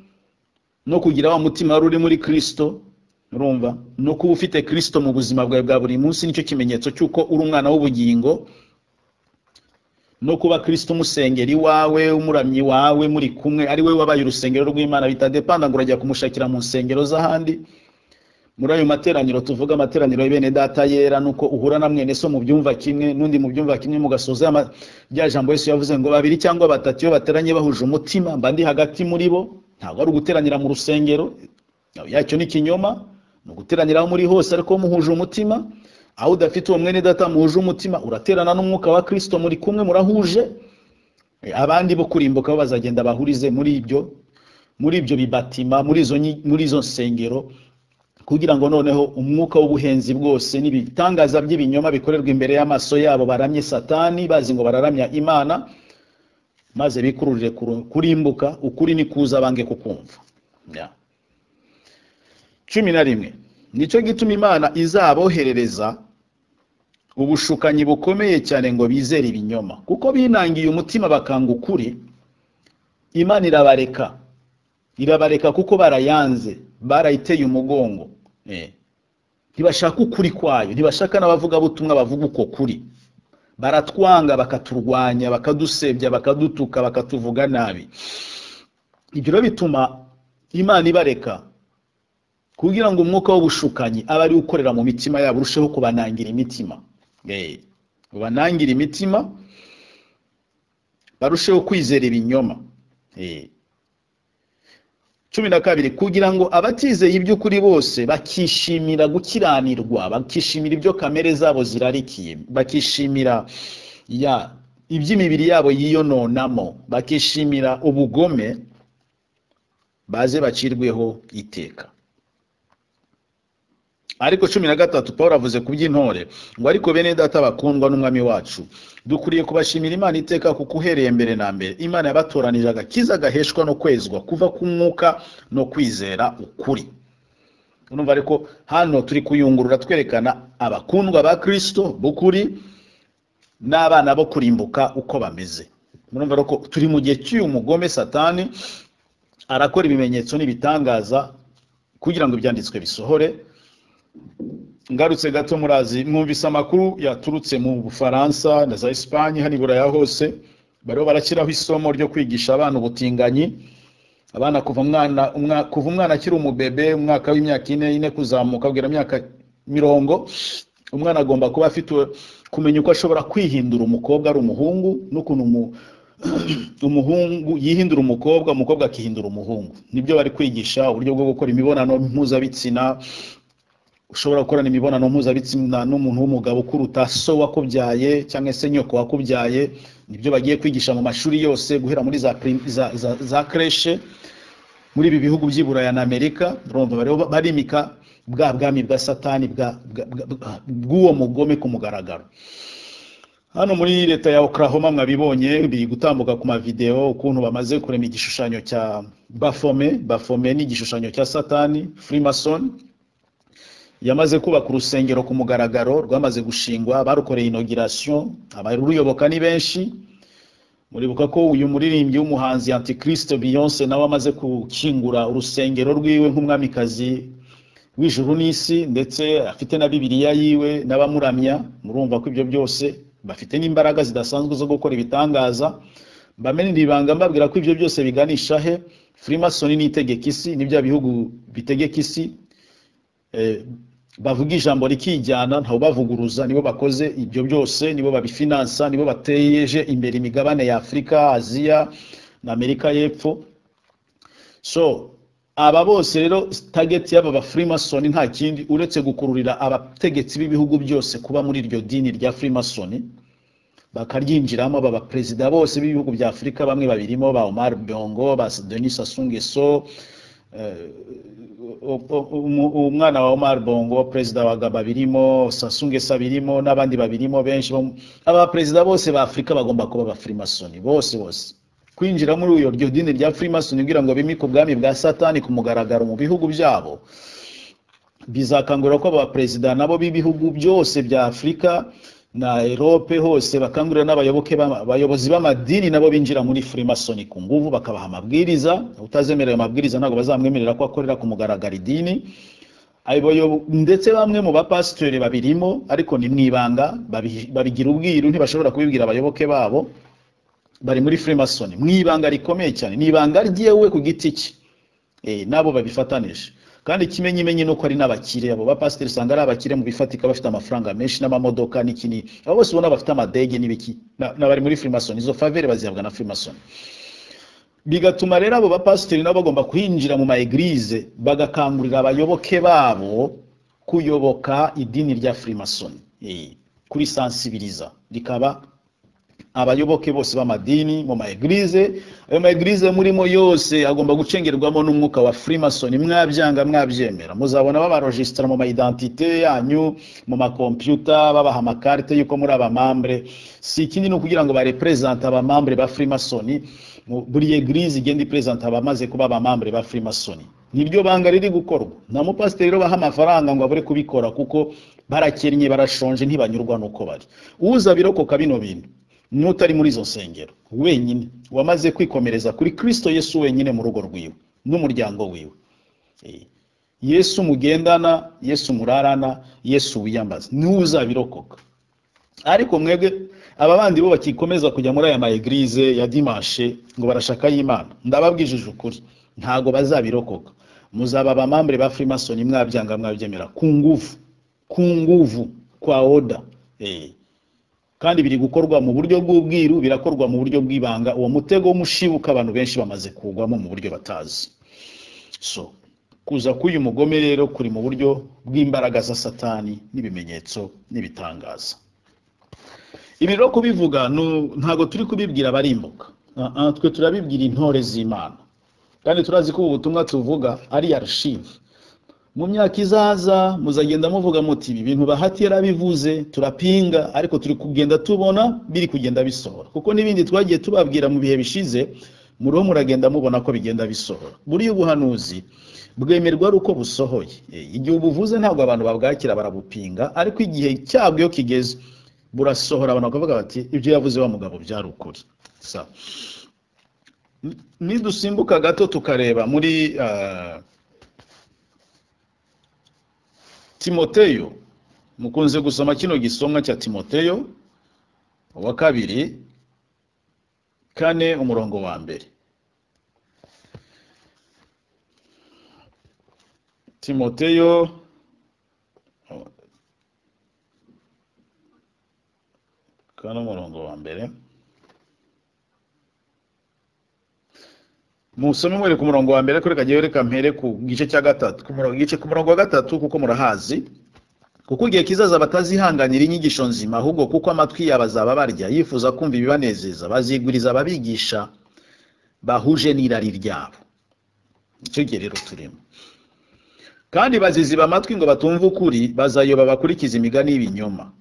no kugira wa mutima wari uri muri kirisito urumva no kuba ufite kirisito mu buzima bwawe bwa buri munsi nicyo kimenyetso cy'uko uri umwana w'ubugingo no kuba kirisito umusengeri wawe umuramyi wawe muri kumwe ari we wabaye urusengero rw'imana bitadepanda ngo urajya kumushakira mu nsengero z'ahandi muri ayo materaniro tuvuga amateraniro y'ibene data yera nuko uhura na mwene so mu byumva kimwe n'undi mu byumva kimwe mugasoza ama- rya jambo Yesu yavuze ngo babiri cyangwa batatu iyo bateranye bahuje umutima mba ndi hagati muri bo ntabwo ari uguteranira mu rusengero yacyo ni ikinyoma ni uguteranira aho muri hose ariko muhuje umutima aho udafite uwo mwene data muhuje umutima uraterana n'umwuka wa kirisito muri kumwe murahuje Eh, abandi bo kurimbuka bo bazagenda bahurize muri ibyo muri ibyo bibatima muri izo nyi- muri izo nsengero kugira ngo noneho umwuka w'ubuhenzi bwose n'ibitangaza by'ibinyoma bikorerwa imbere y'amaso yabo baramye satani bazi ngo bararamya imana maze bikururire kuru- kurimbuka ukuri ni kuza bange kukumva Ya. cumi na rimwe nicyo gituma imana izaboherereza ubushukanyi bukomeye cyane ngo bizere ibinyoma kuko binangiye umutima bakanga ukuri imana irabareka irabareka kuko barayanze barayiteye umugongo Eh. ntibashaka ukuri kwayo ntibashaka n'abavugabutumwa bavuga uko kuri baratwanga bakaturwanya bakadusebya bakadutuka bakatuvuga nabi ibyo rero bituma imana ibareka kugira ngo umwuka w'ubushukanyi abe ari ukorera mu mitima yabo urusheho kubanangira imitima Eh. ubanangira imitima barusheho kwizera ibinyoma Eh cumi na kabiri kugira ngo abatizeye iby'ukuri bose bakishimira gukiranirwa bakishimira ibyo kamere zabo zirarikiye bakishimira ya iby'imibiri yabo yiyononamo bakishimira ubugome baze bacirweho iteka ariko cumi na gatatu paul avuze ku by'intore ngo ariko bene data bakundwa n'umwami wacu dukwiriye kubashimira imana iteka kuko uhereye mbere na mbere imana yabatoranije agakiza gaheshwa no kwezwa kuva ku mwuka no kwizera ukuri urumva ariko hano turi kuyungurura twerekana abakundwa ba kirisito b'ukuri n'abana bo kurimbuka uko bameze murumva rero ko turi mu gihe cy'uyu mugome satani arakora ibimenyetso n'ibitangaza kugira ngo ibyanditswe bisohore ngarutse gato murazi mwumvise amakuru yaturutse mu bufaransa na za esipanye hano i buraya hose bariho barakiraho isomo ryo kwigisha abana ubutinganyi abana kuva umwana umwa- kuva umwana akiri umubebe umwaka w'imyaka ine ine kuzamuka kugera imyaka mirongo umwana agomba kuba afite kumenya uko ashobora kwihindura umukobwa ari umuhungu n'ukuntu umu- umuhungu yihindura umukobwa umukobwa akihindura umuhungu nibyo bari kwigisha uburyo bwo gukora imibonano mpuzabitsina ushobora gukorana imibonano mpuzabitsina n'umuntu w'umugabo ukuruta so wakubyaye cyangwa se nyoko wakubyaye nibyo bagiye kwigisha mu mashuri yose guhera muri za prim- za- za- za kreshe muri ibi bihugu by'i Buraya na Amerika urumva bariho barimika bwa bwami bwa satani bwa- bwa- bwa- bw'uwo mugome ku mugaragaro hano muri leta ya Oklahoma mwabibonye biri gutambuka ku mavideo ukuntu bamaze kurema igishushanyo cya Baphomet Baphomet ni igishushanyo cya satani Freemason yamaze kubaka urusengero ku mugaragaro rwamaze gushingwa barukoreye inogirasiyo abaruyoboka ni benshi muribuka ko uyu muririmbyi w'umuhanzi antikristo beyonce nawe amaze gukingura urusengero rwiwe nk'umwamikazi w'ijuru n'isi ndetse afite na bibiliya yiwe n'abamuramya murumva ko ibyo byose bafite n'imbaraga zidasanzwe zo gukora ibitangaza mbamenera ibanga mbabwira ko ibyo byose biganisha he freemasoni n'itegeka isi ni bya bihugu bitegeka isi eh, bavuga ijambo rikijyana ntawe bavuguruza nibo bakoze ibyo byose nibo babifinansa nibo bateje imbere imigabane ya afurika aziya na amerika y'epfo so aba bose rero target y'aba ba freemason nta kindi uretse gukururira abategetsi b'ibihugu byose kuba muri iryo dini rya freemason bakaryinjiramo aba baperezida bose b'ibihugu bya afurika bamwe babirimo ba omar bongo ba denis sassou nguesso o- o- umu- umwana wa Omar Bongo perezida wa Gaba birimo Sasungesa birimo n'abandi babirimo benshi bo- aba perezida bose ba Afurika bagomba kuba ba Freemason bose bose kwinjira muri uyo ryo dini rya Freemason kugira ngo bimike ubwami bwa Satani ku mugaragaro mu bihugu byabo bizakangurira ko abaperezida nabo b'ibihugu byose bya afurika na erope hose bakangurira n'abayoboke b'ama- abayobozi b'amadini nabo binjira muri freemasoni ku nguvu bakabaha amabwiriza utazemera ayo mabwiriza ntabwo bazamwemerera ko akorera ku mugaragaro idini Abayo- ndetse bamwe mu bapasitori babirimo ariko ni mu ibanga babi- babigira ubwiru ntibashobora kubibwira abayoboke babo bari muri freemason mu ibanga rikomeye cyane ni ibanga ryewe ku giti cye Eh, nabo babifatanije kandi ikimenyimenyi nuko ari n'abakire abo bapasiteri usanga ari abakire mu bifatika bafite amafaranga menshi n'amamodoka n'ikini abo bose ubona bafite amadege n'ibiki na- n'abari muri freemason izo favere bazihabwa na freemason bigatuma rero abo bapasiteri nabo bagomba kwinjira mu maegirize bagakangurira abayoboke babo kuyoboka idini rya freemason Eh, kurisansibiriza rikaba abayoboke bose b'amadini mu maegirize ayo maegirize murimo yose agomba gucengerwamo n'umwuka wa freemason mwabyanga mwabyemera muzabona babarojisitara mu maidentite yanyu mu makompyuta babaha amakarite y'uko muri abamambure si ikindi ni ukugira ngo barepresente abamambure ba freemason mu- buri egirize igenda ipresente abamaze kuba abamambure ba freemason niryo banga riri gukorwa nta mupasiteri rero baha amafaranga ngo abure kubikora kuko barakennye barashonje ntibanyurwa n'uko bari uza birokoka bino bintu n'utari muri izo nsengero wenyine wamaze kwikomereza kuri kristo yesu wenyine mu rugo rwiwe n'umuryango wiwe Eh, yesu mugendana yesu murarana yesu wiyambaza ntuzabirokoka ariko mwebwe aba bandi bo bakikomeza kujya muri aya maegirize ya dimanshe ngo barashaka y'imana ndababwijije ukuri ntago bazabirokoka muzaba abamambure ba freemason mwabyanga mwabyemera ku nguvu ku nguvu kwa oda eh kandi biri gukorwa mu buryo bw'ubwiru birakorwa mu buryo bw'ibanga uwo mutego w'umushibuka abantu benshi bamaze kugwamo mu buryo batazi so kuza k'uyu mugome rero kuri mu buryo bw'imbaraga za satani n'ibimenyetso n'ibitangaza ibi rero kubivuga nu- ntabwo turi kubibwira abarimbuka Ah, ah, twe turabibwira intore z'imana kandi turazi ko ubu butumwa tuvuga ari arshive mu myaka izaza muzagenda muvuga muti ibi bintu bahati yarabivuze turapinga ariko turi kugenda tubona biri kugenda bisohora kuko n'ibindi twagiye tubabwira mu bihe bishize muriho muragenda mubona ko bigenda bisohora buriya ubuhanuzi bwemerwa ari uko busohoye Eh, igihe ubuvuze ntabwo abantu babwakira barabupinga ariko igihe cyabwo iyo kigeze burasohora abantu bakavuga bati ibyo yavuze wa mugabo byari ukuri Sawa. Ni- nidusimbuka gato tukareba muri ah, timoteyo mukunze gusoma kino gisomwa cya timoteyo wa kabiri kane umurongo wa mbere timoteyo kane umurongo wa mbere musome mwere ku murongo wa mbere kuri kagiye reka mpere ku gice cya gatatu ku murongo gice ku murongo wa gatatu kuko murahazi kuko igihe kizaza batazihanganira inyigisho nzima ahubwo kuko amatwi yabo azaba barya yifuza kumva ibibanezeza baziguriza ababigisha bahuje n'irari ryabo icyo gihe rero turimo kandi baziziba amatwi ngo batumve ukuri bazayoba bakurikiza imigani y'ibinyoma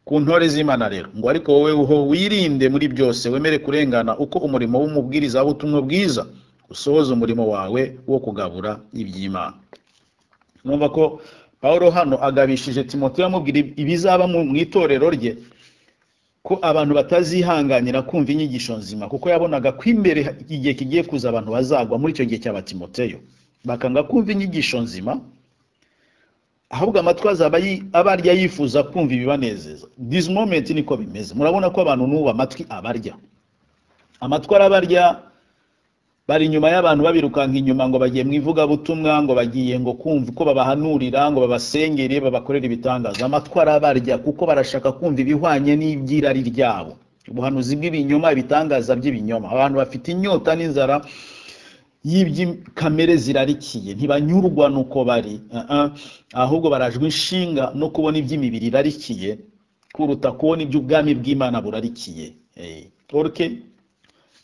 ku ntore z'imana rero ngo ariko wowe uho wirinde muri byose wemere kurengana uko umurimo w'umubwiriza w'ubutumwa bwiza usohoza umurimo wawe wo kugabura iby'imana numva ko pawulo hano agabishije timoteyo amubwira ibizaba mu mu itorero rye ko abantu batazihanganira kumva inyigisho nzima kuko yabonaga ko imbere igihe kigiye kuza abantu bazagwa muri icyo gihe cy'aba timoteyo bakanga kumva inyigisho nzima ahubwo amatwi azaba yi- abarya yifuza kumva ibibanezeza this moment niko bimeze murabona ko abantu n'ubu amatwi abarya amatwi arabarya bari inyuma y'abantu babirukanka inyuma ngo bagiye mu ivugabutumwa ngo bagiye ngo kumva uko babahanurira ngo babasengere babakorere ibitangaza amatwi arabarya kuko barashaka kumva ibihwanye n'ibyirari ryabo ubuhanuzi bw'ibinyoma ibitangaza by'ibinyoma abantu bafite inyota n'inzara yibyi kamere zirarikiye ntibanyurwa nuko bari uh -uh. ahubwo barajwe inshinga no kubona iby'imibiri irarikiye kuruta kubona iby'ubwami bw'imana burarikiye Eh, orke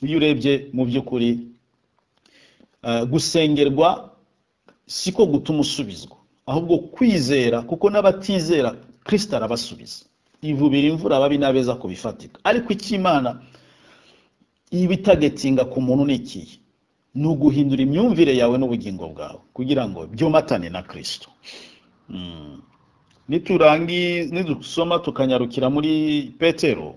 iyo urebye mu by'ukuri eh, gusengerwa siko gutuma usubizwa ahubwo kwizera kuko n'abatizera kristo arabasubiza ivubira imvura ababi n'abeza ku bifatika ariko icy'imana iba itagetinga ku muntu ni ikihe ni uguhindura imyumvire yawe n'ubugingo bwawe kugira ngo byomatane na kirisito Mm. niturangi nidusoma tukanyarukira muri petero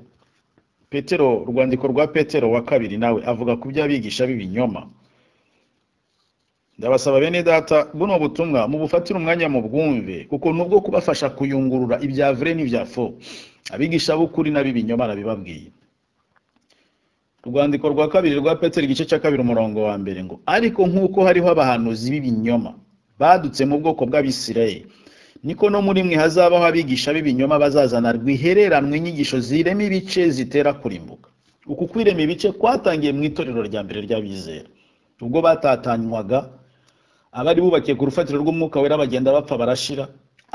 petero urwandiko rwa petero wa kabiri nawe avuga ku by'abigisha b'ibinyoma ndabasaba bene data buno butumwa mubufatire umwanya mu bwumve kuko nubwo kubafasha kuyungurura ibya vure n'ibya fo abigisha b'ukuri n'ab'ibinyoma arabibabwiye urwandiko rwa kabiri rwa petero igice cya kabiri umurongo wa mbere ngo ariko nk'uko hariho abahanuzi b'ibinyoma badutse mu bwoko bw'abisirayeli niko no muri mwe hazabaho abigisha b'ibinyoma bazazana rwihereranwe inyigisho zirema ibice zitera kurimbuka uku kwirema ibice kwatangiye mu itorero rya mbere ry'abizera ubwo batatanywaga abari bubakiye ku rufatiro rw'umwuka wera bagenda bapfa barashira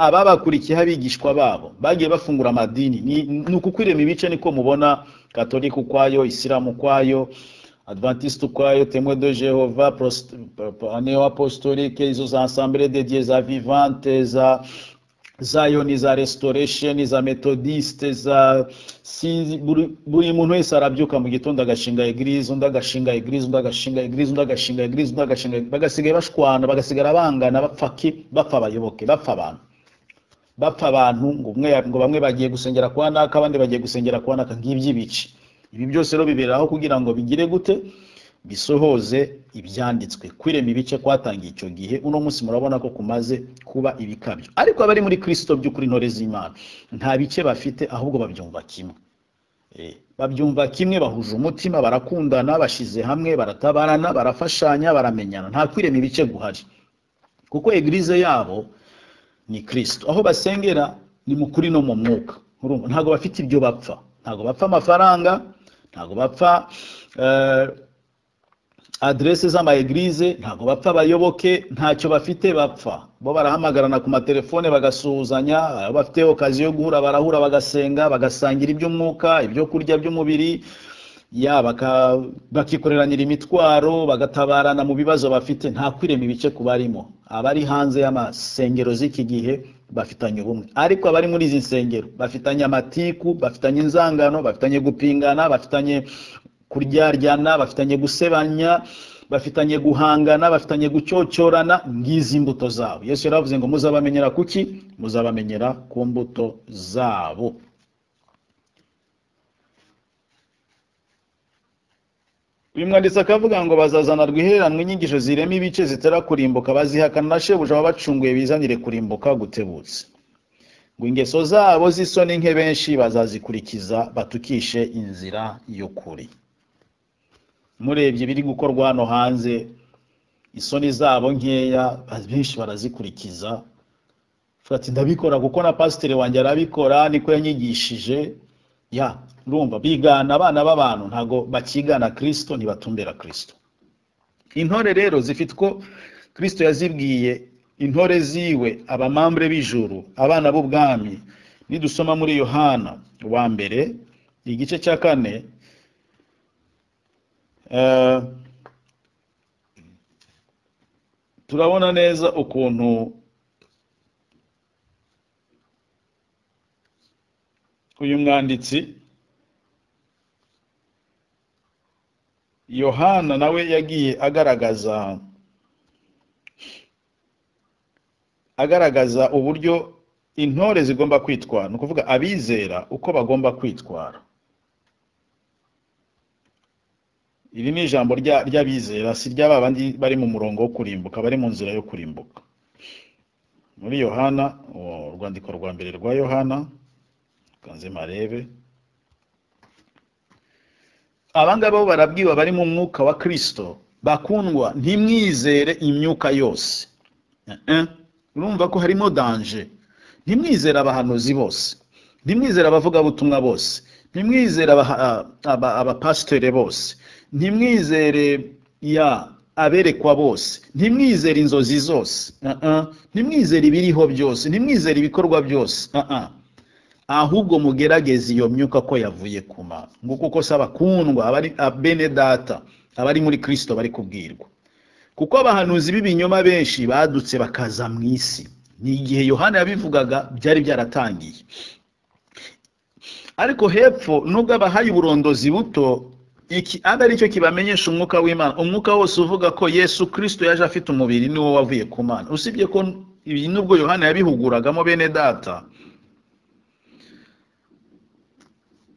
ababakurikiyeho abigishwa babo bagiye bafungura amadini Ni- ni uku kwirema ibice niko mubona katolika ukwayo isilamu ukwayo adventiste ukwayo temwe de jehova Prost- pa- pa- neo apostolike izo za asambere de dieu za vivante za zayoni za restoration za methodiste za sinzi buri, buri muntu wese arabyuka mu gitondo agashinga eglise undi agashinga eglise undi agashinga eglise undi agashinga eglise undi agashinga eglise. bagasigaye bashwana bagasigara bangana bapfa ki bapfa abayoboke bapfa abantu bapfa abantu ngo umwe ngo bamwe bagiye gusengera kwa naka abandi bagiye gusengera kwa naka ng'iby'ibice ibi byose rero biberaho kugira ngo bigire gute bisohoze ibyanditswe kwirema ibice kwatangiye icyo gihe uno munsi murabona ko kumaze kuba ibikabyo ariko abari muri kristo by'ukuri intore z'imana nta bice bafite ahubwo babyumva kimwe Eh, babyumva kimwe bahuje umutima barakundana bashyize hamwe baratabarana barafashanya baramenyana nta kwirema ibice guhari kuko egirize yabo ni kirisito aho basengera ni mu kuri no mu mwuka urumva ntabwo bafite ibyo bapfa ntabwo bapfa amafaranga ntabwo bapfa eh, aderese z'amaegirize ntabwo bapfa abayoboke ntacyo bafite bapfa bo barahamagarana ku matelefone bagasuhuzanya abo bafite okazi yo guhura barahura bagasenga bagasangira iby'umwuka ibyo kurya by'umubiri ya baka- bakikoreranyira imitwaro bagatabarana mu bibazo bafite nta kwirema ibice ku barimo abari hanze y'amasengero z'iki gihe bafitanye ubumwe ariko abari muri izi nsengero bafitanye amatiku bafitanye inzangano bafitanye gupingana bafitanye kuryaryana bafitanye gusebanya bafitanye guhangana bafitanye gucyocyorana ngizi mbuto zabo yesu yaravuze ngo muzabamenyera kuki muzabamenyera ku mbuto zabo uyu mwanditsi akavuga ngo bazazana rwihereranwa inyigisho zirema ibice zitera kurimbuka bazihakana na shebuja wabacunguye bizanire kurimbuka gutebutse ngo ingeso zabo z'isoni nke benshi bazazikurikiza batukishe inzira y'ukuri murebye biri gukorwa hano hanze isoni zabo nkeya benshi barazikurikiza Uvuga ati ndabikora kuko na pasiteri wanjye arabikora niko yanyigishije ya urumva bigana abana b'abantu ntabwo bakigana kirisito ntibatumbera kirisito intore rero zifite uko kirisito yazibwiye intore ziwe abamambure b'ijuru abana b'ubwami nidusoma muri yohana wa mbere igice cya kane Eh, turabona neza ukuntu uyu mwanditsi yohana nawe yagiye agaragaza agaragaza uburyo intore zigomba kwitwara ni ukuvuga abizera uko bagomba kwitwara iri ni ijambo rya- ry'abizera si ry'aba bandi bari mu murongo wo kurimbuka bari mu nzira yo kurimbuka muri yohana uwo urwandiko rwa mbere rwa yohana kanze marebe abangaba bo barabwiwe bari mu mwuka wa kristo bakundwa ntimwizere imyuka yose Eh, eh. urumva ko harimo danje ntimwizere abahanuzi bose ntimwizere abavugabutumwa bose ntimwizere abaha- aba- abapasitere bose ntimwizere ya aberekwa bose ntimwizere inzozi zose Eh, eh. ntimwizere ibiriho byose ntimwizere ibikorwa byose Eh, eh. ahubwo mugerageze iyo myuka ko yavuye ku mana nguko ko se abakundwa abari abene data abari muri kirisito bari kubwirwa kuko abahanuzi b'ibinyoma benshi badutse bakaza mu isi ni igihe yohana yabivugaga byari byaratangiye ariko hepfo nubwo abahaye uburondozi buto iki abe aricyo kibamenyesha umwuka w'imana umwuka wose uvuga ko yesu kirisito yaje afite umubiri niwo wavuye ku mana usibye ko ibi nubwo yohana yabihuguragamo bene data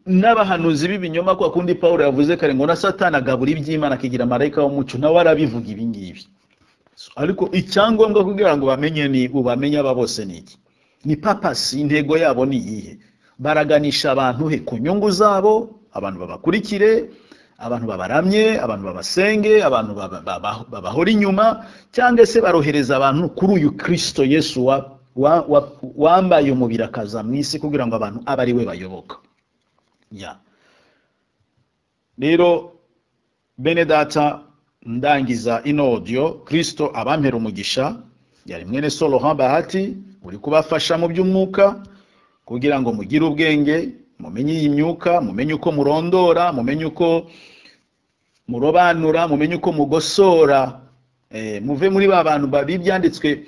n'abahanuzi b'ibinyoma kwa kundi paul yavuze kare ngo na satana agabura iby'imana akigira marayika w'umuco nawe arabivuga ibi ngibi ariko icyangombwa kugira ngo bamenye ni ubamenye aba bose ni iki ni papasi intego yabo ni iyihe baraganisha abantu he ku nyungu zabo abantu babakurikire abantu babaramye abantu babasenge abantu baba- baba- babahora inyuma cyangwa se barohereza abantu kuri uyu kirisito yesu wa- wa- wa- wambaye umubiri akaza mu isi kugira ngo abantu abe ari we bayoboka ya rero bene data ndangiza ino odiyo kirisito abampera umugisha yari mwene solohan bahati uri kubafasha mu by'umwuka kugira ngo mugire ubwenge mumenye iyi myuka mumenye uko murondora mumenye uko murobanura mumenye uko mugosora Eh, muve muri ba bantu ba- b'ibyanditswe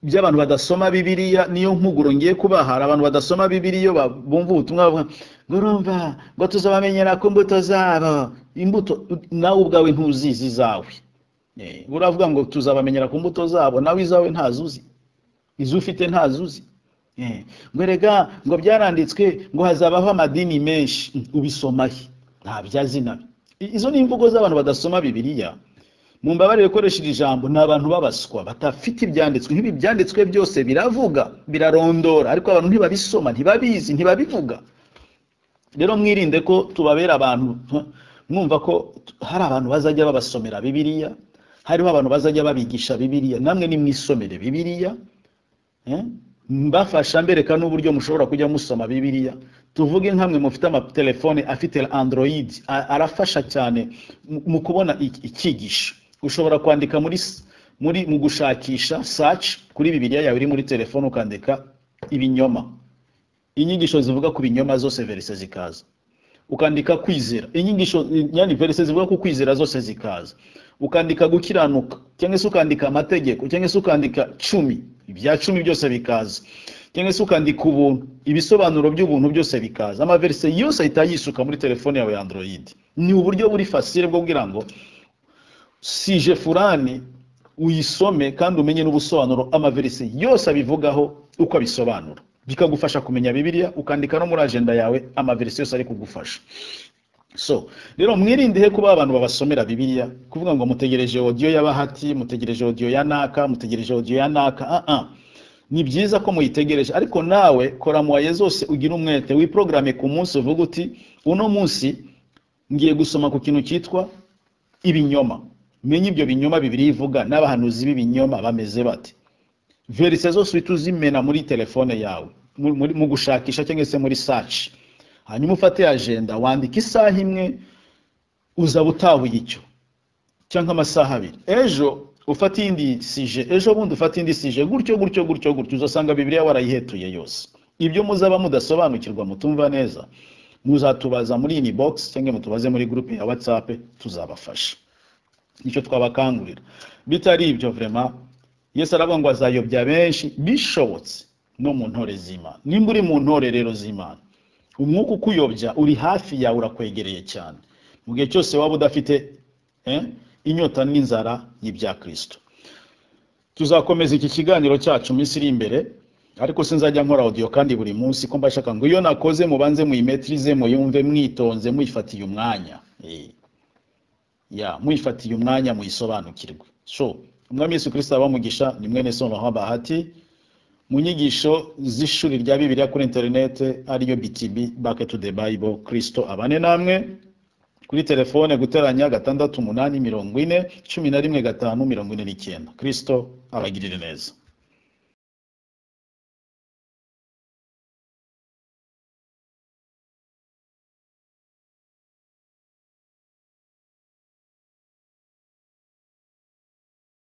by'abantu badasoma bibiliya niyo mpuguro ngiye kubaha hari abantu badasoma bibiliya iyo ba- bumva ubutumwa bavuga ngo urumva ngo tuzabamenyera ku mbuto zabo imbuto nawe ubwawe ntuzizi izawe Eh, uravuga ngo tuzabamenyera ku mbuto zabo nawe izawe ntazuzi izo ufite ntazuzi Eh, ngo rega ngo byaranditswe ngo hazabaho amadini menshi Mm, ubisoma he ntabyo azi nabi I- izo ni imvugo z'abantu badasoma bibiliya mu mbabare gukoresha iri jambo ni abantu babaswa batafite ibyanditswe nk'ibi byanditswe byose biravuga birarondora ariko abantu ntibabisoma ntibabizi ntibabivuga rero mwirinde ko tubabera abantu mwumva ko hari abantu bazajya babasomera bibiliya hariho abantu bazajya babigisha bibiliya namwe nimwisomere bibiliya Eh? mbafasha mbereka n'uburyo mushobora kujya musoma bibiliya tuvuge nkamwe mufite amatelefone afite android a- arafasha cyane mu- mu kubona ik- icyigisho ushobora kwandika muri s- muri mu gushakisha search kuri bibiliya yawe iri muri telefone ukandika ibinyoma inyigisho zivuga ku binyoma zose verise zikaza ukandika kwizera inyigisho nyandi verise zivuga ku kwizera zose zikaza ukandika gukiranuka cyangwa se ukandika amategeko cyangwa se ukandika cumi ibya cumi byose bikaza cyangwa se ukandika ubuntu ibisobanuro by'ubuntu byose bikaza amaverise yose ahita yisuka muri telefone yawe ya android ni uburyo buri fasire bwo kugira ngo sije furani uyisome kandi umenye n'ubusobanuro amaverise yose abivugaho uko abisobanura bikagufasha kumenya bibiliya ukandika no muri agenda yawe amaverise yose ari kugufasha so rero mwirinde he kuba abantu babasomera bibiliya kuvuga ngo mutegereje odiyo y'abahati mutegereje odiyo ya naka mutegereje odiyo ya naka ah ah ni byiza ko muyitegereje ariko nawe kora mu waye zose ugire umwete wiprograme ku munsi uvuga uti uno munsi ngiye gusoma ku kintu cyitwa ibinyoma menye ibyo binyoma bibiri ivuga n'abahanuzi b'ibinyoma bameze bate verise zose uhita uzimena muri telefone yawe mu- muri- mu gushakisha cyangwa se muri saci hanyuma ufate agenda wandika isaha imwe uzaba utahuye icyo cyangwa amasaha abiri ejo ufate iyindi sije ejo bundi ufate indi sije gutyo gutyo gutyo gutyo uzasanga bibiliya warayihetuye yose ibyo muzaba mudasobanukirwa mutumva neza muzatubaza muri ini bogisi cyangwa mutubaze muri gurupe ya watsapu tuzabafasha nicyo twabakangurira bitari ibyo vrema yesu aravuga ngo azayobya benshi bishobotse no mu ntore z'imana nimba uri mu ntore rero z'imana umwuka ukuyobya uri hafi yawe urakwegereye cyane mu gihe cyose waba udafite eh, inyota n'inzara y'ibya kirisito tuzakomeza iki kiganiro cyacu minsi iri imbere ariko sinzajya nkora audio kandi buri munsi ko mbashaka ngo iyo nakoze mubanze muyimetirize muyumve mwitonze muyifatiye umwanya Eh ya mwifatiye umwanya muyisobanukirwe so umwami yesu kirisito abamugisha ni mwene somaho bahati mu nyigisho z'ishuri rya bibiliya kuri interinete ariyo btb back to the bible kristo abane namwe kuri telefone guteranya gatandatu umunani mirongo ine cumi na rimwe gatanu mirongo ine n'icyenda kristo abagirire neza